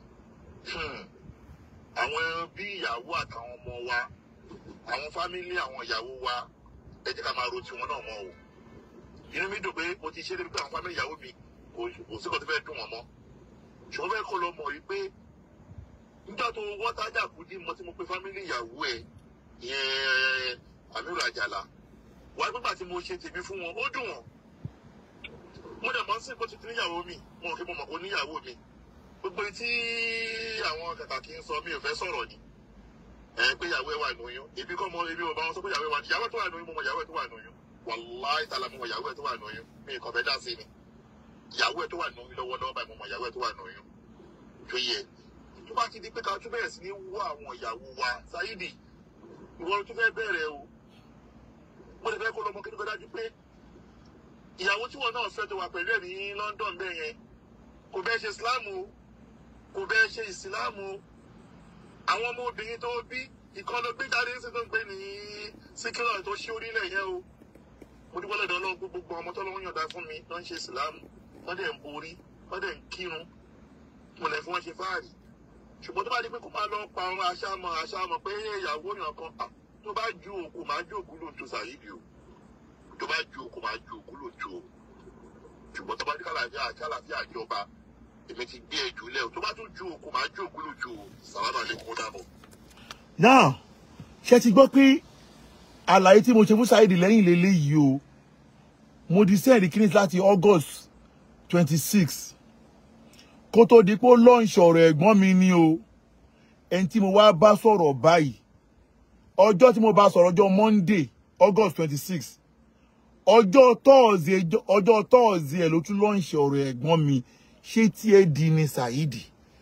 Speaker 2: àwọn bí ìyàwó àtàwọn ọmọ wa àwọn fámílì àwọn ìyàwó wa ẹ jẹ́ ká máa ro tiwọn náà mọ́ o inú mi dùn pé mo ti ṣe débi pé àwọn fámílì ìyàwó mi kò kò sí kò tó fẹ́ dùn wọ́n mọ́ ṣùgbọ́n bẹ́ẹ̀ kọ́ lọ mọ̀ wípé nígbà tó wọ́n tájà kú dí mo tí mo pe fámílì ìyàwó ẹ̀ yẹn Amiru Ajala wà nígbà tí mo ṣe tèmi fún wọn ó dùn wọ́n mo dẹ̀ mọ́ sí kó ti níyàwó mi mo rò pé mo mọ̀ kó níyàwó mi gbogbo tí àwọn kàkà kí n sọ mi ò fẹ́ sọ̀rọ̀ ni ẹ pé ìyàwó ẹ wà lóyún ebi kọ́ mọ ebi ò bá wọn sọ pé ìyàwó ẹ wà ìyàwó ẹ tó wà lóyún mo mọ ìyàwó ẹ tó wà lóyún wàláì tààlà mo mọ ìyàwó ẹ tó wà lóyún mi kàn fẹ́ dá sí ni ìyàwó ẹ tó wà lóyún lọ́wọ́lọ́wọ́ báyìí mo mọ ìyàwó ẹ tó wà lóyún tó yẹ tó bá ti di pé ká tún bẹ̀rẹ̀ sí ní wọ àwọn ìyàwó wa Saheed ìwọ tó fẹ́ bẹ̀rẹ̀ o mo lè fẹ́ kó lọ́mọ kí ló fẹ́ dájú pé ìyàwó tí wọn náà fẹ́ tó wà pẹ̀lú ẹ̀ ní London bẹ́ẹ̀ yẹn kò bẹ́ẹ̀ ṣe Islam o kò bẹ́ẹ̀ ṣe Islam o àwọn ọmọ obìnrin tó bí ìkan ló gbé jáde sí tó ń gbé ní síkírọ̀ tó ṣí orílẹ̀ yẹn o mo dúpẹ́ lọ́dọ̀ Ọlọ́run pé gbogbo ọmọ tó lọ́wọ́ yọ̀ǹda fún mi ló ń ṣe Islam wọ́n dẹ̀ ń borí wọ́n dẹ̀ ń kírun mo lẹ̀ fún wọn ṣe fáàrí ṣùgbọ́n tó bá di pé kó máa lọ pa ọmọ aṣáàmọ̀ aṣáàmọ̀ pé ìyàwó yàn kan ah, tó bá ju òkú máa ju òkú lóòótọ́ Saheed o tó bá ju òkú máa ju òkú lóòótọ́ o ṣùgbọ́n tó bá ní kàlàfíà àti àlàáfíà ìjọba èmi ti gbé ẹjù lẹ o tó bá tún ju òkú máa ju òkú lóòótọ́ o sàlámà lè kó dàbọ̀.
Speaker 1: now ṣe ti gbọ́ pé àlàyé tí mo ṣe fún Saheed lẹ́yìn lélẹ́yìí o mo di sẹ́ẹ̀dì kíní láti August twenty six kó tó di pé ó lọ́ọ̀ṣì ọ̀rọ̀ ẹ̀gbọ́n mi ni o ẹni tí mo wá bá sọ̀rọ̀ báyìí ọjọ́ tí mo bá sọ̀rọ̀ ọjọ́ Monday August twenty six ọjọ́ tọ́ọ̀sì ọjọ́ tọ́ọ̀sì ẹ̀ ló tún lọ́ọ̀ṣì ọ̀rọ̀ ẹ̀gbọ́n mi ṣé tí ẹ di ni Saheed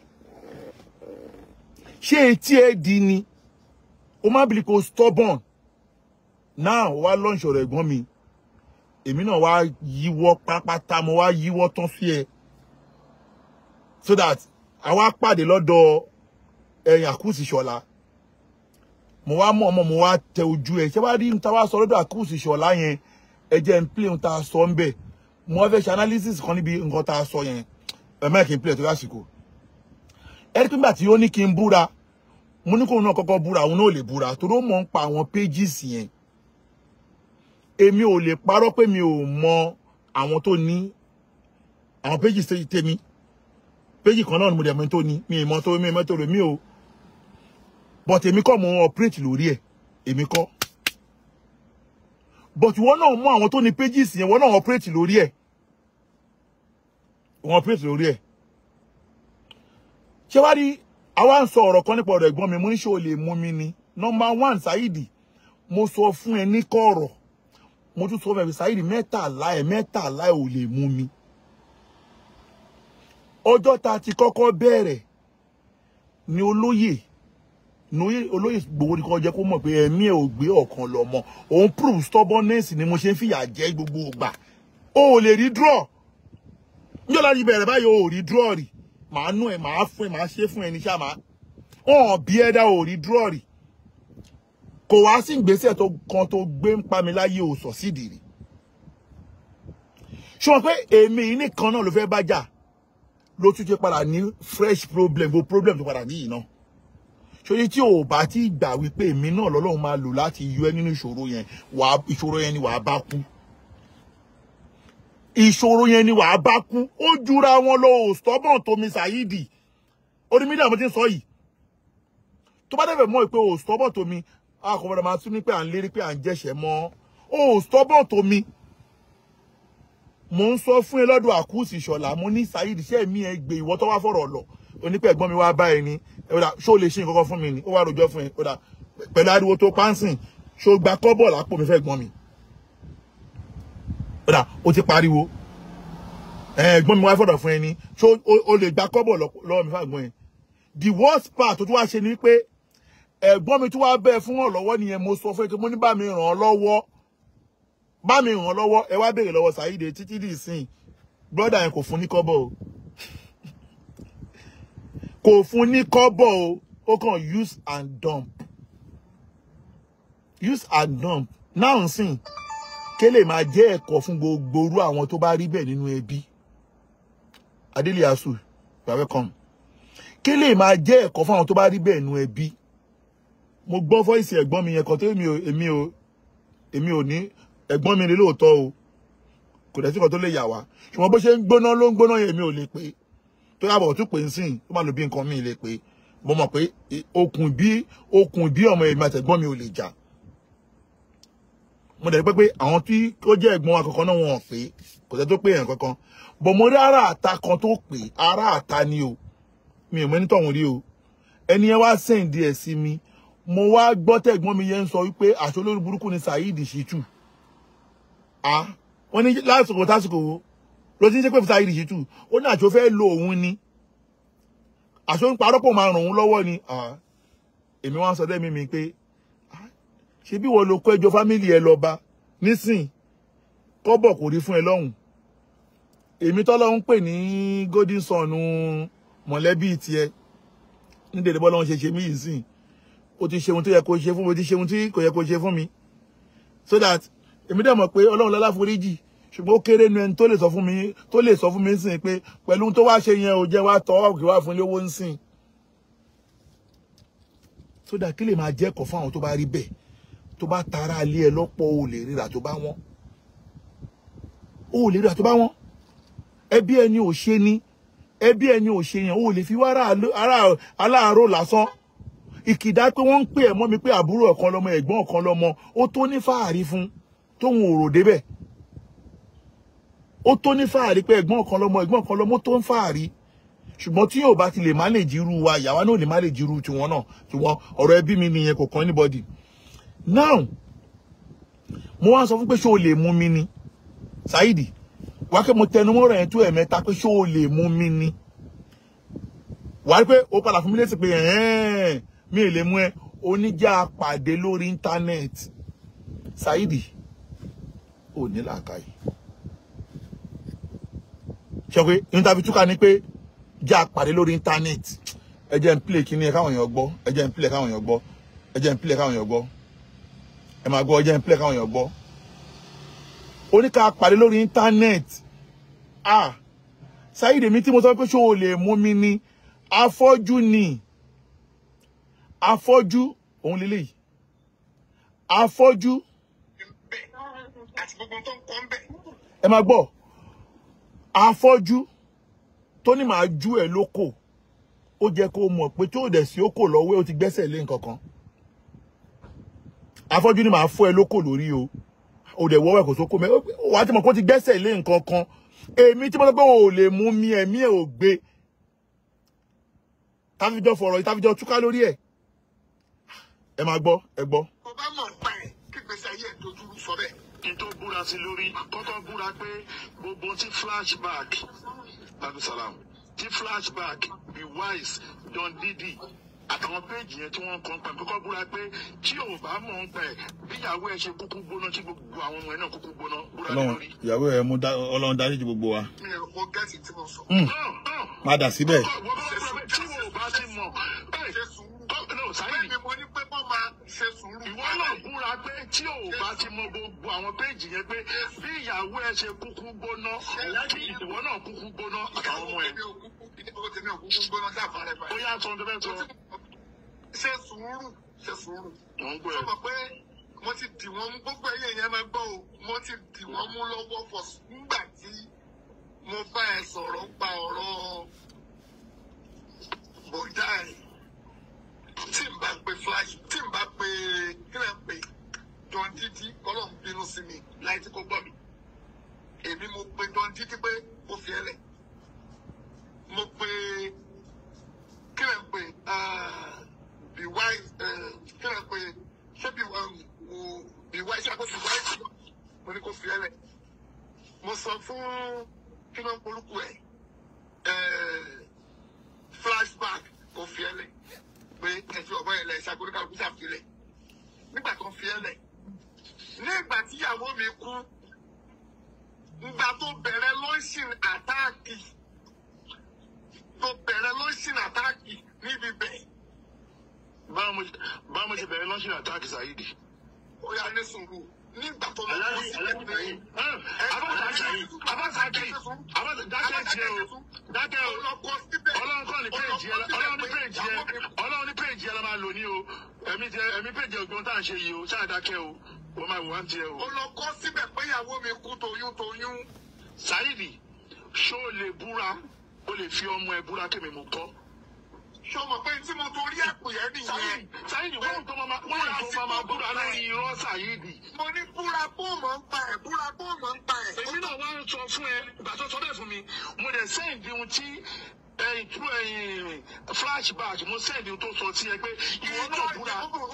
Speaker 1: ṣé etí ẹ di ni o má bìlì kò stubborn now wá lọ́ọ̀ṣì ọ̀rọ̀ ẹ̀gbọ́n mi èmi náà wá yíwọ́ pápátá mo wá yíwọ́ tán sí ẹ so that àwa pàdé lọ́dọ̀ ẹ̀yìn àkúùsì ṣọ̀la mo wá mọ̀ ọmọ mo wá tẹ ojú ẹ̀ ṣé wá rí n ta wá sọ lọ́dọ̀ àkúùsì ṣọ̀la yẹn ẹ jẹ́ n play n ta sọ ń bẹ̀ mo wá fẹ́ ṣe analysis kan níbi nǹkan ta sọ yẹn ẹ má kí n play tó lásìkò ẹ rí pé nígbà tí ó ní kí n búra mo ní kóun náà kọ́kọ́ búra òun náà lè búra torí ó mọ̀ ń pa àwọn pages yẹn èmi ò lè parọ́ pé mi ò mọ àwọn tó ní àwọn pages tèmi péjì kan náà ni mo dẹ̀ mọ́ tó ní mi ì mọ́ tó mi ì mọ́ tó rè mí o but èmi kọ́ mo ń operate lórí ẹ̀ èmi kọ́ but ìwọ náà mọ àwọn tó ní pages yẹn ìwọ náà operate lórí ẹ̀ wọ́n operate lórí ẹ̀ ṣé wá rí àwa ń sọ ọ̀rọ̀ kan nípa ọ̀rọ̀ ẹ̀gbọ́n mi mo ní ṣé o lè mú mi ni number one Saheed mo sọ fún ẹ ní kọ̀rọ̀ mo tún sọ fún ẹ Saheed mẹ́tàlá ẹ̀ mẹ́tàlá ẹ̀ ò lè mú mi ọjọ́ ta ti kọ́kọ́ bẹ̀rẹ̀ ni olóyè ní olóyè gbowó ni kò jẹ́ kó mọ̀ pé ẹ̀mí ẹ̀ ò gbé ọ̀kan lọ mọ́ òun prove stubbornness ni mo ṣe ń fìyà jẹ gbogbo ìgbà o ò lè rí draw níjọ́ láti bẹ̀rẹ̀ báyìí o ò rí draw rí màá nú ẹ̀ màá fún ẹ̀ màá ṣe fún ẹ̀ ní sáà màá hàn bí ẹ̀dá ò rí draw rí kò wá sí ìgbésẹ̀ tó kan tó gbé ń pa mi láyé ò sọ sídìí rí ṣùgbọ́n pé èmi nìkan náà ló fẹ́ bá jà ló tún ṣe padà ní fresh problem gbogbo problem tó padà níyì náà sórí tí o bá ti gbà wípé èmi náà lọ́lọ́run máa lò láti yọ ẹ́ nínú ìṣòro yẹn wàá ìṣòro yẹn ni wàá bá kú ìṣòro yẹn ni wàá bá kú ó jura wọn lọ ò stubborn tó mi Saheed orí mídíà mo ti ń sọ yìí tó bá dẹ̀fẹ̀ mọ́ ìpè ò stubborn tó mi a kò gbọdọ̀ máa tún ní pé à ń lérí pé à ń jẹ̀ṣẹ̀ mọ́ ò stubborn tó mi mo ń sọ fún ẹ lọ́dọ̀ àkúùsì ìṣọ̀lá mo ní Saheed iṣẹ́ mi ẹ gbé ìwọ tó wá fọ̀rọ̀ lọ onípẹ̀ ẹ̀gbọ́n mi wá bá ẹ ní ẹ̀rọ ṣó lè ṣe nǹkan kan fún mi ni ó wá rojọ́ fún ẹ ó dà pẹ̀lú ariwo tó pánsìn ṣó gba kọ́bọ̀ lápò mi fẹ́ gbọ́n mi ó dà ó ti pariwo ẹ̀gbọ́n mi wá fọ̀rọ̀ fún ẹ ní ṣó o lè gba kọ́bọ̀ lọ́wọ́ mi fàgbọ́n ẹ the worst part tó tún wá ṣe ni pé ẹ̀gbọ́n mi tún wá bẹ́ẹ̀ fún ọ̀ lọ́wọ́ nìyẹn mo sọ fún ẹ pé mo ní bá mi ràn ọ́ lọ́wọ́ bá mi ràn ọ́ lọ́wọ́ ẹ wá béèrè lọ́wọ́ Saheed títí dì sín brọ́dà yẹn kò fún ní kọ́bọ̀ o kò fún ní kọ́bọ̀ o ó kàn use and dump use and dump náà sìn kélé máa jẹ́ ẹ̀kọ́ fún gbogbo orú àwọn tó bá rí bẹ́ẹ̀ nínú ẹbí adélé asu you are welcome kélé máa jẹ́ ẹ̀kọ́ fún àwọn tó bá rí bẹ́ẹ̀ nínú ẹbí mo gbọ́ fọ́ìsì ẹ̀gbọ́n mi yẹn kan tó èmi ò èmi ò èmi ò ní ẹ̀gbọ́n mi ni lóòótọ́ o kò dẹ̀ sí kan tó lè yà wá ṣùgbọ́n bó ṣe ń gbóná ló ń gbóná yẹn mi ò lè pé tó yàbọ̀ tún pè ń sìn tó máa lò bí nǹkan mi lè pé mo mọ̀ pé okùn bí okùn bí ọmọ èmi àtẹ̀gbọ́n mi ò lè jà mo dẹ̀ pé pé àwọn tí ó jẹ́ ẹ̀gbọ́n wa kankan náà wọn ò pé kò sẹ́ tó pé yẹn kankan bọ̀ mo rí ara àta kan tó pè ara àta ni o mi ò mọ ẹni tọ̀hún rí o ẹni yẹn wá sẹ́ǹdì ẹ̀ sí mi mo wá gbọ́ tẹ̀gbọ́n mi yẹn ń sọ wípé àṣọ olórí burúkú ni Saheed Shittu a wọ́n ní lásìkò tásìkò wo ló ti ń ṣe pé Saheed Shittu ó ní àṣọ fẹ́ lo òun ni àṣọ ń parọ́ pò máa ràn òun lọ́wọ́ ni èmi wá ń sọ dẹ́mi mi pé ṣé bí wọ́n lo kó ẹjọ́ fámìlì ẹ lọ bá nísìn kọ́bọ̀ kò rí fún ẹ lọ́hùn èmi tọ́lọ́ ń pè ní golden son mọ̀lẹ́bí tiẹ̀ ní dèdè bọ́lá wọn ṣe ṣe mí yìí sìn o ti ṣe ohun tó yẹ kó ṣe fún mi o ti ṣe ohun tí kò yẹ kó ṣe fún mi so that èmi dẹ̀ mọ̀ pé ọlọ́run lọ́lá foríjì ṣùgbọ́n ó kéré nu ẹni tó lè sọ fún mi tó lè sọ fún mi sìn pé pẹ̀lú ohun tó wá ṣe yẹn ò jẹ́ wá tọ́ òkè wá fún lówó ń sìn so that kí lè máa jẹ́ ẹ̀kọ́ fún àwọn tó bá rí bẹ́ẹ̀ tó bá tara alé ẹ lọ́pọ̀ o lè ríra tó bá wọ́n o lè ríra tó bá wọ́n ẹbí ẹni ò ṣe ni ẹbí ẹni ò ṣe yẹn o lè fi wá aláàárọ̀ lásán ìkìdá pé wọ́n ń pè ẹ̀ mọ́ mi pé àbúrò ọ̀kan lọ́mọ ẹ̀gbọ́n ọ̀kan lọ́mọ ó tó ní fàárí fún tóun ò rò débẹ̀ ó tó ní fàárí pé ẹ̀gbọ́n ọ̀kan lọ́mọ ẹ̀gbọ́n ọ̀kan lọ́mọ tó ń fàárí ṣùgbọ́n tí yóò bá ti lè má lè jirú wa ìyàwó náà lè má lè jirú tiwọn náà tiwọn ọ̀rọ̀ ẹbí mi nìyẹn kò kàn anybody now mo wá sọ fún pé ṣé o lè mú mi ni Saheed wá pé mo tẹnu mọ́rọ̀ yẹn tó ẹ̀mẹ́ta pé ṣé o lè mú mi ni wà á pé o padà fún mi létí pé ẹ̀ẹ́n mi ò lè mú ẹ oníjà pàdé lórí íńtánẹ́ẹ̀tì Saheed ò ní làákàyè ṣe pé interview túkà ni pé já pàdé lórí íńtánẹ́ẹ̀tì ẹ jẹ́ ń play kíní ẹ káwọn èèyàn gbọ́ ẹ jẹ́ ń play káwọn èèyàn gbọ́ ẹ jẹ́ ń play káwọn èèyàn gbọ́ ẹ máa gbọ́ ẹ jẹ́ ń play káwọn èèyàn gbọ́ oníkà pàdé lórí íńtánẹ́ẹ̀tì ah Saheed mi tí mo sọ pé ṣé o lè mú mi ni afọ́jú ni afọ́jú òun lélẹ́yìí afọ́jú
Speaker 3: àti gbogbo tó ń kọ́ ń bẹ̀.
Speaker 1: ẹ máa gbọ́ afọ́jú tó ní màá ju ẹ̀ lóko ó jẹ́ kó mọ̀ pé tó dẹ̀ sí ókò lọ́wọ́ ó ti gbẹ́sẹ̀ lé nǹkan kan afọ́jú ni màá fọ́ ẹ lóko lórí o ó dẹ̀ wọ́wọ́ ẹ̀ kò sóko mẹ́ wàá ti mọ̀ pé ó ti gbẹ́sẹ̀ lé nǹkan kan èmi tí mo sọ pé o ò lè mú mi ẹ̀mí ẹ̀ ò gbé táfíjọ́ fọ̀rọ̀ yìí táfíjọ́ túká lórí ẹ̀ ẹ máa gbọ́ ẹ gbọ́.
Speaker 3: tó bá mọ̀ pa ẹ̀ kí gbèsè ayé ẹ̀ dojú rú sọ bẹ́ẹ̀.
Speaker 2: kí n tó búra sí lórí kọ́tọ́ búra pé gbogbo tí flashback abdulsalam tí flashback be wise don didi àtàwọn péèjì yẹn tí wọ́n kàn pa kọ́kọ́ búra pé tí ò bá mọ̀ ń pẹ̀ bíyàwó ẹ̀ ṣe kúkú gbóná tí gbogbo àwọn ọmọ ẹ̀ náà kúkú gbóná búra lé
Speaker 1: ọlọ́run
Speaker 2: lórí.
Speaker 1: ìyàwó ẹ̀ mú dá- ọlọ́run dáríjì gbogbo wa
Speaker 3: mi ò mọ gẹ́ẹ̀tì tí mo sọ.
Speaker 1: Mm,
Speaker 2: Náà, náà,
Speaker 1: padà síbẹ̀
Speaker 2: wọ́n bá búra pé tí ò bá ti mọ̀ bẹ́ẹ̀
Speaker 3: ṣe sùúrù.
Speaker 2: kọ́- no, Saheed,
Speaker 3: bẹ́ẹ̀ ni mo ní pé kọ́ máa ṣe sùúrù.
Speaker 2: ìwọ náà búra pé tí ò bá ti mọ gbogbo àwọn péèjì yẹn pé bí ìyàwó ẹ ṣe kúkú gbóná kí ìwọ náà kúkú gbóná àtàwọn ọmọ ẹ
Speaker 3: Ìyàwó tèmi ò kúkú- ìyàwó tèmi ò kúkú gbóná sáfà rẹ̀
Speaker 2: ó
Speaker 3: báyìí.
Speaker 2: yá sọ ọdún bẹ́ẹ̀ sọ.
Speaker 3: ṣe sùúrù ṣe sùúrù
Speaker 2: Mo ń gbọ́
Speaker 3: sọ
Speaker 2: ẹ.
Speaker 3: ma pé mo ti dì wọ́n mú gbogbo ẹ̀yẹ yẹn máa gbọ́ o mo ti dì wọ́n mú lọ́wọ́ fọ̀ nígbà tí mo bá ẹ sọ̀rọ̀ pa ọ̀rọ̀ bọ̀dá ẹ̀ tí n bá pe flash tí n bá pe kílẹ̀ pé John Didi kọ́lọ̀ ń bínú sí mi láì tí kò gbọ́ mi èmi mo pe John Didi pé ó fi ẹ lẹ̀ mo pe kílẹ̀ pé be wise kílẹ̀ pé ṣé be um, be wise ṣé àkóso be wise mo ní kó fi ẹ lẹ̀ mo sọ fún kí ló ń polúkú ẹ̀ flashback kò fi ẹ lẹ̀ pé ẹ̀sìn ọ̀bọ yẹn lẹ̀ ṣàkóso kálukú ṣàfilẹ̀ nígbà kan fi ẹ lẹ̀ ní ìgbà tíyàwó mi kú ìgbà tó bẹ̀rẹ̀ lọ́sìn àtáàkì tó bẹ̀rẹ̀ lọ́sìn àtáàkì níbi bẹ́ẹ̀
Speaker 2: Báwo mo ṣe- báwo mo ṣe bẹ̀rẹ̀ lọ́sìn àtàkì Saheed?
Speaker 3: ó yà ní sùúrù nígbà tó lọ
Speaker 2: Aláàjì
Speaker 3: sí
Speaker 2: Aláàjì
Speaker 3: ìpínlẹ̀
Speaker 2: Saheed. Abáṣákì Abáṣákì Abáṣákì dákẹ́ jẹ́ o dákẹ́ o.
Speaker 3: ọlọ́kọ síbẹ̀
Speaker 2: Ọlọ́run kọ́ ní péèjì ẹ Ọlọ́run ní péèjì ẹ Ọlọ́run ní péèjì ẹ la máa lò ní o. Ẹ̀mí jẹ ẹ̀mí péèjì ọgbọ́n tá à ń ṣe yìí o. Ṣáà dákẹ́ o. Wọ́n máa wò wá ń tiẹ̀ o.
Speaker 3: ọlọ́kọ síbẹ̀ pé ìyàwó mi kú toyún toyún
Speaker 2: Saheed ṣó o lè búra o lè fi ọmọ ẹ búra kémi mo kọ́.
Speaker 3: ṣé o mọ̀ pé tí mo torí ẹ̀pù yẹn nìyẹn
Speaker 2: Saheed Saheed wọ́n tó máa wọ́n tó máa búra lórí irọ́ Saheed.
Speaker 3: mo ní búra bóòmọ̀ ń pa ẹ̀ búra bóòmọ̀ ń pa ẹ̀.
Speaker 2: èmi náà wá ń sọ fún ẹ ìgbà tó sọ bẹ́ẹ̀ fún mi mo dẹ̀ sẹ́ǹdì ohun tí ẹ̀yìn tú ẹ̀yìn flashback mo sẹ́ǹdì ohun tó sọ sí ẹ pé ìwọ náà búra.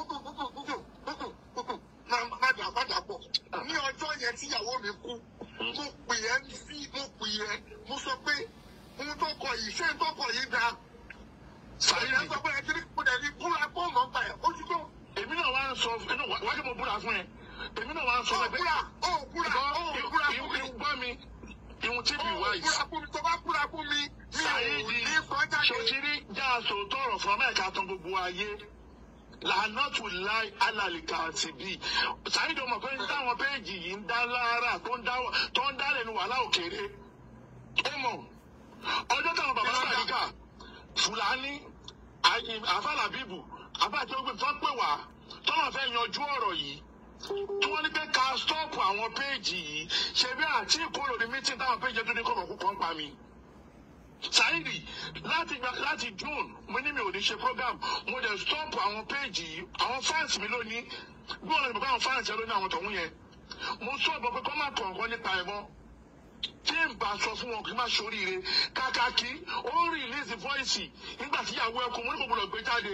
Speaker 3: má dà má dà pọ̀ ní ọjọ́ yẹn tíyàwó mi kú mo pè ẹ́ sí mo pè ẹ́ mo sọ pé ohun tó kọ yìí ṣé ohun tó kọ yìí dáa.
Speaker 2: Saheed
Speaker 3: ìyẹn sọ pé ẹ kiri mo dẹ̀ ní búra bóòmọ̀ ń pa ẹ̀ ó ti tó.
Speaker 2: èmi náà wá ń sọ inú wájú mo búra fún ẹ èmi náà wá ń sọ
Speaker 3: ó
Speaker 2: pé
Speaker 3: búra ó búra ó búra fún mi.
Speaker 2: ìwọ mi ìwọ̀n tí mi
Speaker 3: ó
Speaker 2: wá yìí.
Speaker 3: búra fún mi tó bá búra fún mi mi ò
Speaker 2: Saheed
Speaker 3: ní sọ jáde.
Speaker 2: ṣòṣìrí jáàsó tọrọ fún amẹ́ríkà tán gbogbo ayé lànàtù láì alàlìkà àti bí Saheed ọmọ pé táwọn péèjì yìí ń dá lára tó ń dá tó ń dá lẹ́nu wàhálà òkèèrè ó mọ̀ ọjọ́ táwọn bàbá sàríkà fúlàní àfàlàbíbù àbájọ gbé tó pè wá tọ́nà fẹ́ yanjú ọ̀rọ̀ yìí tí wọ́n ní pé ká stọ́ọ̀pù àwọn péèjì yìí ṣe bí àti ìkóró ní mítìn táwọn péèjì tó ní kọ̀ọ̀kan kú kan pa mi. Saheed láti gba láti June mo ní mi ò ní ṣe program mo dẹ̀ stọ́ọ̀pù àwọn péèjì yìí àwọn fans mi lónìí bí wọn lè bọ̀ àwọn fans yẹn lónìí àwọn tọ̀hún yẹn mo sọ̀bọ̀ pé kọ́ máa kọ̀ọ̀kan nípa ẹ̀ mọ́ tí n bá sọ fún wọn kí n má ṣoríire kàkà kí ó release voice nígbà tí ìyàwó ẹkùn mo ní kò gbọdọ̀ gbé jáde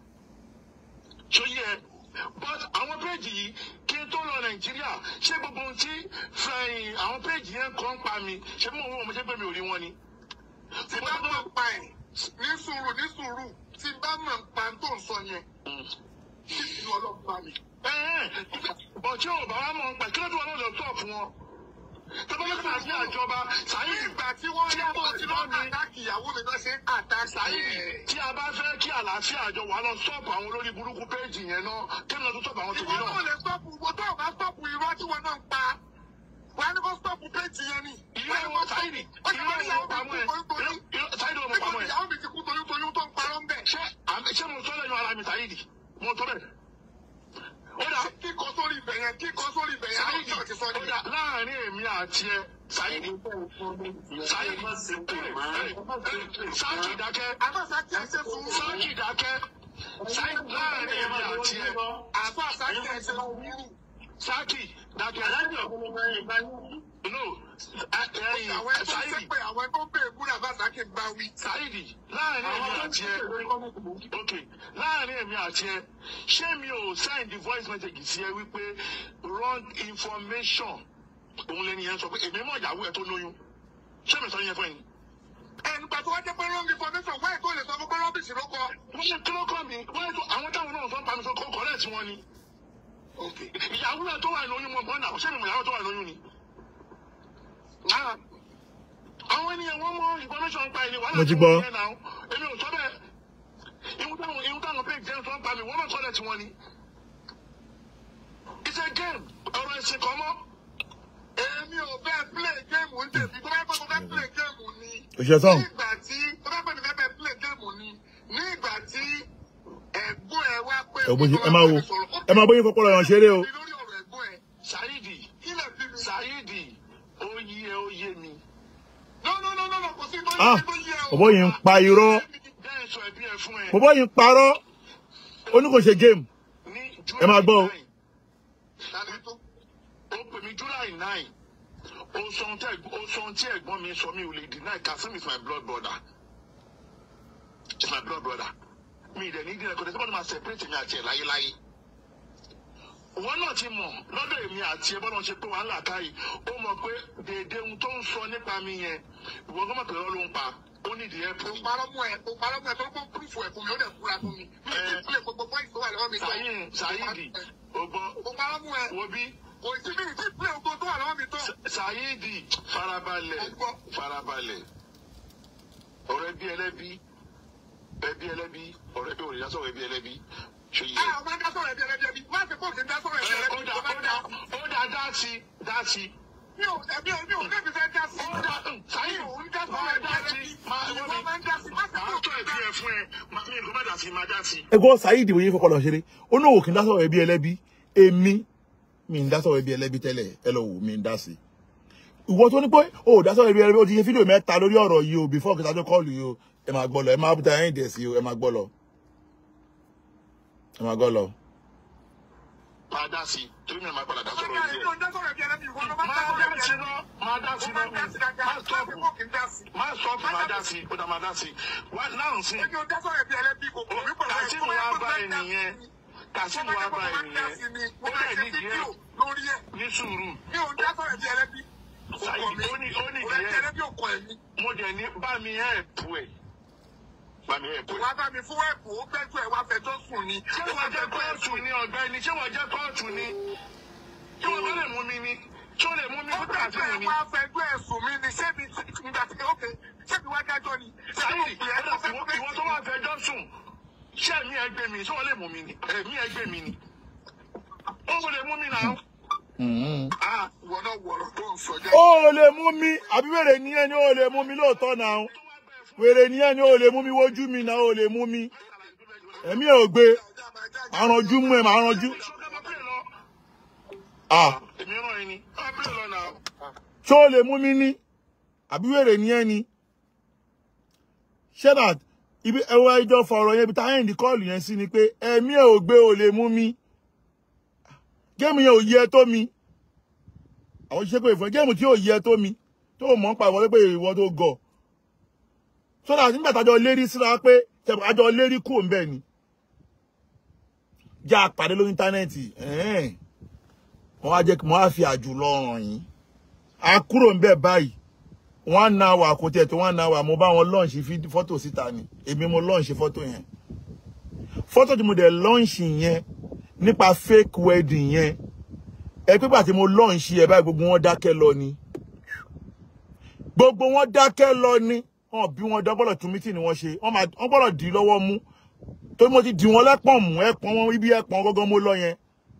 Speaker 2: ṣó yẹ but àwọn péèjì yìí kí n tó lọ nàìjíríà ṣé gbogbo ohun tí fẹ̀yìn àwọn péèjì yẹn kọ́ ń pa mi ṣé bí mo wọ́n mo ṣe pé mi ò rí wọn ni.
Speaker 3: tí bá mọ̀ ń pa ẹ̀ ní sùúrù ní sùúrù tí bá mọ̀ ń pa tó ń sọ yẹn kí ìlú ọlọ́pàá mi.
Speaker 2: bọ̀ tí ò bá wá mọ̀ ń pa kí ló dé wọn náà lọ sọ̀ fún wọn. tọ́pọ́lọ́pọ̀ àti àjọba Saheed
Speaker 3: nígbà tí wọ́n yá bọ̀ tí wọ́n
Speaker 2: mi.
Speaker 3: àtàkì ìyàwó mi bá ṣe ń àtàkì
Speaker 2: Saheed
Speaker 3: ẹ̀.
Speaker 2: tí a bá fẹ́ kí àlàáfíà àjọ wà lọ sọ́ọ̀pù àwọn olórí burúkú péèjì yẹn náà kí ni lọ tó sọ́ọ̀pù àwọn tèmi
Speaker 3: ìwọ náà
Speaker 2: náà.
Speaker 3: lè stọ́pù ìwọ tó o bá stọ́pù irọ́ tí wọn náà ń pa wà á ní kó stọ́pù péjì yẹn ni.
Speaker 2: ìwé wọn Saheed
Speaker 3: ó ti
Speaker 2: ìwé
Speaker 3: wọ́n ìyàwó
Speaker 2: wọn pamọ́
Speaker 3: mi
Speaker 2: ẹ̀
Speaker 3: kú toyún toyún.
Speaker 2: Saheed wọn
Speaker 3: nígbà
Speaker 2: pamọ́
Speaker 3: tí
Speaker 2: ẹ̀.
Speaker 3: ìyàwó mi ti kú toyún toyún tó ń parọ́ ń bẹ̀.
Speaker 2: ṣé àmì ṣé mo sọ lẹ́nu ara mi Saheed mo sọ bẹ́ẹ̀. ó dà
Speaker 3: kíkọ sórí ibẹ̀ yẹn kíkọ sórí ibẹ̀ yẹn
Speaker 2: Saheed
Speaker 3: àwọn ti sọ
Speaker 2: ó
Speaker 3: ní.
Speaker 2: dà láàrin èmi àti ẹ Saheed Saheed Sáàkì dákẹ́
Speaker 3: àmọ́ sàkí ẹ̀ ṣe sùúrù.
Speaker 2: Sáàkì dákẹ́ Saheed láàrin èmi àti ẹ
Speaker 3: àbá sàkí ẹ̀ ṣe sùúrù.
Speaker 2: Sáàkì dákẹ́. no ẹyin
Speaker 3: àwọn ẹni tó ń
Speaker 2: Saheed
Speaker 3: ṣépè àwọn ẹni tó ń bèèrè múlẹ̀ àbá sàkí ń bá wí.
Speaker 2: Saheed láàrin èmi àti ẹ ok láàrin èmi àti ẹ ṣé mi ò send the voice message sí ẹ wípé wrong information òun lẹni yẹn sọ pé èmi mọ̀ ìyàwó ẹ tó lóyún ṣé mi sọ yẹn fún ẹ ni.
Speaker 3: ẹnìgbà tó wá jẹ́ pé wrong information wáyé tó lè sọ fún pé rọ́bìṣì ló kọ.
Speaker 2: wọ́n ṣe kí ló kọ́ mi wọ́n ètò àwọn táwọn náà sọ ń pa mi sọ kọ́ correct wọn ni. ìyàwó ẹ tó wà lóyún mọ̀ mọ́ náà ṣé mi mọ̀ ìyàwó tó wà lóyún ni. Ah, àwọn ènìyàn wọn mọ information pa ẹni wàhálà
Speaker 1: Mo ti
Speaker 2: tí
Speaker 1: gbọ́.
Speaker 2: wọ́n yẹn náà èmi ò sọ bẹ́ẹ̀ ihun táwọn ihun táwọn page jẹ́ sọ ń pa mi wọ́n mọ̀ correct wọn ni. it's a game ọ̀rọ̀ ẹ̀sìn kan mọ́.
Speaker 3: èmi ò bẹ́ẹ̀ play game ń tèmi tó bá pẹ́ mo fẹ́ play game ni.
Speaker 1: òṣìṣẹ́ sọ̀hún
Speaker 3: ní ìgbà tí tó bá pẹ́ mi fẹ́ bẹ́ẹ̀ play game ni ní ìgbà tí ẹ̀gbọ́n
Speaker 1: ẹ bó ṣe ẹ máa wo ẹ máa bóyá fọpọlọ yàn ṣeré o.
Speaker 3: lórí ọ̀rọ̀ ẹ̀gbọ́n ẹ̀
Speaker 2: Saidi
Speaker 3: ilẹ̀ bí mi.
Speaker 2: Saidi ó yí ẹ ó yé mi.
Speaker 3: no no no no no kò sí tó
Speaker 1: Ah,
Speaker 3: yẹ tó yẹ o.
Speaker 1: bọ̀bọ́ yìí ń pa irọ́
Speaker 2: bẹ́ẹ̀ sọ ẹbí ẹ fún ẹ.
Speaker 1: bọ̀bọ́ yìí ń parọ́ ó ní kò ṣe game
Speaker 2: ní
Speaker 1: ẹ máa gbọ́ o.
Speaker 2: July 9,
Speaker 3: Tani tó?
Speaker 2: ó pè mí July nine ó sọ ohun tí ẹ̀gbọ́n- ó sọ ohun tí ẹ̀gbọ́n mi sọ mi ò lè deny Kasim is my blood brother is my blood brother mi ìdẹ̀ ní ìdílé kò tẹ́ sọ́kọ́ ní máa separate mi àti ẹ̀ láyéláyé wọn náà ti mọ̀ lọ́dọ̀ èmi àti ẹ bọ́dọ̀ ṣe pé wàhálà káyì ó mọ̀ pé dèédé ohun tó ń sọ nípa mi yẹn ìwọ gbọ́dọ̀ pé lọ́ọ́ ló ń pa ó nídìí ẹ̀
Speaker 3: Mo parọ́ mú ẹ, mo parọ́ mú ẹ, tó kó púrúfù ẹ̀ fún mi, ó dẹ̀ kúra fún mi. Mi ò lè fúlẹ̀ gbogbo pọ́ìntì tó wà lọ́wọ́ mi.
Speaker 2: Saheed Saheed ó gbọ́
Speaker 3: Mo parọ́ mú ẹ,
Speaker 2: wo bí
Speaker 3: kò sí mi ìdí ìpínlẹ̀ gbogbo tó wà lọ́wọ́ mi tó.
Speaker 2: Saheed farabalẹ̀
Speaker 3: Mo gbọ́.
Speaker 2: farabalẹ̀ ọ̀rẹ́ bí ẹlẹ́bí ẹbí ẹlẹ́bí ọ̀rẹ́ bí òrìṣà sọ̀rọ̀ ẹbí ẹlẹ́bí ṣe yẹ.
Speaker 3: Ah, ọmọ ń dá sọ̀rọ̀ ẹbí ẹlẹ́bí ẹbí. Má ṣe kóòtù ń dá sọ̀rọ̀ ẹbí
Speaker 2: Ẹ,
Speaker 3: ẹlẹ́bí
Speaker 2: ó dà
Speaker 3: tó bá
Speaker 2: ó
Speaker 3: dá.
Speaker 2: dà ó dà dá sí dá sí.
Speaker 3: Mi ò ẹbí mi ò débi fẹ́ dá sí.
Speaker 2: ó dà Saheed
Speaker 3: Mi ò ń dá sọ̀rọ̀
Speaker 2: máa
Speaker 3: ẹbí
Speaker 2: dá sí
Speaker 3: ẹlẹ́bí.
Speaker 2: máa
Speaker 3: Ìwọ máa ń dá sí. Má ṣe
Speaker 2: máa
Speaker 3: kóòtù
Speaker 2: tó
Speaker 3: ń
Speaker 2: ẹbí
Speaker 3: dá
Speaker 2: ẹ fún ẹ máa mi nǹkan má dà sí máa dá sí.
Speaker 1: ẹgbọ́n Saheed wòye fọpọlọ ṣeré ó ní òkè ń dá sọ̀rọ̀ ẹbí ẹlẹ́bí èmi mi ń dá sọ̀rọ̀ ẹbí ẹlẹ́bí tẹ́lẹ̀ ẹ lọ wò mí ń dá sí i ìwọ tó ní pé o ò dá sọ̀rọ̀ ẹbí ẹlẹ́bí o ti ṣe fídíò mẹ́ta lórí ọ̀rọ̀ yìí o before kìtà tó kọ́ọ̀lù yìí o ẹ máa gbọ́ lọ ẹ máa bùtà ẹ̀yìn dẹ̀ sí o ẹ máa gbọ́ lọ ẹ máa gbọ́ lọ.
Speaker 2: máa dá sí torí mi ò máa padà dá sọ̀rọ̀
Speaker 3: Mi
Speaker 2: ẹbí ẹ.
Speaker 3: ò ń dá sọ̀rọ̀ ẹbí ẹlẹ́bí. Ìwọ ló máa ń dá
Speaker 2: máa
Speaker 3: sọ̀rọ̀
Speaker 2: dá
Speaker 3: ẹbí
Speaker 2: sí
Speaker 3: ẹlẹ́bí.
Speaker 2: lọ máa dá sí
Speaker 3: Ó
Speaker 2: lọ
Speaker 3: máa ń dá sí dáadáa.
Speaker 2: máa
Speaker 3: Má ṣe
Speaker 2: stop
Speaker 3: kóòtù ń dá sí.
Speaker 2: máa stop máa dá sí ó dá máa dá sí wá náà sí.
Speaker 3: Èmi ò ń dá sọ̀rọ̀ ẹbí ẹlẹ́bí. Kò kò mí pẹ̀lú ẹ̀.
Speaker 2: Kasim wá bá ẹnìyẹn Kasim wá bá ẹnìyẹn ó dẹ̀ nídìí ẹ̀
Speaker 3: lórí ẹ̀.
Speaker 2: ní sùúrù
Speaker 3: Mi ò ń dá sọ̀rọ̀ ẹbí ẹlẹ́bí.
Speaker 2: Saheed ó ní ó nídìí
Speaker 3: Ọ̀rẹ́
Speaker 2: ẹ̀
Speaker 3: ẹlẹ́bí ò kọ ẹ̀mí.
Speaker 2: mo dẹ̀ ní bá mi ẹ̀ bù ẹ̀ bá mi ẹ̀ bù ẹ̀.
Speaker 3: Wá bá mi fún ẹ̀bù, ó gbẹ́jọ́ ẹ̀ wá fẹjọ́ sùn ni.
Speaker 2: ṣé wọ́n jẹ́ kóòtù ni ọ̀gbẹ́ni ṣé wọ́n jẹ́ kóòtù ni ṣé wọ́n bá lè mú mi ni ṣé wọ́n lè mú mi
Speaker 3: Ó
Speaker 2: fún
Speaker 3: gbẹ́jọ́
Speaker 2: Kasim
Speaker 3: ẹ̀
Speaker 2: ni.
Speaker 3: wá fẹjọ́ ẹ̀ sùn mí ni. Ṣé mi nígbà tí ókè ṣé mi wá dájọ́ ni? Ṣé mo
Speaker 2: Saheed
Speaker 3: pè é tó fẹ́
Speaker 2: ìwọ
Speaker 3: fẹ́
Speaker 2: ìwọ tó wà fẹjọ́ sùn ṣé ẹ̀mí ẹ gbé mi ṣé wọ́n lè mú mi ni ẹ̀mí ẹ gbé mi ni. ó wọ́n lè mú mi náà.
Speaker 3: Ah, ìwọ náà wọ̀rọ̀ tó ń sọ jẹ́.
Speaker 1: ó ò lè mú mi àbí wèrè nìyẹn ni ó lè mú mi lóòótọ́ náà wèrè nìyẹn ni ó lè mú mi wojú mi náà ó lè mú mi ẹ̀mí ẹ̀ ò gbé àrànjú mú ẹ̀ máa rànjú. Ah,
Speaker 2: èmi ràn yín ni á bí lọ náà.
Speaker 1: ṣé ó lè mú mi ní àbí wèrè nìyẹn ni ṣé that ibi ẹwọ ẹjọ́ fọ̀rọ̀ yẹn ibi tá ẹ̀ǹdì kọ́ọ̀lù yẹn sí ni pé ẹ̀mí ẹ̀ ò gbé ò lè mú mi géèmù yẹn ò yẹ tó mi àwọn ṣiṣẹ́ pé ìfọ̀ géèmù tí ò yẹ tó mi tó mọ̀ ń pa ìwọlé pé ìwọ tó gọ̀ so that nígbà tájọ lérí síra pé tẹ̀bọ̀ àjọ lérí kù ń bẹ̀ ni já a pàdé lórí íńtánẹ́ẹ̀tì ẹ̀ẹ́n wọ́n á jẹ́ kí wọ́n á fi àjùlọ hàn yín a kúrò ń bẹ̀ báyìí one hour kò tiẹ̀ tó one hour mo bá wọn lọ́ọ̀ṣì fọ́tò síta ni èmi mo lọ́ọ̀ṣì fọ́tò yẹn fọ́tò tí mo dẹ̀ lọ́ọ̀ṣì yẹn nípa fake wedding yẹn ẹ pé pàtí mo lọ́ọ̀ṣì ẹ báyìí gbogbo wọn dákẹ́ lọ ni gbogbo wọn dákẹ́ lọ ni wọn bí wọn dọ́gbọ́dọ̀ tún mítì ni wọ́n ṣe wọ́n máa- wọ́n gbọ́dọ̀ dì í lọ́wọ́ mú torí mo ti dì wọ́n lẹ́pọ̀n mú ẹ̀pọ̀n wọn ibi ẹ̀pọ̀n gọ́gọ́ mo lọ yẹn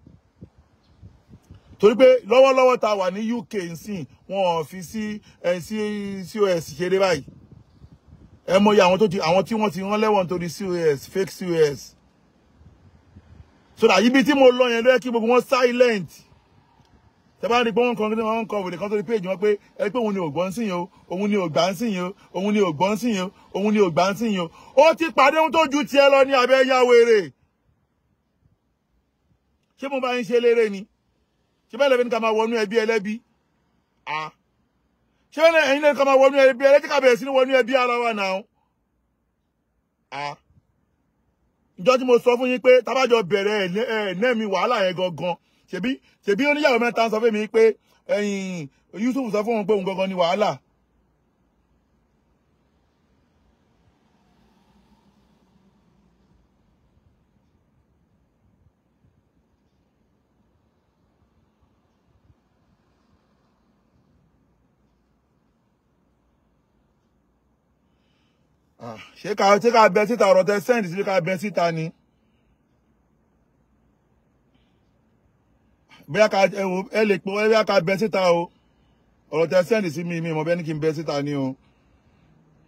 Speaker 1: torí pé lọ́wọ́lọ́wọ́ tá a wà ní UK nsìn wọn ò fi sí ẹ sí COS ṣeré báyìí ẹ mọ̀ iye àwọn tó ti àwọn tí wọ́n ti rán lẹ́wọ̀n nítorí COS fake COS so that ibi tí mo lọ yẹn ló yẹ kí gbogbo wọn silent tẹ bá rí i pé wọn kàn kí wọn kọ wèrè kan tó rí péjì wọn pé ẹ pé òun ni ògbọ́n sìn yìí o òun ni ògbà ń sìn yìí o òun ni ògbọ́n sìn yìí o òun ni ògbà ń sìn yìí o ó ti pàdé ohun tó ju tiẹ̀ lọ ní abẹ́ yá wèrè ṣé mo bá ń ṣe léré ni ṣé bẹ́ẹ̀ lẹ́bi ní ká máa wọnú ẹbí ẹlẹ́bí ah ṣé bẹ́ẹ̀ ẹ̀yin lẹ́bi ká máa wọnú ẹbí ẹlẹ́bí ká bẹ̀rẹ̀ sí ní wọnú ẹbí ara wa náà ah ìjọ tí mo sọ fún yín pé tábàjọ bẹ̀rẹ̀ ẹ̀ ẹ̀ nẹ́ẹ̀mí wàhálà yẹn gangan ṣebí ṣebí oníyàwó mẹ́ta ń sọ fún mi pé ẹ̀yìn Yusuf sọ fún òun pé òun gangan ni wàhálà Ah, ṣé ká ṣé ká bẹ síta ọ̀rọ̀ tẹ sẹ́ǹdì sí ká bẹ síta ni. bóyá ká ẹ wò ẹ lè pè wọ́n bóyá ká bẹ síta o ọ̀rọ̀ tẹ sẹ́ǹdì sí mi mi mọ̀ bẹ́ẹ̀ ni kí n bẹ síta ni o.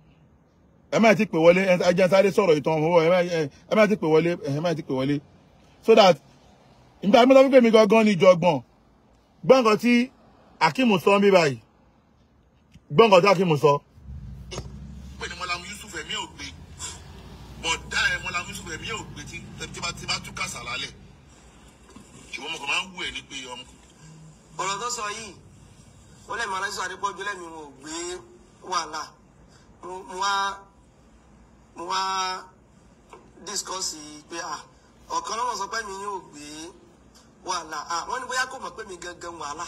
Speaker 1: ẹ má ti pè wọlé ẹ jẹ́ n sáré sọ̀rọ̀ ìtàn òwò ẹ má ẹ má ti pè wọlé ẹ má ti pè wọlé so that ìgbà mi sọ fún pé mi gangan ni ìjọ̀gbọ̀n gbọ́ nǹkan tí Akeem sọ ń bí báyìí gbọ́ nǹkan tí Akeem sọ.
Speaker 2: pé ní mọ́lámù yusuf ẹ̀mí ò gbé bọ̀dá ẹ̀ mọ́lámù yusuf ẹ̀mí ò gbé tí tí bá tí bá tú kàṣà lálẹ́ ṣùgbọ́n mo kàn máa ń wù ẹ́ ní pé ọmọ
Speaker 4: ọ̀rọ̀ tó sọ yìí ó lẹ́mí aláṣọ àdépọ́jú lẹ́mí wọn ò gbé wàhálà mo mo wá mo wá discourse pé à ọ̀kan lọ́wọ́ sọ pé mi yóò gbé wàhálà à wọ́n ní bóyá kò mọ̀ pé mi gangan wàhálà.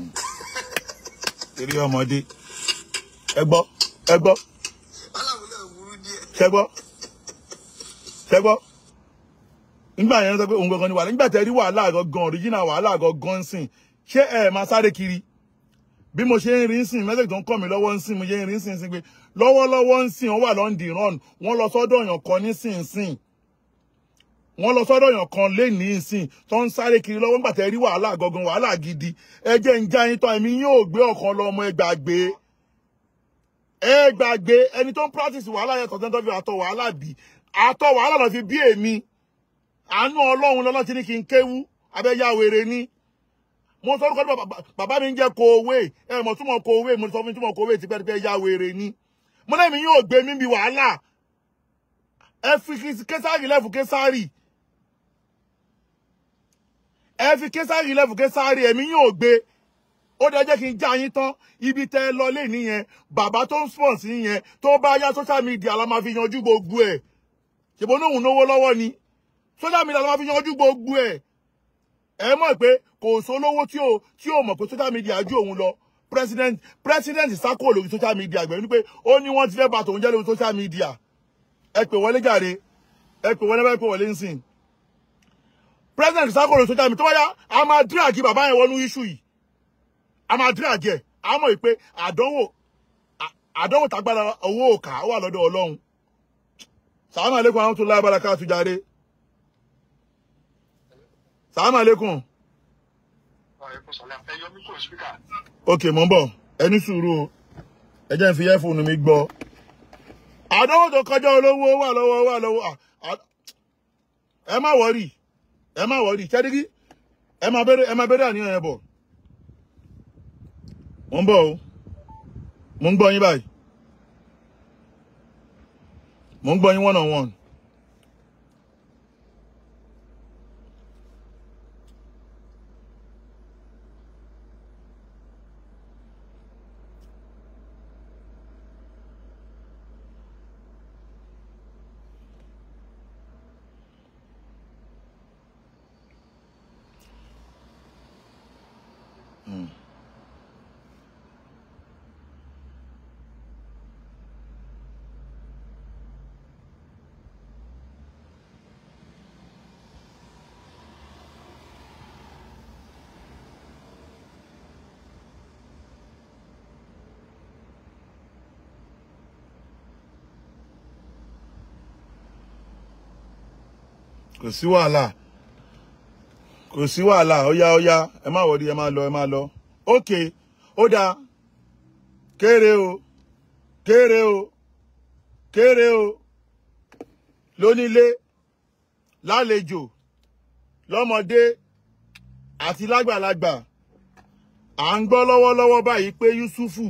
Speaker 1: eré ọmọdé ẹ gbọ́ ẹ gbọ́
Speaker 4: aláwo náà burú díẹ̀.
Speaker 1: ṣẹ gbọ́ ṣẹ gbọ́ nígbà yẹn sọ pé òun gangan ni wàhálà nígbà tẹ rí wàhálà gangan original wàhálà gangan sìn ṣé ẹ máa sáré kiri bí mo ṣe ń rí sìn mẹ́sẹ̀gì tó ń kọ́ mi lọ́wọ́ ń sìn mo ṣe ń rí sìn sìn pé lọ́wọ́lọ́wọ́ ń sìn wọ́n wà lọ́ndì run wọ́n lọ sọ́dọ̀ èèyàn kan ní sìn sìn wọ́n lọ sọ́dọ̀ èèyàn kan lénìí sìn tó ń sáré kiri lọ́wọ́ nígbà tẹ rí wàhálà gangan wàhálà gidi ẹ jẹ́ ń já yín tán èmi yóò gbé ọ̀kan lọ ọmọ ẹ gbàgbé ẹ gbàgbé ẹni tó ń practice wàhálà yẹn tọ̀tẹ́ tó fi àtọ̀ wàhálà bì àtọ̀ wàhálà lọ fi bí èmi àánú ọlọ́run lọ́lọ́ ti ní kí n kéwú abẹ́yà wèrè ní mo sọ orúkọ bàbá bàbá mi ń jẹ́ kòwé ẹ mọ̀ túmọ̀ kòwé mo sọ fún mi túmọ̀ kòwé tipẹ́tipẹ́ ya wèrè ní mo lẹ́mi yóò gbé mi bí wàhálà ẹ fi késàrì lẹ́fù késàrì ẹ fi késàrì lẹ́fù késàrì ẹ̀mí yóò gbé ó dẹ jẹ́ kí n já yín tán ibi tẹ́ ẹ lọ lé nìyẹn bàbá tó ń sponsor sí yẹn tó bá yá social media la máa fi yanjú gbogbo ẹ̀ ṣèbó náà òun náwó lọ́wọ́ ni social media la máa fi yanjú gbogbo ẹ̀ ẹ mọ̀ pé kò sólówó tí ò tí ò mọ̀ pé social media ju òun lọ president president sákò lórí social media gbẹ̀rún pé ó ní wọ́n ti fẹ́ bà tòun jẹ́ lórí social media ẹ pè wọlé jàre ẹ pè wọlé báyìí pè wọlé ń sìn president sákò lórí social media tó bá yá a máa drag bàbá yẹn wọnú issue yìí a máa drag ẹ̀ a mọ̀ pé àdánwò àdánwò tágbára owó òkà wà lọ́dọ̀ ọlọ́run sàlámù aleykum àwọn tó láyé bára ká tó jáde sàlámù aleykum ok mo ń bọ̀ ẹ ní sùúrù o ẹ jẹ́ n fi ẹ́fóònù mi gbọ́ àdánwò tó kọjá olówó wà lọ́wọ́ wà lọ́wọ́ ẹ má wọ́rì ẹ má wọ́rì kẹ́dígí ẹ má bẹ̀rẹ̀ ẹ má bẹ̀rẹ̀ àníyàn yẹn bọ̀ mo ń bọ̀ o mo ń gbọ́ yín báyìí mo ń gbọ́ yín one on one. kò sí wàhálà kò sí wàhálà ọyá ọyá ẹ má wọrí ẹ má lọ ẹ má lọ ókè ó dáa kéré o kéré o kéré o lónílé lálejò lọ́mọdé àti lágbàlagbà à ń gbọ́ lọ́wọ́lọ́wọ́ báyìí pé Yusufu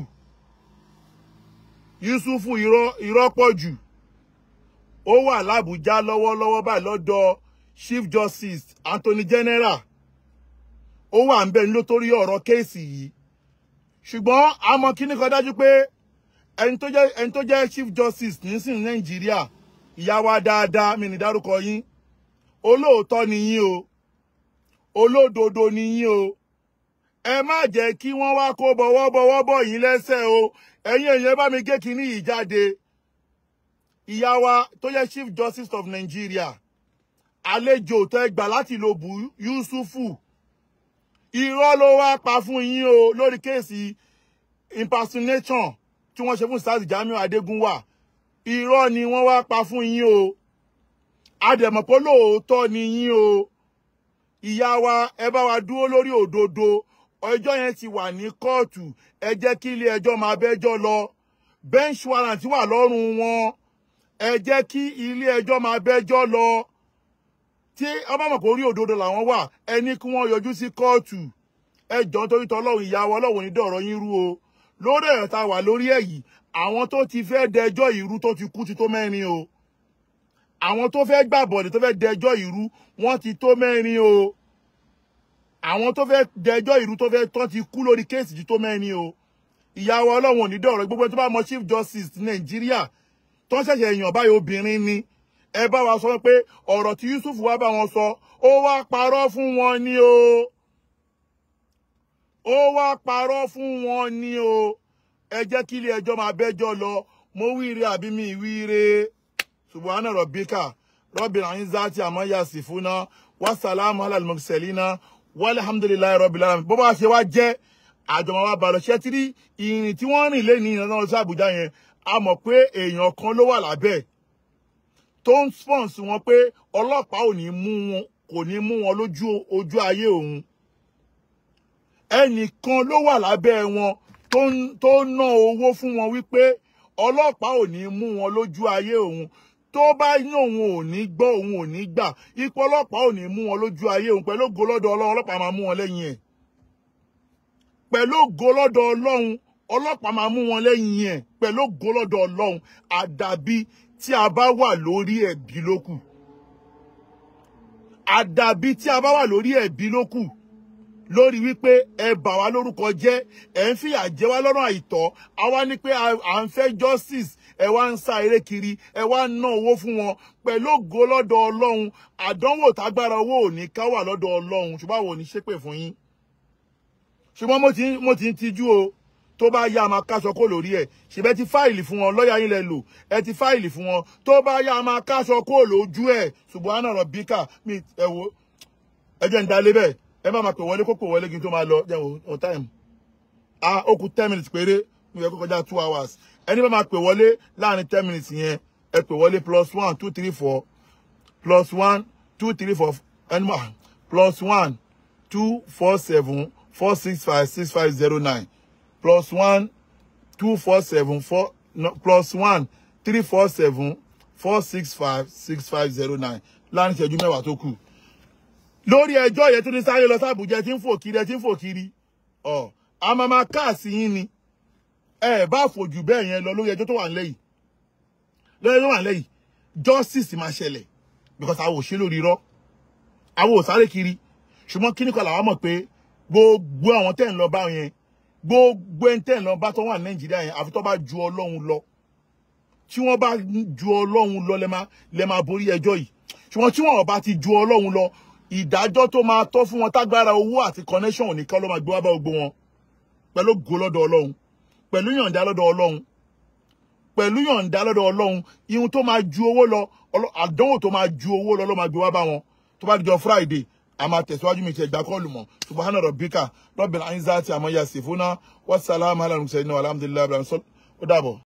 Speaker 1: Yusufu irọ́ irọ́ pọ̀ jù ó wà lábújá lọ́wọ́lọ́wọ́ báyìí lọ́dọ̀ chief justice anthony general ó wà ń bẹ nítorí ọ̀rọ̀ kéèsì yìí ṣùgbọ́n a mọ̀ kíní kan dájú pé ẹni tó jẹ́ ẹni tó jẹ́ chief justice nísìn nàìjíríà ìyá wa dáadáa mi ní dárúkọ yín olóòótọ́ ni yín o olódodo ni yín o ẹ má jẹ́ kí wọ́n wá kó bọ̀wọ́bọ̀wọ́ bọ̀ yín lẹ́sẹ̀ o ẹ̀yin èèyàn bá mi gé kíní yìí jáde ìyá wa tó jẹ́ chief justice of nigeria àlejò tẹ́ gbà láti lo bù yusufu irọ́ ló wá pa fún yín o lórí kéèsì impersonation tí wọ́n ṣe fún sars jamiu adégúnwà irọ́ ni wọ́n wá pa fún yín o adẹ̀mọ̀pọ̀ lóòótọ́ ni yín o ìyá wa ẹ bá wa dúró lórí òdodo ọjọ́ yẹn ti wà ní kóòtù ẹ jẹ́ kí ilé ẹjọ́ máa bẹ́jọ́ lọ bench warrant wà lọ́rùn wọn ẹ jẹ́ kí ilé ẹjọ́ máa bẹ́jọ́ lọ tí ọba mọ̀ pé orí òdodo làwọn wà ẹni kí wọ́n yọjú sí kóòtù ẹjọ́ nítorí tọ́lọ́run ìyàwó ọlọ́run ní dọ̀rọ̀ yín rú o lórí ẹ̀rọ tá a wà lórí ẹ̀ yìí àwọn tó ti fẹ́ dẹjọ́ ìrú tó ti kú ti tó mẹ́rin o àwọn tó fẹ́ gbàbọ̀dẹ̀ tó fẹ́ dẹjọ́ ìrú wọ́n ti tó mẹ́rin o àwọn tó fẹ́ dẹjọ́ ìrú tó fẹ́ tán ti kú lórí kéèsì ti tó mẹ́rin o ìyàwó ọlọ́run ò ní dọ̀rọ̀ gbogbo tó bá mọ chief justice ti nàìjíríà tó ń ṣẹ̀ṣẹ̀ èèyàn báyìí obìnrin ni ẹ bá wa sọ pé ọ̀rọ̀ tí yusuf wá bá wọn sọ ó wá parọ́ fún wọn ni o ó wá parọ́ fún wọn ni o ẹ jẹ́ kí ilé ẹjọ́ máa bẹ́jọ́ lọ mo wíire àbí mi wíire subhana rabbika rabbil izzati amma yasifuna wassalamu ala al-mursalina walhamdulillahi rabbil alamin bó bá ṣe wá jẹ́ àjọmọ̀ wa bàlọ̀ ṣẹ́ tí rí ìrìn tí wọ́n rìn lé ní ìrìnà lọ sí àbújá yẹn a mọ̀ pé èèyàn kan ló wà lábẹ́ tó ń sponsor wọn pé ọlọ́pàá ò ní mú wọn kò ní mú wọn lójú ojú ayé òun ẹnìkan ló wà lábẹ́ wọn tó ń tó ń ná owó fún wọn wípé ọlọ́pàá ò ní mú wọn lójú ayé òun tó bá ní òun ò ní gbọ́ òun ò ní gbà ipò ọlọ́pàá ò ní mú wọn lójú ayé òun pẹ̀lú ògo lọ́dọ̀ ọlọ́run ọlọ́pàá máa mú wọn lẹ́yìn ẹ̀ pẹ̀lú ògo lọ́dọ̀ ọlọ́run ọlọ́pàá máa mú wọn lẹ́yìn ẹ̀ pẹ̀lú ògo lọ́dọ̀ ọlọ́run àdàbí tí a bá wà lórí ẹ̀bí lókù àdàbí tí a bá wà lórí ẹ̀bí lókù lórí wípé ẹ bà wá lórúkọ jẹ́ ẹ ń fìyà jẹ wá lọ́rùn àìtọ́ àwa ní pé à ń fẹ́ justice ẹ wá ń sá eré kiri ẹ wá ń ná owó fún wọn pẹ̀lú ògo lọ́dọ̀ ọlọ́run àdánwò tágbára owó ò ní ká wà lọ́dọ̀ ọlọ́run ṣùgbọ́n àwọn ò ní ṣépè fún yín ṣùgbọ́n mo ti mo ti ń tijú o tó bá yá a máa káṣọ kó lórí ẹ̀ ṣèbẹ́ ti fáìlì fún wọn lọ́ọ̀yà yín lẹ lò ẹ ti fáìlì fún wọn tó bá yá a máa káṣọ kó lójú ẹ̀ ṣùgbọ́n àná rọ̀ bíkà mi ẹ wo ẹ jẹ́ ń dalé bẹ́ẹ̀ ẹ má máa pè wọlé kó pè wọlé kí n tó máa lọ jẹ́ on time ah ó kù ten minutes péré mi ò yẹ kó kọjá two hours ẹni bá máa pè wọlé láàrin ten minutes yẹn ẹ pè wọlé plus one two three four plus one two three four ẹni máa plus one two four seven four six five six five zero nine plus one two four seven four no, plus one three four seven four six five six five zero nine láàrin ìṣẹ́jú mẹ́wàá tó kù lórí ẹjọ́ yẹn tó ní sáré lọ sábùjẹ tí ń fò kiri ẹ tí ń fò kiri ọ a máa máa káàsì yín ni ẹ bá fòjù bẹ́ẹ̀ yẹn lọ lórí ẹjọ́ tó wà nílẹ̀ yìí lórí ẹjọ́ tó wà nílẹ̀ yìí justice máa ṣẹlẹ̀ because àwọn ò ṣe lórí irọ́ àwọn ò sáré kiri ṣùgbọ́n kíní kan làwọn mọ̀ pé gbogbo àwọn tẹ̀ ń lọ bá yẹn gbogbo ẹni tẹ̀ ń lọ bá tó wà ní nàìjíríà yẹn àfi tó bá ju ọlọ́run lọ tí wọ́n bá ju ọlọ́run lọ lẹ́ máa borí ẹjọ́ yìí ṣùgbọ́n tí wọ́n bá ti ju ọlọ́run lọ ìdájọ́ tó máa tọ́ fún wọn tágbára owó àti connection ò ní ká ló máa gbé wá bá gbogbo wọn pẹ̀lú ògo lọ́dọ̀ ọlọ́run pẹ̀lú yọ̀ǹda lọ́dọ̀ ọlọ́run pẹ̀lú yọ̀ǹda lọ́dọ̀ ọlọ́run ihun tó máa ju owó lọ àdánwò tó máa ju owó lọ ló máa gbé wá bá wọn tó bá dijọ́ friday a máa tẹ̀síwájú mi ti ẹ̀gbá kọ́ọ̀lù mọ̀ subahana rabbika rabbil izzati àmọ́ yasifuna wasalaamu alaykum sayyidina alhamdulilayi ó dàbọ̀.